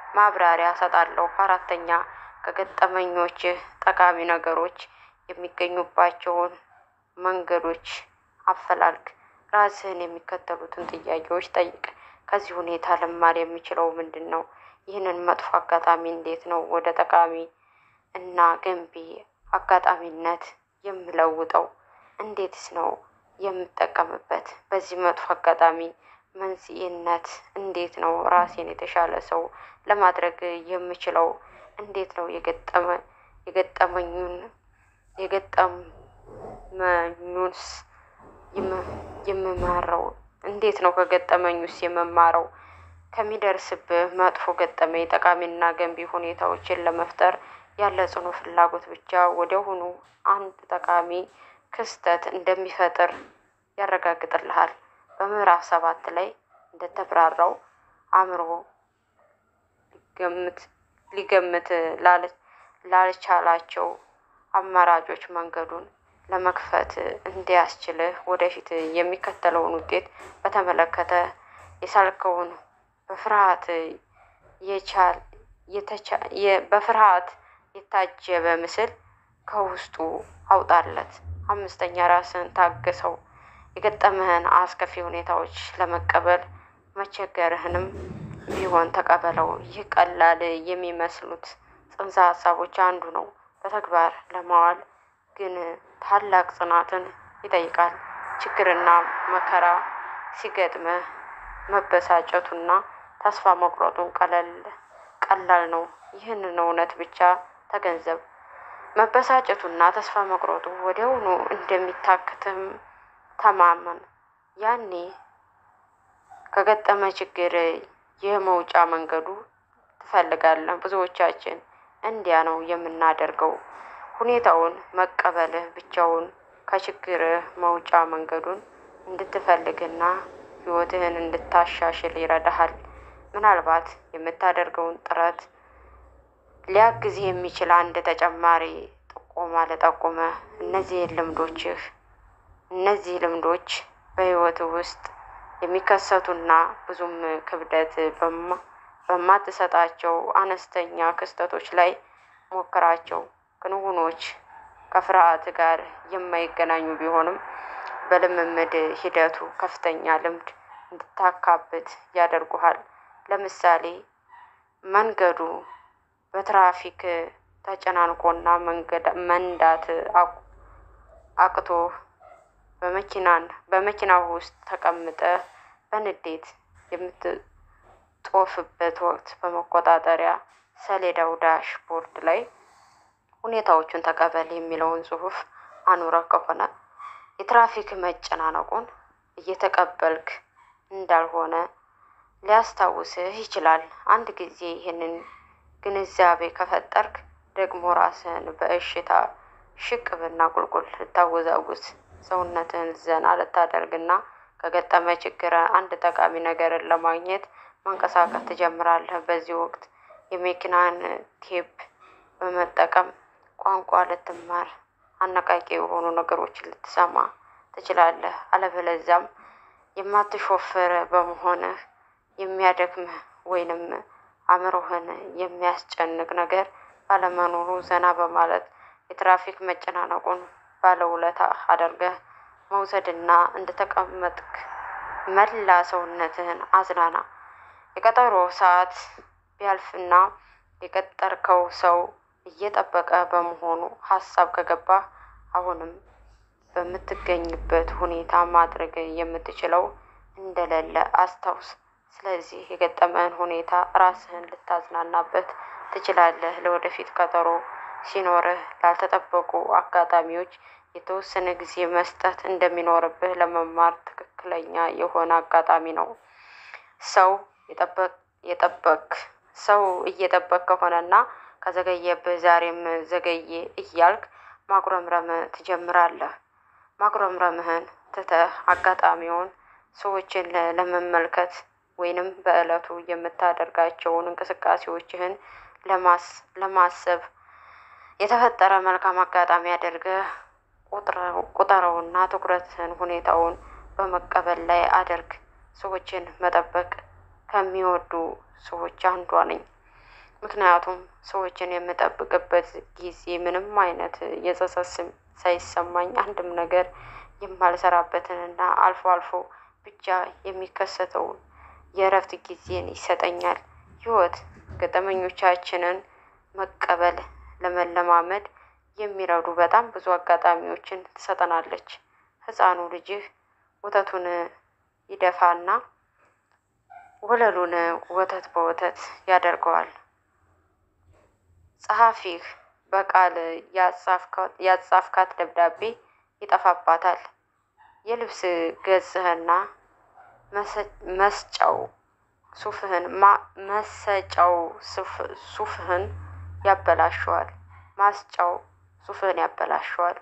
Speaker 1: ማብራሪያ እሰጣለሁ። አራተኛ ከገጠመኞችህ ጠቃሚ ነገሮች የሚገኙባቸውን መንገዶች አፈላልግ። ራስህን የሚከተሉትን ጥያቄዎች ጠይቅ። ከዚህ ሁኔታ ልማር የሚችለው ምንድን ነው? ይህንን መጥፎ አጋጣሚ እንዴት ነው ወደ ጠቃሚ እና ገንቢ አጋጣሚነት የምለውጠው? እንዴትስ ነው የምጠቀምበት? በዚህ መጥፎ አጋጣሚ መንስኤነት እንዴት ነው ራሴን የተሻለ ሰው ለማድረግ የምችለው? እንዴት ነው የገጠመ የገጠመኙን የገጠመኙንስ የምማረው? እንዴት ነው ከገጠመኙስ የምማረው? ከሚደርስብህ መጥፎ ገጠመኝ ጠቃሚና ገንቢ ሁኔታዎችን ለመፍጠር ያለ ጽኑ ፍላጎት ብቻ ወዲያውኑ አንድ ጠቃሚ ክስተት እንደሚፈጥር ያረጋግጥልሃል። በምዕራፍ ሰባት ላይ እንደተብራራው አእምሮ ሊገምት ሊገምት ላልቻላቸው አማራጮች መንገዱን ለመክፈት እንዲያስችልህ ወደፊት የሚከተለውን ውጤት በተመለከተ የሳልከውን በፍርሃት የቻል በፍርሃት የታጀበ ምስል ከውስጡ አውጣለት። አምስተኛ ራስን ታገሰው። የገጠምህን አስከፊ ሁኔታዎች ለመቀበል መቸገርህንም ቢሆን ተቀበለው። ይህ ቀላል የሚመስሉት ጽንሰ ሀሳቦች አንዱ ነው። በተግባር ለማዋል ግን ታላቅ ጽናትን ይጠይቃል። ችግርና መከራ ሲገጥምህ መበሳጨቱና ተስፋ መቁረጡን ቀለል ቀላል ነው። ይህንን እውነት ብቻ ተገንዘብ። መበሳጨቱና ተስፋ መቁረጡ ወዲያውኑ እንደሚታክትም ተማመን። ያኔ ከገጠመ ችግር የመውጫ መንገዱ ትፈልጋለህ። ብዙዎቻችን እንዲያ ነው የምናደርገው። ሁኔታውን መቀበልህ ብቻውን ከችግርህ መውጫ መንገዱን እንድትፈልግና ሕይወትህን እንድታሻሽል ይረዳሃል። ምናልባት የምታደርገውን ጥረት ሊያግዝ የሚችል አንድ ተጨማሪ ጥቆማ ልጠቁምህ። እነዚህ ልምዶችህ እነዚህ ልምዶች በሕይወትህ ውስጥ የሚከሰቱና ብዙም ክብደት በማትሰጣቸው አነስተኛ ክስተቶች ላይ ሞክራቸው። ክንውኖች ከፍርሃት ጋር የማይገናኙ ቢሆንም በልምምድ ሂደቱ ከፍተኛ ልምድ እንድታካብት ያደርጉሃል። ለምሳሌ መንገዱ በትራፊክ ተጨናንቆና መንዳት አቅቶ በመኪናን በመኪናው ውስጥ ተቀምጠህ በንዴት የምትጦፍበት ወቅት በመቆጣጠሪያ ሰሌዳው ዳሽቦርድ ላይ ሁኔታዎቹን ተቀበል የሚለውን ጽሑፍ አኑረህ ከሆነ የትራፊክ መጨናነቁን እየተቀበልክ እንዳልሆነ ሊያስታውስህ ይችላል። አንድ ጊዜ ይህንን ግንዛቤ ከፈጠርክ ደግሞ ራስህን በእሽታ ሽቅብና ቁልቁል ልታወዛውዝ ሰውነትህን ዘና ልታደርግና ከገጠመ ችግር አንድ ጠቃሚ ነገርን ለማግኘት መንቀሳቀስ ትጀምራለህ። በዚህ ወቅት የመኪናን ቴፕ በመጠቀም ቋንቋ ልትማር፣ አነቃቂ የሆኑ ነገሮችን ልትሰማ ትችላለህ። አለበለዚያም የማትሾፍር በመሆንህ የሚያደክምህ ወይንም አእምሮህን የሚያስጨንቅ ነገር ባለመኖሩ ዘና በማለት የትራፊክ መጨናነቁን ባለውለታ አድርገህ መውሰድና እንደተቀመጥክ መላ ሰውነትህን አዝናና። የቀጠሮ ሰዓት ቢያልፍና የቀጠርከው ሰው እየጠበቀ በመሆኑ ሀሳብ ከገባህ አሁንም በምትገኝበት ሁኔታ ማድረግ የምትችለው እንደሌለ አስታውስ። ስለዚህ የገጠመህን ሁኔታ ራስህን ልታዝናናበት ትችላለህ። ለወደፊት ቀጠሮ ሲኖርህ ላልተጠበቁ አጋጣሚዎች የተወሰነ ጊዜ መስጠት እንደሚኖርብህ ለመማር ትክክለኛ የሆነ አጋጣሚ ነው። ሰው የጠበቅ ሰው እየጠበቅ ከሆነና ከዘገየብህ ዛሬም ዘገየ እያልክ ማጉረምረም ትጀምራለህ። ማጉረምረምህን ትተህ አጋጣሚውን ሰዎችን ለመመልከት ወይንም በዕለቱ የምታደርጋቸውን እንቅስቃሴዎችህን ለማሰብ የተፈጠረ መልካም አጋጣሚ አድርገህ ቁጠረውና ትኩረትህን ሁኔታውን በመቀበል ላይ አድርግ። ሰዎችን መጠበቅ ከሚወዱ ሰዎች አንዷ ነኝ። ምክንያቱም ሰዎችን የምጠብቅበት ጊዜ ምንም አይነት የጸጸት ስሜት ሳይሰማኝ አንድም ነገር የማልሰራበትንና አልፎ አልፎ ብቻ የሚከሰተውን የእረፍት ጊዜን ይሰጠኛል። ህይወት ገጠመኞቻችንን መቀበል ለመለማመድ የሚረዱ በጣም ብዙ አጋጣሚዎችን ትሰጠናለች። ህፃኑ ልጅህ ወተቱን ይደፋና ወለሉን ወተት በወተት ያደርገዋል። ጸሐፊህ በቃል ያጻፍካት ደብዳቤ ይጠፋባታል። የልብስ ገጽህና መስጫው ሱፍህን መሰጫው ሱፍህን ያበላሸዋል። ማስጫው ሱፍህን ያበላሸዋል።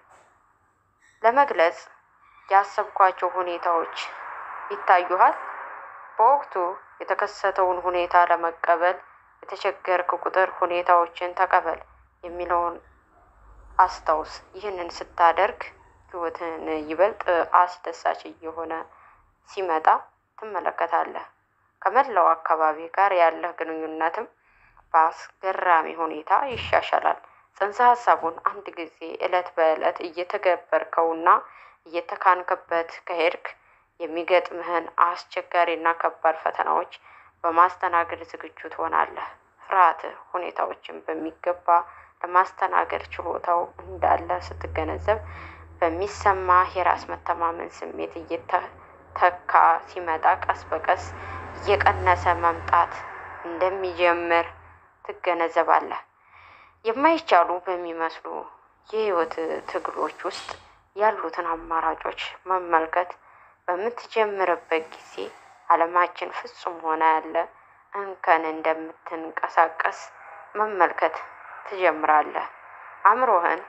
Speaker 1: ለመግለጽ ያሰብኳቸው ሁኔታዎች ይታዩሃል። በወቅቱ የተከሰተውን ሁኔታ ለመቀበል የተቸገርክ ቁጥር ሁኔታዎችን ተቀበል የሚለውን አስታውስ። ይህንን ስታደርግ ህይወትን ይበልጥ አስደሳች እየሆነ ሲመጣ ትመለከታለህ። ከመላው አካባቢ ጋር ያለህ ግንኙነትም በአስገራሚ ሁኔታ ይሻሻላል። ጽንሰ ሀሳቡን አንድ ጊዜ እለት በእለት እየተገበርከውና እየተካንክበት ከሄድክ የሚገጥምህን አስቸጋሪና ከባድ ፈተናዎች በማስተናገድ ዝግጁ ትሆናለህ። ፍርሃትህ ሁኔታዎችን በሚገባ ለማስተናገድ ችሎታው እንዳለ ስትገነዘብ በሚሰማ የራስ መተማመን ስሜት እየተተካ ሲመጣ ቀስ በቀስ እየቀነሰ መምጣት እንደሚጀምር ትገነዘባለህ። የማይቻሉ በሚመስሉ የህይወት ትግሎች ውስጥ ያሉትን አማራጮች መመልከት በምትጀምርበት ጊዜ ዓለማችን ፍጹም ሆና ያለ እንከን እንደምትንቀሳቀስ መመልከት ትጀምራለህ። አእምሮህን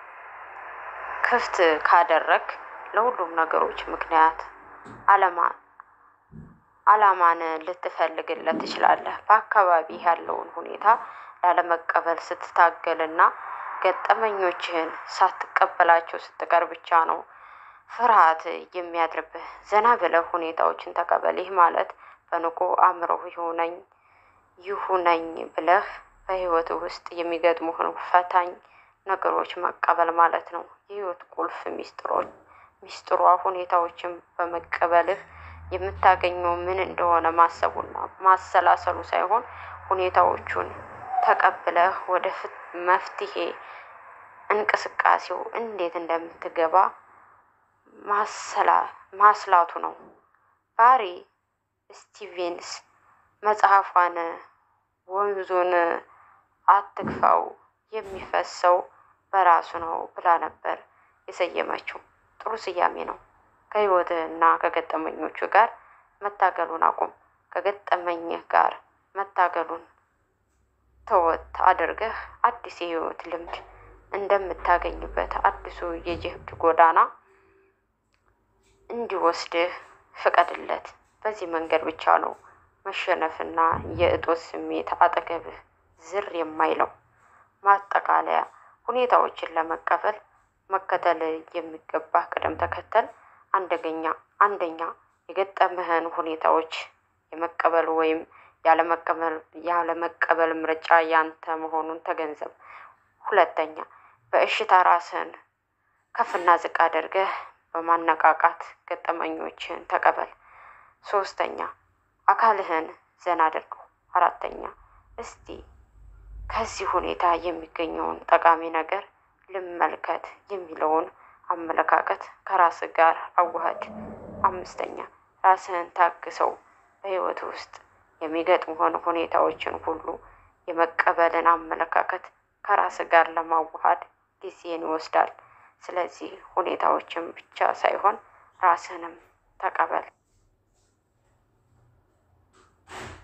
Speaker 1: ክፍት ካደረግ ለሁሉም ነገሮች ምክንያት አለማ አላማን ልትፈልግለት ትችላለህ። በአካባቢ ያለውን ሁኔታ ላለመቀበል ስትታገልና ገጠመኞችህን ሳትቀበላቸው ስትቀር ብቻ ነው ፍርሃት የሚያድርብህ። ዘና ብለህ ሁኔታዎችን ተቀበል። ይህ ማለት በንቁ አእምሮህ ይሁነኝ ይሁነኝ ብለህ በህይወት ውስጥ የሚገጥሙህን ፈታኝ ነገሮች መቀበል ማለት ነው። የህይወት ቁልፍ ሚስጥሮች ሚስጥሯ ሁኔታዎችን በመቀበልህ የምታገኘው ምን እንደሆነ ማሰቡና ማሰላሰሉ ሳይሆን ሁኔታዎቹን ተቀብለህ ወደ መፍትሄ እንቅስቃሴው እንዴት እንደምትገባ ማስላቱ ነው። ባሪ ስቲቬንስ መጽሐፏን ወንዙን አትግፋው የሚፈሰው በራሱ ነው ብላ ነበር የሰየመችው። ጥሩ ስያሜ ነው። ከህይወትህ እና ከገጠመኞቹ ጋር መታገሉን አቁም። ከገጠመኝህ ጋር መታገሉን ተወት አድርገህ አዲስ የህይወት ልምድ እንደምታገኝበት አዲሱ የጀብድ ጎዳና እንዲወስድህ ፍቀድለት። በዚህ መንገድ ብቻ ነው መሸነፍና የእጦት ስሜት አጠገብህ ዝር የማይለው። ማጠቃለያ፣ ሁኔታዎችን ለመቀበል መከተል የሚገባህ ቅደም ተከተል አንደኛ አንደኛ የገጠምህን ሁኔታዎች የመቀበል ወይም ያለመቀበል ያለመቀበል ምርጫ ያንተ መሆኑን ተገንዘብ። ሁለተኛ በእሽታ ራስህን ከፍና ዝቅ አድርገህ በማነቃቃት ገጠመኞችህን ተቀበል። ሶስተኛ አካልህን ዘና አድርገው። አራተኛ እስቲ ከዚህ ሁኔታ የሚገኘውን ጠቃሚ ነገር ልመልከት የሚለውን አመለካከት ከራስ ጋር አዋህድ። አምስተኛ ራስህን ታግሰው። በህይወት ውስጥ የሚገጥሙህን ሁኔታዎችን ሁሉ የመቀበልን አመለካከት ከራስ ጋር ለማዋሃድ ጊዜን ይወስዳል። ስለዚህ ሁኔታዎችን ብቻ ሳይሆን ራስህንም ተቀበል።